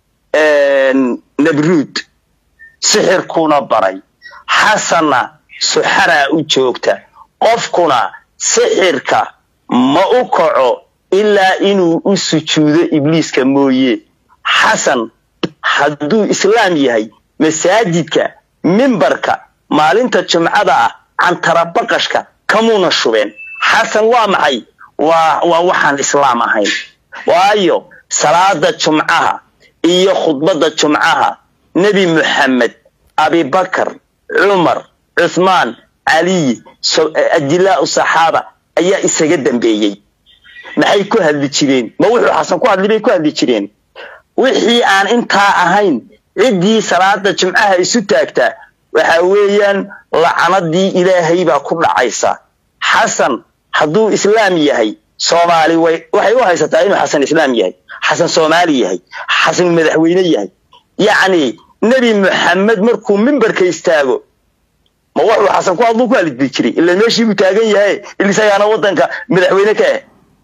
S6: nabruud sixirkuna baray xasanna suxaraa u joogta qofkuna sixirka ma u kaco ilaa inuu u sujuudo ibliiska mooye xasan hadduu islaam yahay masaajidka mimbarka maalinta jumcada ah cantarabaqashka kamuuna shubeen xasan waa maxay waa waa waxaan islaam ahayn waayo salaada jumcaha iyo khudbadda jumcaha nebi muxamed abibakar cumar cuthmaan caliy ajilaau saxaaba ayaa isaga dambeeyey maxay ku hadli jireen ma wuxuu xasan ku hadli bay ku hadli jireen wixii aan intaa ahayn ciddii salaada jimcaha isu taagtaa waxa weeyaan lacanadii ilaahay baa ku dhacaysa xasan hadduu islaam yahay soomaali way waxay u haysataa inuu xasan islaam yahay xasan soomaali yahay xasan madaxweyne yahay yacni nebi muxamed markuu mimbarka istaago ma wuxuu xasan ku hadluu ku hadli jiray ila meeshii buu taagan yahay isagaana waddanka madaxweyne ka ah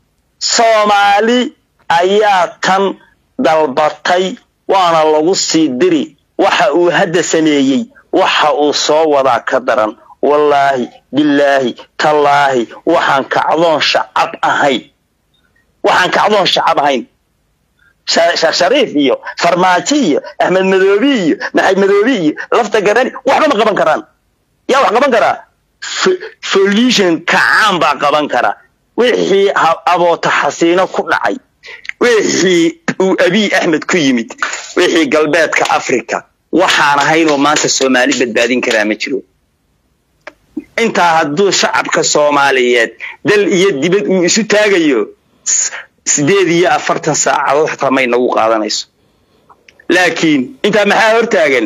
S6: soomaali ayaa tan dalbatay waana lagu sii diri waxa uu hadda sameeyey waxa uu soo wadaa ka daran wallaahi bilaahi tallaahi waxaan kacdoon shacab ahayn waxaan kacdoon shacab ahayn sheekh shariif iyo farmaajo iyo axmed madoobi iyo maxamed madoobi iyo lafta garani waxba ma qaban karaan yaa wax qaban karaa folution kacaan baa qaban kara wixii aboota xasiino ku dhacay wixii uu abiy axmed ku yimid wixii galbeedka africa waxaan ahaynoo maanta soomaali badbaadin karaa ma jiro intaa hadduu shacabka soomaaliyeed dal iyo dibad uu isu taagayo sideed iyo afartan saacadood xataa may nagu qaadanayso laakiin intaa maxaa hortaagan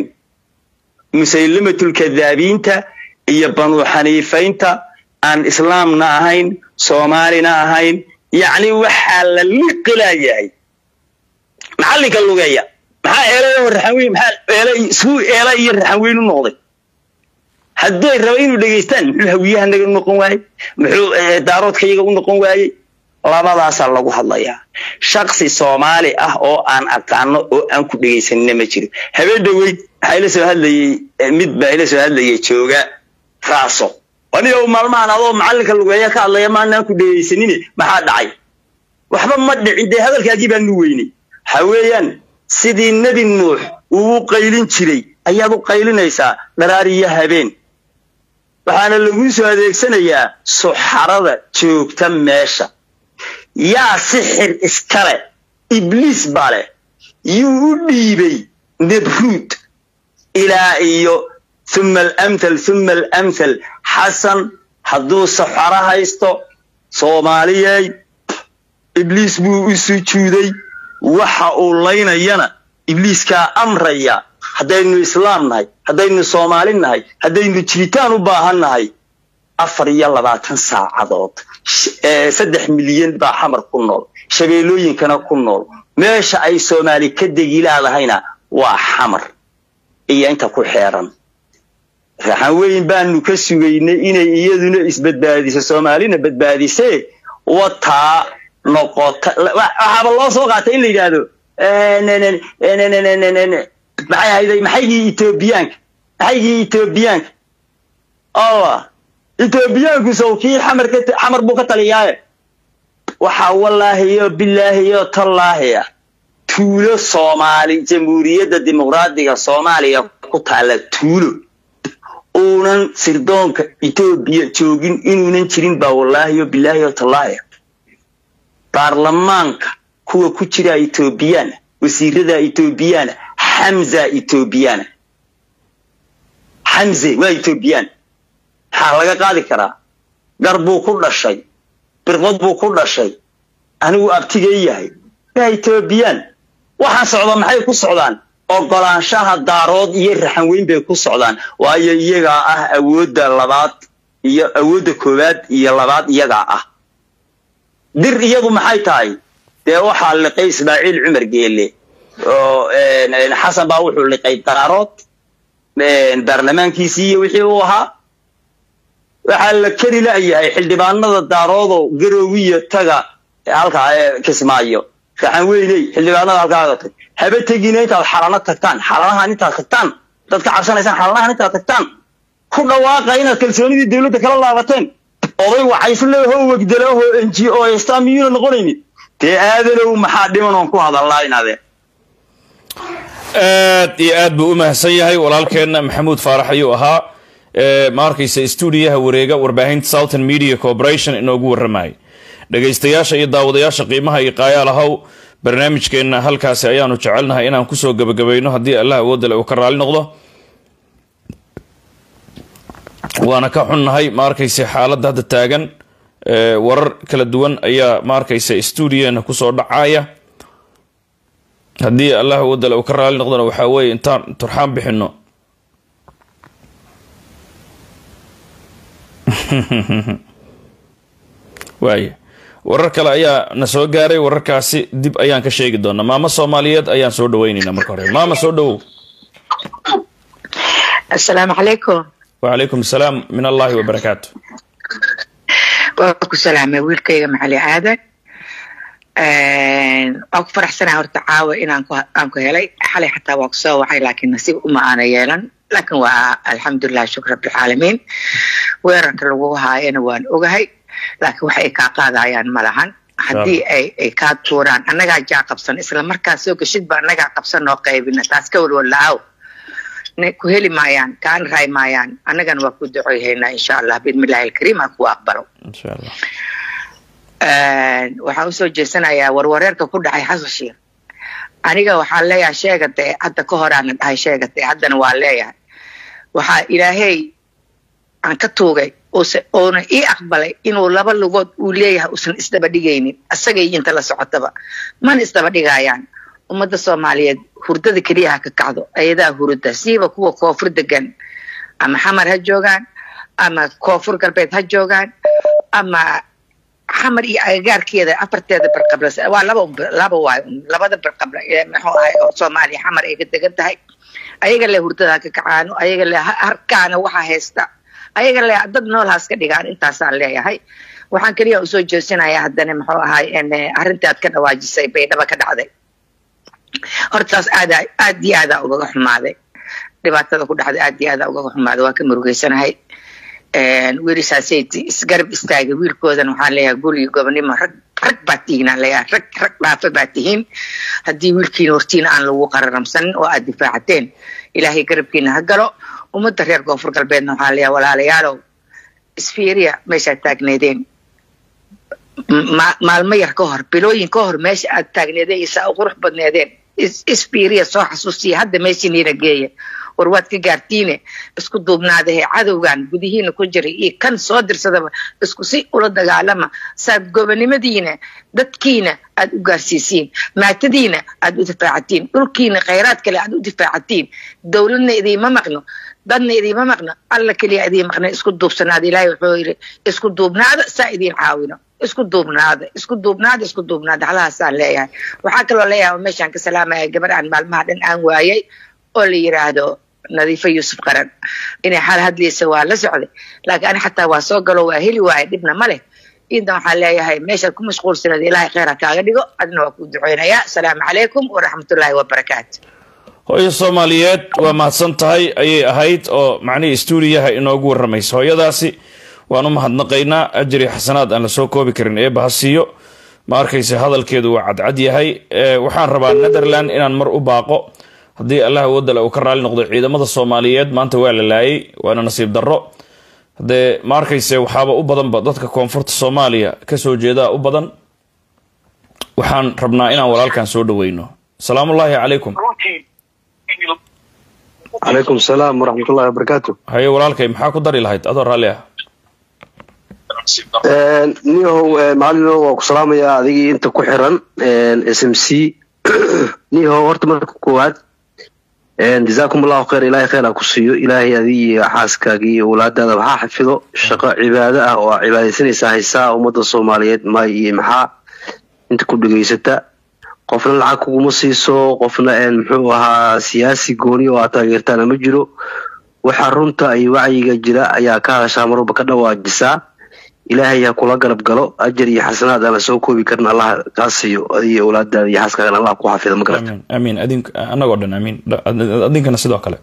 S6: musaylimatulkadaabiinta iyo banuu xaniifaynta aan islaamna ahayn soomaalina ahayn yacni waxaa la liqilayahay macallinka lugeeya maxaa eelayo raxanweyn maxaa eela isuu eela iyo raxanweyn u noqday hadday raba inuu dhegaystaan muxuu hawiyahanaga u noqon waayey muxuu daaroodkayaga u noqon waayey labadaasaa lagu hadlayaa shaksi soomaali ah oo aan aqaano oo aan ku dhegaysanina ma jiro habeen dhaweyd waxaa ila soo hadlayey mid baa ila soo hadlayay jooga raaso aniga maalmahan adoo macallinka lugeeya ka hadlaya maanaan ku dhegaysanine maxaa dhacay waxba ma dhicin dee hadalkaagii baan nu weynay waxa weeyaan sidii nebi nuux uu u qaylin jiray ayaad u qaylinaysaa dharaariyo habeen waxaana laguu soo adeegsanayaa suxarada joogta meesha yaa sixir iskale ibliis baa leh yuu u dhiibay nabruud ilaa iyo uma alamthal uma alamthal xasan hadduu saxaro haysto soomaaliyey ibliis buu u sujuuday waxa uu laynayana ibliiskaa amraya haddaynu islaam nahay haddaynu soomaali nahay haddaynu jiritaan u baahan nahay afar iyo labaatan saacadood saddex milyan baa xamar ku nool shabeellooyinkana ku nool meesha ay soomaali ka degi laadahayna waa xamar iyo inta ku xeeran raxan weyn baanu ka sugaynay inay iyaduna isbadbaadiso soomaalina badbaadisee wataa noqota waxaaba loo soo qaatay in la yidhaahdo maxay ahayday maxaygii etoobiyaanka maxaygii etoobiyaanka allah etoobiyaanku sawkii xamar ka xamar buu ka taliyaaye waxaa wallaahiyo bilaahiyo tallaahiya tuulo soomaali jamhuuriyadda dimuqraadiga soomaaliya ku taalla tuulo uunan sirdoonka etoobiya joogin inuunan jirin baa wallaahiyo bilaahiyo tallaahiya baarlamaanka kuwa ku jira etoobiyana wasiirada etoobiyana xamza etoobiyana xamze waa etoobiyaan maxaa laga qaadi karaa gar buu ku dhashay birqod buu ku dhashay anigu abtigay yahay waa etoobiyaan waxaan socda maxay ku socdaan ogolaanshaha daarood iyo raxan weyn bay ku socdaan waayo iyagaa ah awoodda labaad iyo awoodda koowaad iyo labaad iyagaa ah dir iyadu maxay tahay dee waxaa liqay ismaaciil cumar geele oo xasan baa wuxuu liqay daarood baarlamaankiisii iyo wixii uu ahaa waxaa la keri la'yahay xildhibaanada daaroodo garoowiya taga halkaa kismaayo raxan weyney xildhibaanada halkaaga tag haba tegina intaad xalano tagtaan xalanahan intaad tagtaan dad ka cabsanaysaan xalanahan intaad tagtaan ku dhawaaqa inaad kalsoonidii dawladda kala laabateen oday waxaysleho wegdalaho n g o sta miyuuna noqonaynin dee aadanow maxaa dhiman oon ku hadallaa inaadeen
S2: aad iyo aad buu u mahadsan yahay walaalkeenna maxamuud faarax ayuu ahaa ma arkaysa stuudiyaha wareega warbaahinta southern media corporation inoogu warramayay dhegaystayaasha iyo daawadayaasha qiimaha iyo qaayaalahow barnaamijkeenna halkaasi ayaanu jecelnahay inaan kusoo gebagabayno haddii allah awoodale uu ka raali noqdo waana ka xunnahay ma arkaysa xaaladda hadda taagan warar kala duwan ayaa ma arkaysa stuudiyaheena kusoo dhacaya haddii allah awoodale uu ka raali noqdona waxaa weeye intaan turxaan bixino waaya warar kale ayaa na soo gaaray wararkaasi dib ayaan ka sheegi doonaa maamo soomaaliyeed ayaan soo dhaweyneynaa marka hore maama soo dhawow
S7: asalaamu calaykum
S2: wacalaykum asalaam min allahi wabarakaatu
S7: waa ku salaamay wiilkayga macali aadan waa ku faraxsanaa horta caawa inaan aan ku helay xalay xataa waa kusoo wacay laakiin nasiib uma aana yeelan laakiin waa alxamdulilah shukr rabbilcaalamiin weerarka lagu haayana waan ogahay laakiin wax ay kaa qaadayaan ma lahan haddii ay ay kaa tuuraan annagaa jaa qabsan isla markaa soo geshidba annagaa qabsan noo qaybina taas ka walwalaaw ku heli maayaan kaana raay maayaan annagana waa ku ducoyhaynaa insha allah biidmillahi alkariim ha kuwa aqbalo
S2: insha allah
S7: waxaan usoo jeesanayaa warwareerka ku dhacay xasan sheekh aniga waxaan leeyahay sheegatay hadda ka horaana dhahay sheegatay haddana waa leeyahay waxaa ilaahay aan ka tuugay oona ii aqbalay inuu laba lugood uu leeyahay uusan isdaba dhigaynin isagay inta la socotaba mana isdaba dhigayaan ummadda soomaaliyeed hurdada keliya ha ka kacdo ayadaa hurda siiba kuwa koonfur degan ama xamar ha joogaan ama koonfur galbeed ha joogaan ama xamar iyo agagaarkeeda afarteeda barqabla waa laba laba waay labada barqabla muxuu ahay oo soomaaliya xamar ay ka degan tahay ayaga le hurdada ha ka kacaano ayaga le harkaana waxa haysta ayaga le dad nool haas ka dhigaan intaasaan leeyahay waxaan keliya usoo jeesinayaa haddana muxuu ahay arrintii aad ka dhawaajisay baydhaba ka dhacday hortaas aada aad iyo aadaa ugaga xumaaday dhibaatada ku dhacday aad iyo aadaa ugaga xumaaday waa ka murugeysanahay wiilishaasay isgarab istaagay wiilkoodan waxaan leeyahay guriga gobonimo rag rag baa tihiinaan leeyahay rag rag dhaafa baa tihiin haddii wiilkiina hortiina aan lagu qararamsanin oo aad difaacateen ilaahay garabkiina ha galo ummadda reer koonfur galbeedna waxaan leeyahay walaalayaalow isfiiriya meeshaad taagneedeen maalmo yar ka hor bilooyin ka hor meesha aad taagneedeen isaa u qurux badneedeen isfiiriya soo xasuusiya hadda meeshiniina geeya war waad ka gaartiine isku duubnaadahe cadowgan gudihiina ku jiray iyo kan soo dirsadaba isku si ula dagaalama saad gobonimadiina dadkiina aad u gaarsiisiin maatadiina aad u difaacatiin dhulkiina khayraad kale aad u difaacatiin dowladna idiima maqno dadna idiima maqno alla keliya idiin maqna isku duubsanaada ilaahay wuxuu yidhi isku duubnaada saa idiin caawino isku duubnaada isku duubnaada isku duubnaada halahaasaan leeyahay waxaa kaloo leeyahay meeshaan ka salaamaya gabar aan maalmaha dhan aan waayay oo la yiraahdo nadiifo yuusuf qaran inay xal hadlaysa waa la socday laakiin ani xataa waa soo galo waa heli waaye dhibna ma leh intan waxaan leeyahay meeshaad ku mashquulsanayd ilaahay kheyr ha kaaga dhigo adna waa kuu duceynayaa asalaamu calaykum waraxmatullaahi wabarakaatu
S2: hooyo soomaaliyeed waa mahadsan tahay ayay ahayd oo macnihii stuudiyaha inoogu waramaysa hooyadaasi waan u mahadnaqaynaa ajri xasanaad aan la soo koobi karin eeba ha siiyo ma arkaysa hadalkeedu waa cadcad yahay waxaan rabaa netherland inaan mar u baaqo haddii allah wadale uu ka raali noqdo ciidamada soomaaliyeed maanta waa la laayay waana nasiib darro haddee ma arkayse waxaaba u badanba dadka koonfurta soomaaliya kasoo jeedaa u badan waxaan rabnaa inaan walaalkan soo dhaweyno salaamullaahi calaykum
S8: calaykum salaam waraxmatullahi wabarakaatu
S2: haye walaalkay maxaa ku dari lahayd adoo raalli ah
S8: niyahow macalino waa ku salaamayaa adigii inta ku xiran s m c niyahow horta marka koowaad jazaakum allahu khayr ilahay khayr ha ku siiyo ilaahay adigii xaaskaagii iyo walaadaada waxaa xafido shaqo cibaado ah oo aa cibaadaysanaysaa haysaa ummadda soomaaliyeed maay iyo maxaa inta ku dhegaysata qofna lacag kuguma siiso qofna muxuu ahaa siyaasi gooni oo aad taageertaana ma jiro waxa runta iyo wacyiga jira ayaa ka hadashaa marwalba ka dhawaajisaa ilaahay ha kula garab galo ajar iyo xasanaad aan la soo koobi karin allah kaa siiyo adiyo awlaadaada iyo xaaskaagan allah ku xafido ma garata
S2: amiin amiin adink annagoo dhan amiin adinkana sidoo kale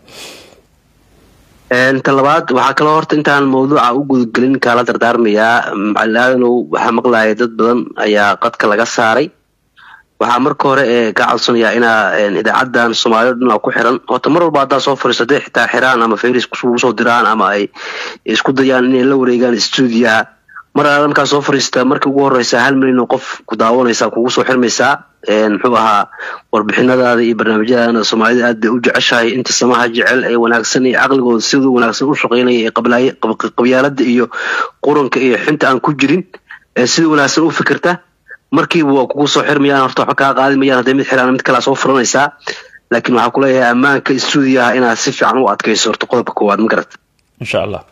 S8: ta labaad waxaa kaloo horta intaan mawduuca u gudagelin kaala dardaarmayaa macalin aadanow waxaa maqlaya dad badan ayaa qadka laga saaray waxaa marka hore ee ka codsanayaa inaa idaacadan soomaalida dhan ku xiran horta mar walba haddaa soo fariiso hadday xitaa xiraan ama fayris kugu soo diraan ama ay isku dayaan inay la wareegaan stuudiyaha mar aad markaa soo fariistaa markii ugu horeysa hal milyan oo qof ku daawanaysaa kugu soo xirmaysaa muxuu ahaa warbixinadaada iyo barnaamijyadaana soomaalida aad bay u jeceshahay inta samaha jecel ee wanaagsan iyo caqligooda siduu wanaagsan u shaqeynaya ee qabyaalada iyo quranka iyo xinta aan ku jirin ee sida wanaagsan u fikirta markiiba waa kugu soo xirmayaan horta waxba kaa qaadi mayaan hadday mid xiraan mid kalea soo furanaysaa laakiin waxaa kuleeyahay ammaanka stuudiyaha inaad si fiican u adkayso horta qodobka koowaad ma garata
S2: insha allah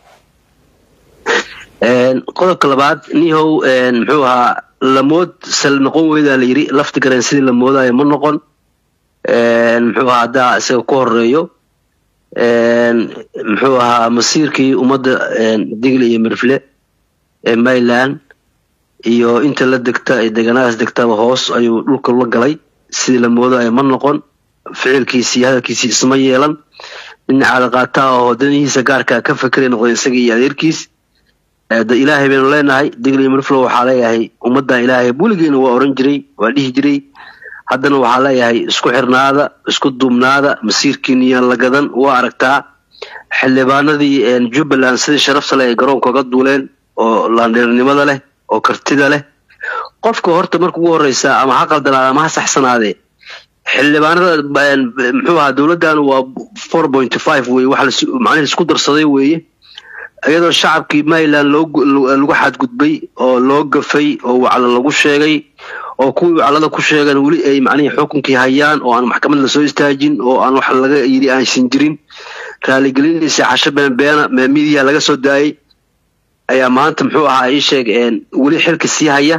S8: qodobka labaad nihow muxuu ahaa lamood sal noqon weydaa la yiri lafti gareen sidii la moodayo ma noqon muxuu ahaa haddaa isaga ku horeeyo muxuu ahaa masiirkii ummadda digle iyo mirfle ee mayland iyo inta la degta ee deegaanadaas degtaba hoos ayuu dhulka la galay sidii la moodayo ma noqon ficilkiisii hadalkiisii isma yeelan nin caada qaataa oo danihiisa gaarkaa ka fekeray noqday isaga iyo adeerkiis da ilaahay baynu leenahay digli mirflo waxaa leeyahay ummaddan ilaahay buligeena waa oran jiray waa dhihi jiray haddana waxaa leeyahay isku xirnaada isku duubnaada masiirkiiniyaan la gadan waa aragtaa xildhibaanadii jubbaland sidii sharafta leh ay garoonka oga duuleen oo laandheernimada leh oo kartida leh qofka horta marka ugu horeysa ama ha qaldanaada ama ha saxsanaadee xildhibaanada muxuu ahaa dowladdan waa four point five weye wax macnihi isku darsaday weeye iyadoo shacabkii mayland lagu xadgudbay oo loo gafay oo waclo lagu sheegay oo kuwii waclada ku sheegan weli ay macnihii xukunkii hayaan oo aan maxkamad lasoo istaajin oo aan wax laga yidhi aansan jirin raaligelinaysa casho beenbeena midiya laga soo daayay ayaa maanta muxuu ahaa ii sheeg weli xilka sii haya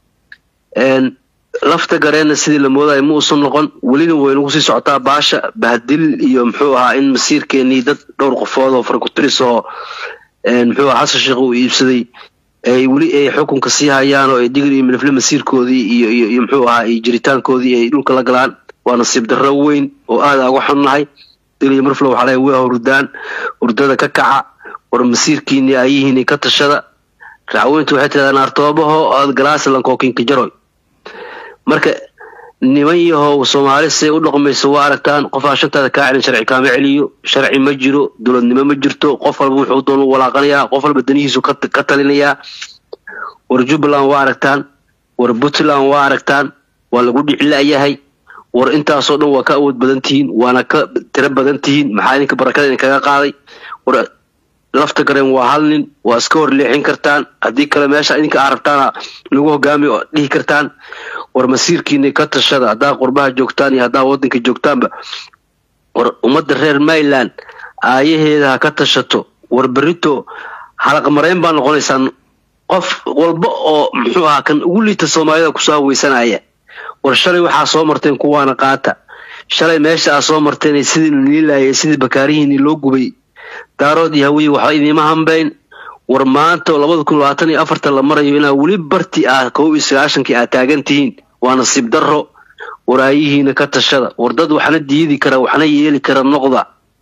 S8: lafta gareenna sidii la moodayo ma uusan noqon welina waynagu sii socotaa baasha bahdil iyo muxuu ahaa in masiirkeenii dad dhowr qofood oo farkutiris oo muxuu aha xasan sheekh uu iibsaday ay weli ay xukunka sii hayaan oo ay digri iyo milifle masiirkoodii iyo iyo iyo muxuu ahaa iyo jiritaankoodii ay dhulka la galaan waa nasiib darro weyn oo aada uga xunnahay digri iyo milifle waxaa leeyahay waa hurdaan hurdada ka kaca war masiirkiini ayihiini ka tashada racweyntu waxay tiradaa naartoobaho aad galaasalankookinka jaroy marka niman yahow soomaali say u dhaqmayso waa aragtaan qofaa shantaada kaa celin sharci kaama celiyo sharci ma jiro dowladnimo ma jirto qof walba wuxuu doon u walaaqanayaa qof walba danihiisu ka talinayaa war jubbaland waa aragtaan war puntland waa aragtaan waa lagu dhicila'yahay war intaasoo dhan waa ka awood badan tihiin waana ka tiro badan tihiin maxaa idinka barakada idinkaga qaaday war lafta gareen waa hal nin waa iska hor leexin kartaan haddii kale meesha idinka aa rabtaana lagu hogaamiyo oo dhihi kartaan war masiirkiina ka tashada haddaa qurbaha joogtaan iyo haddaa waddanka joogtaanba war ummadda reer mayland aayaheeda ha ka tashato war berito halaqmarayn baa noqonaysaan qof walba oo muxuu ahaa kan ugu liita soomaalida kusoo haweysanaya war shalay waxaa soo marteen kuwaana qaata shalay meesha aa soo marteen sidii nii laayay sidii bakaarihiini loo gubay daarood iyo hawiye waxba idiima hambayn war maanta oo labada kun labaatan iyo afartan la marayo inaa weli barti ah kow iyo sagaashankii aad taagan tihiin waa nasiib darro waraayihiina ka tashada war dad waxna diidi kara waxna yeeli kara noqda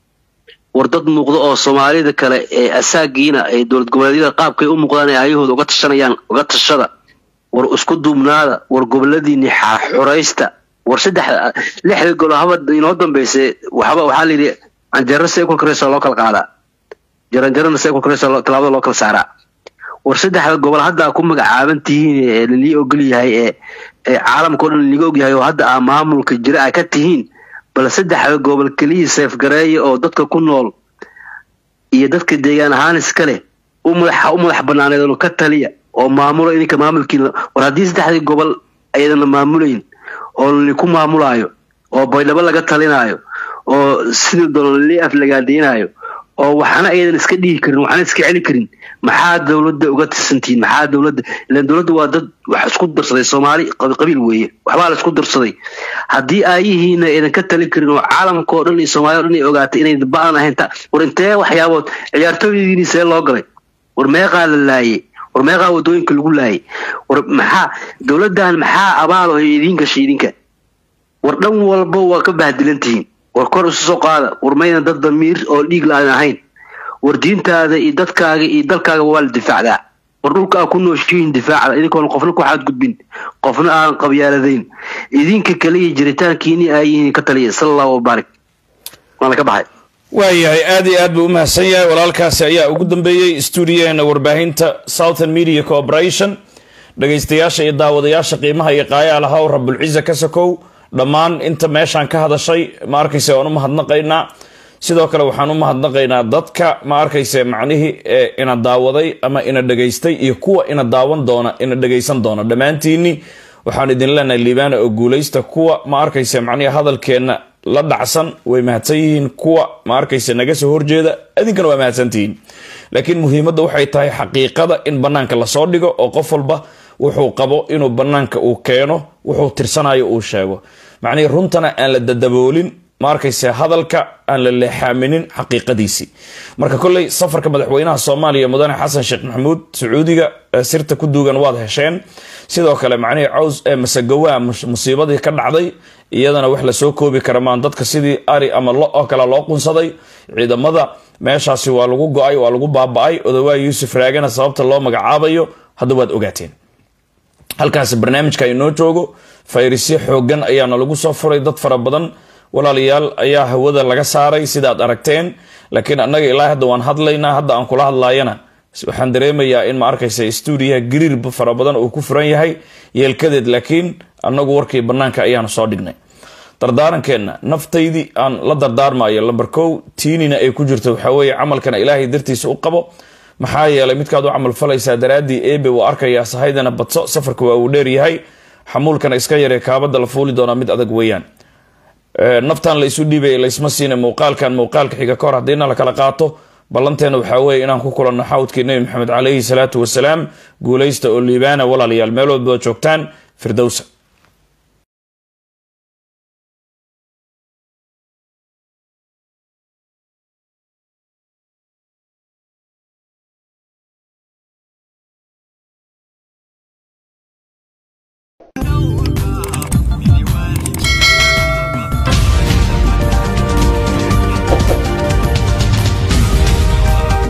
S8: war dad muuqda oo soomaalida kale ee asaagiina ee dowlad goboleedyada qaabkay u muuqdaan ee ayahooda uga tashanayaan uga tashada war isku duubnaada war goboladiini xuraysta war saddex lixda golo haba inoo dambaysa waxba waxaa layidhi canjero seekul kareso loo kala qaadaa jaranjarana seekul kareso tallaabada loo kala saaraa war saddexda gobol hadda aa ku magacaaban tihiin ee lalii ogol yahay ee ee caalamka o dhan liga ogyahay oo hadda aa maamulka jira a ka tihiin bal saddexda gobol keliya seefgareeya oo dadka ku nool iyo dadka deegaan ahaan iska leh u madax u madax banaaneed ka taliya oo maamulo idinka maamulkiina war haddii saddexdii gobol aydan la maamulayn oo laliku maamulaayo oo baydhabo laga talinaayo oo sidii doona lali aflagaadeynayo oo waxna aydan iska dhihi karin waxna iska celi karin maxaa dowladda uga tirsantihiin maxaa dowladda ilan dowladda waa dad wax isku darsaday soomaali qabiil weeye waxbaa la isku darsaday haddii aayihiina aydan ka talin karin oo caalamka oo dhan iyo soomaaliya o dhan ay ogaatay inay ba-an ahayn ta war intee waxyaabood ciyaartooydiini see loo galay war meeqaa la laayay war meeqaa wadooyinka lagu laayay war maxaa dowladdan maxaa abaal oo idiin gashay idinka war dhan walba waa ka bahdilan tihiin war kor isu soo qaada war maydan dad damiir oo dhiig la-aan ahayn war diintaada iyo dadkaaga iyo dalkaaga waa la difaacdaa war dhulka aa ku nooshihiin difaacda idinkoon qofna ku xadgudbin qofna aan qabyaaladayn idinka kaliya jiritaankiini aayihiin ka taliya sala allahu wabaarik waana ka baxay
S2: waayahay aad iyo aad buu u mahadsan yahay walaalkaasi ayaa ugu dambeeyey stuudiyaheena warbaahinta southern media corporation dhagaystayaasha iyo daawadayaasha qiimaha iyo qaayaalahaw rabulciza ka sakow dhammaan inta meeshaan ka hadashay ma arkayse waan u mahadnaqaynaa sidoo kale waxaan u mahadnaqaynaa dadka ma arkayse macnihii ee ina daawaday ama ina dhegaystay iyo kuwa ina daawan doona ina dhegaysan doona dhammaantiini waxaan idin leenahay liibaana oo guulaysta kuwa ma arkayse macnihi hadalkeenna la dhacsan way mahadsan yihiin kuwa ma arkayse naga soo horjeeda idinkana waa mahadsantihiin laakiin muhiimadda waxay tahay xaqiiqada in bannaanka lasoo dhigo oo qof walba wuxuu qabo inuu bannaanka uu keeno wuxuu tirsanayo uu sheego macnihii runtana aan la dadaboolin ma arkayse hadalka aan la leexaaminin xaqiiqadiisii marka kolley safarka madaxweynaha soomaaliya mudane xasan sheekh maxamuud sacuudiga sirta ku duugan waad hesheen sidoo kale macnihii caws ee masagowaa musiibadii ka dhacday iyadana wax lasoo koobi kara maan dadka sidii ari ama lo oo kale loo qunsaday ciidamada meeshaasi waa lagu go-ay waa lagu baaba-ay odawaa yuusuf raagana sababta loo magacaabayo hadda waad ogaateen halkaasi barnaamijka inoo joogo fayrisyo xoogan ayaana lagu soo furay dad fara badan walaalayaal ayaa hawada laga saaray sidaad aragteen laakiin annaga ilaa hadda waan hadlaynaa hadda aan kula hadlaayana waxaan dareemayaa in ma arkaysa stuudiyaha gariir fara badan uu ku furan yahay yeelkadeed laakiin annagu warkii bannaanka ayaanu soo dhignay dardaarankeena naftaydii aan la dardaarmayo lamber kow tiinina ay ku jirto waxaa weeye camalkana ilaahay dartiisa u qabo maxaa yeelay midkaad u camal falaysaa daraaddii ebe wuu arkayaa sahaydana badso safarka waa uu dheer yahay xamuulkana iska yaree kaabada la fuuli doonaa mid adag weeyaan naftan la isu dhiibay laysma siina muuqaalkan muuqaalka xiga kahor haddiina la kala qaato ballanteena waxaa weeye inaan ku kulanno xawdkii nebi maxamed caleyhi salaatu wasalaam guulaysta oo liibaana walaalayaal meel walba joogtaan firdowsa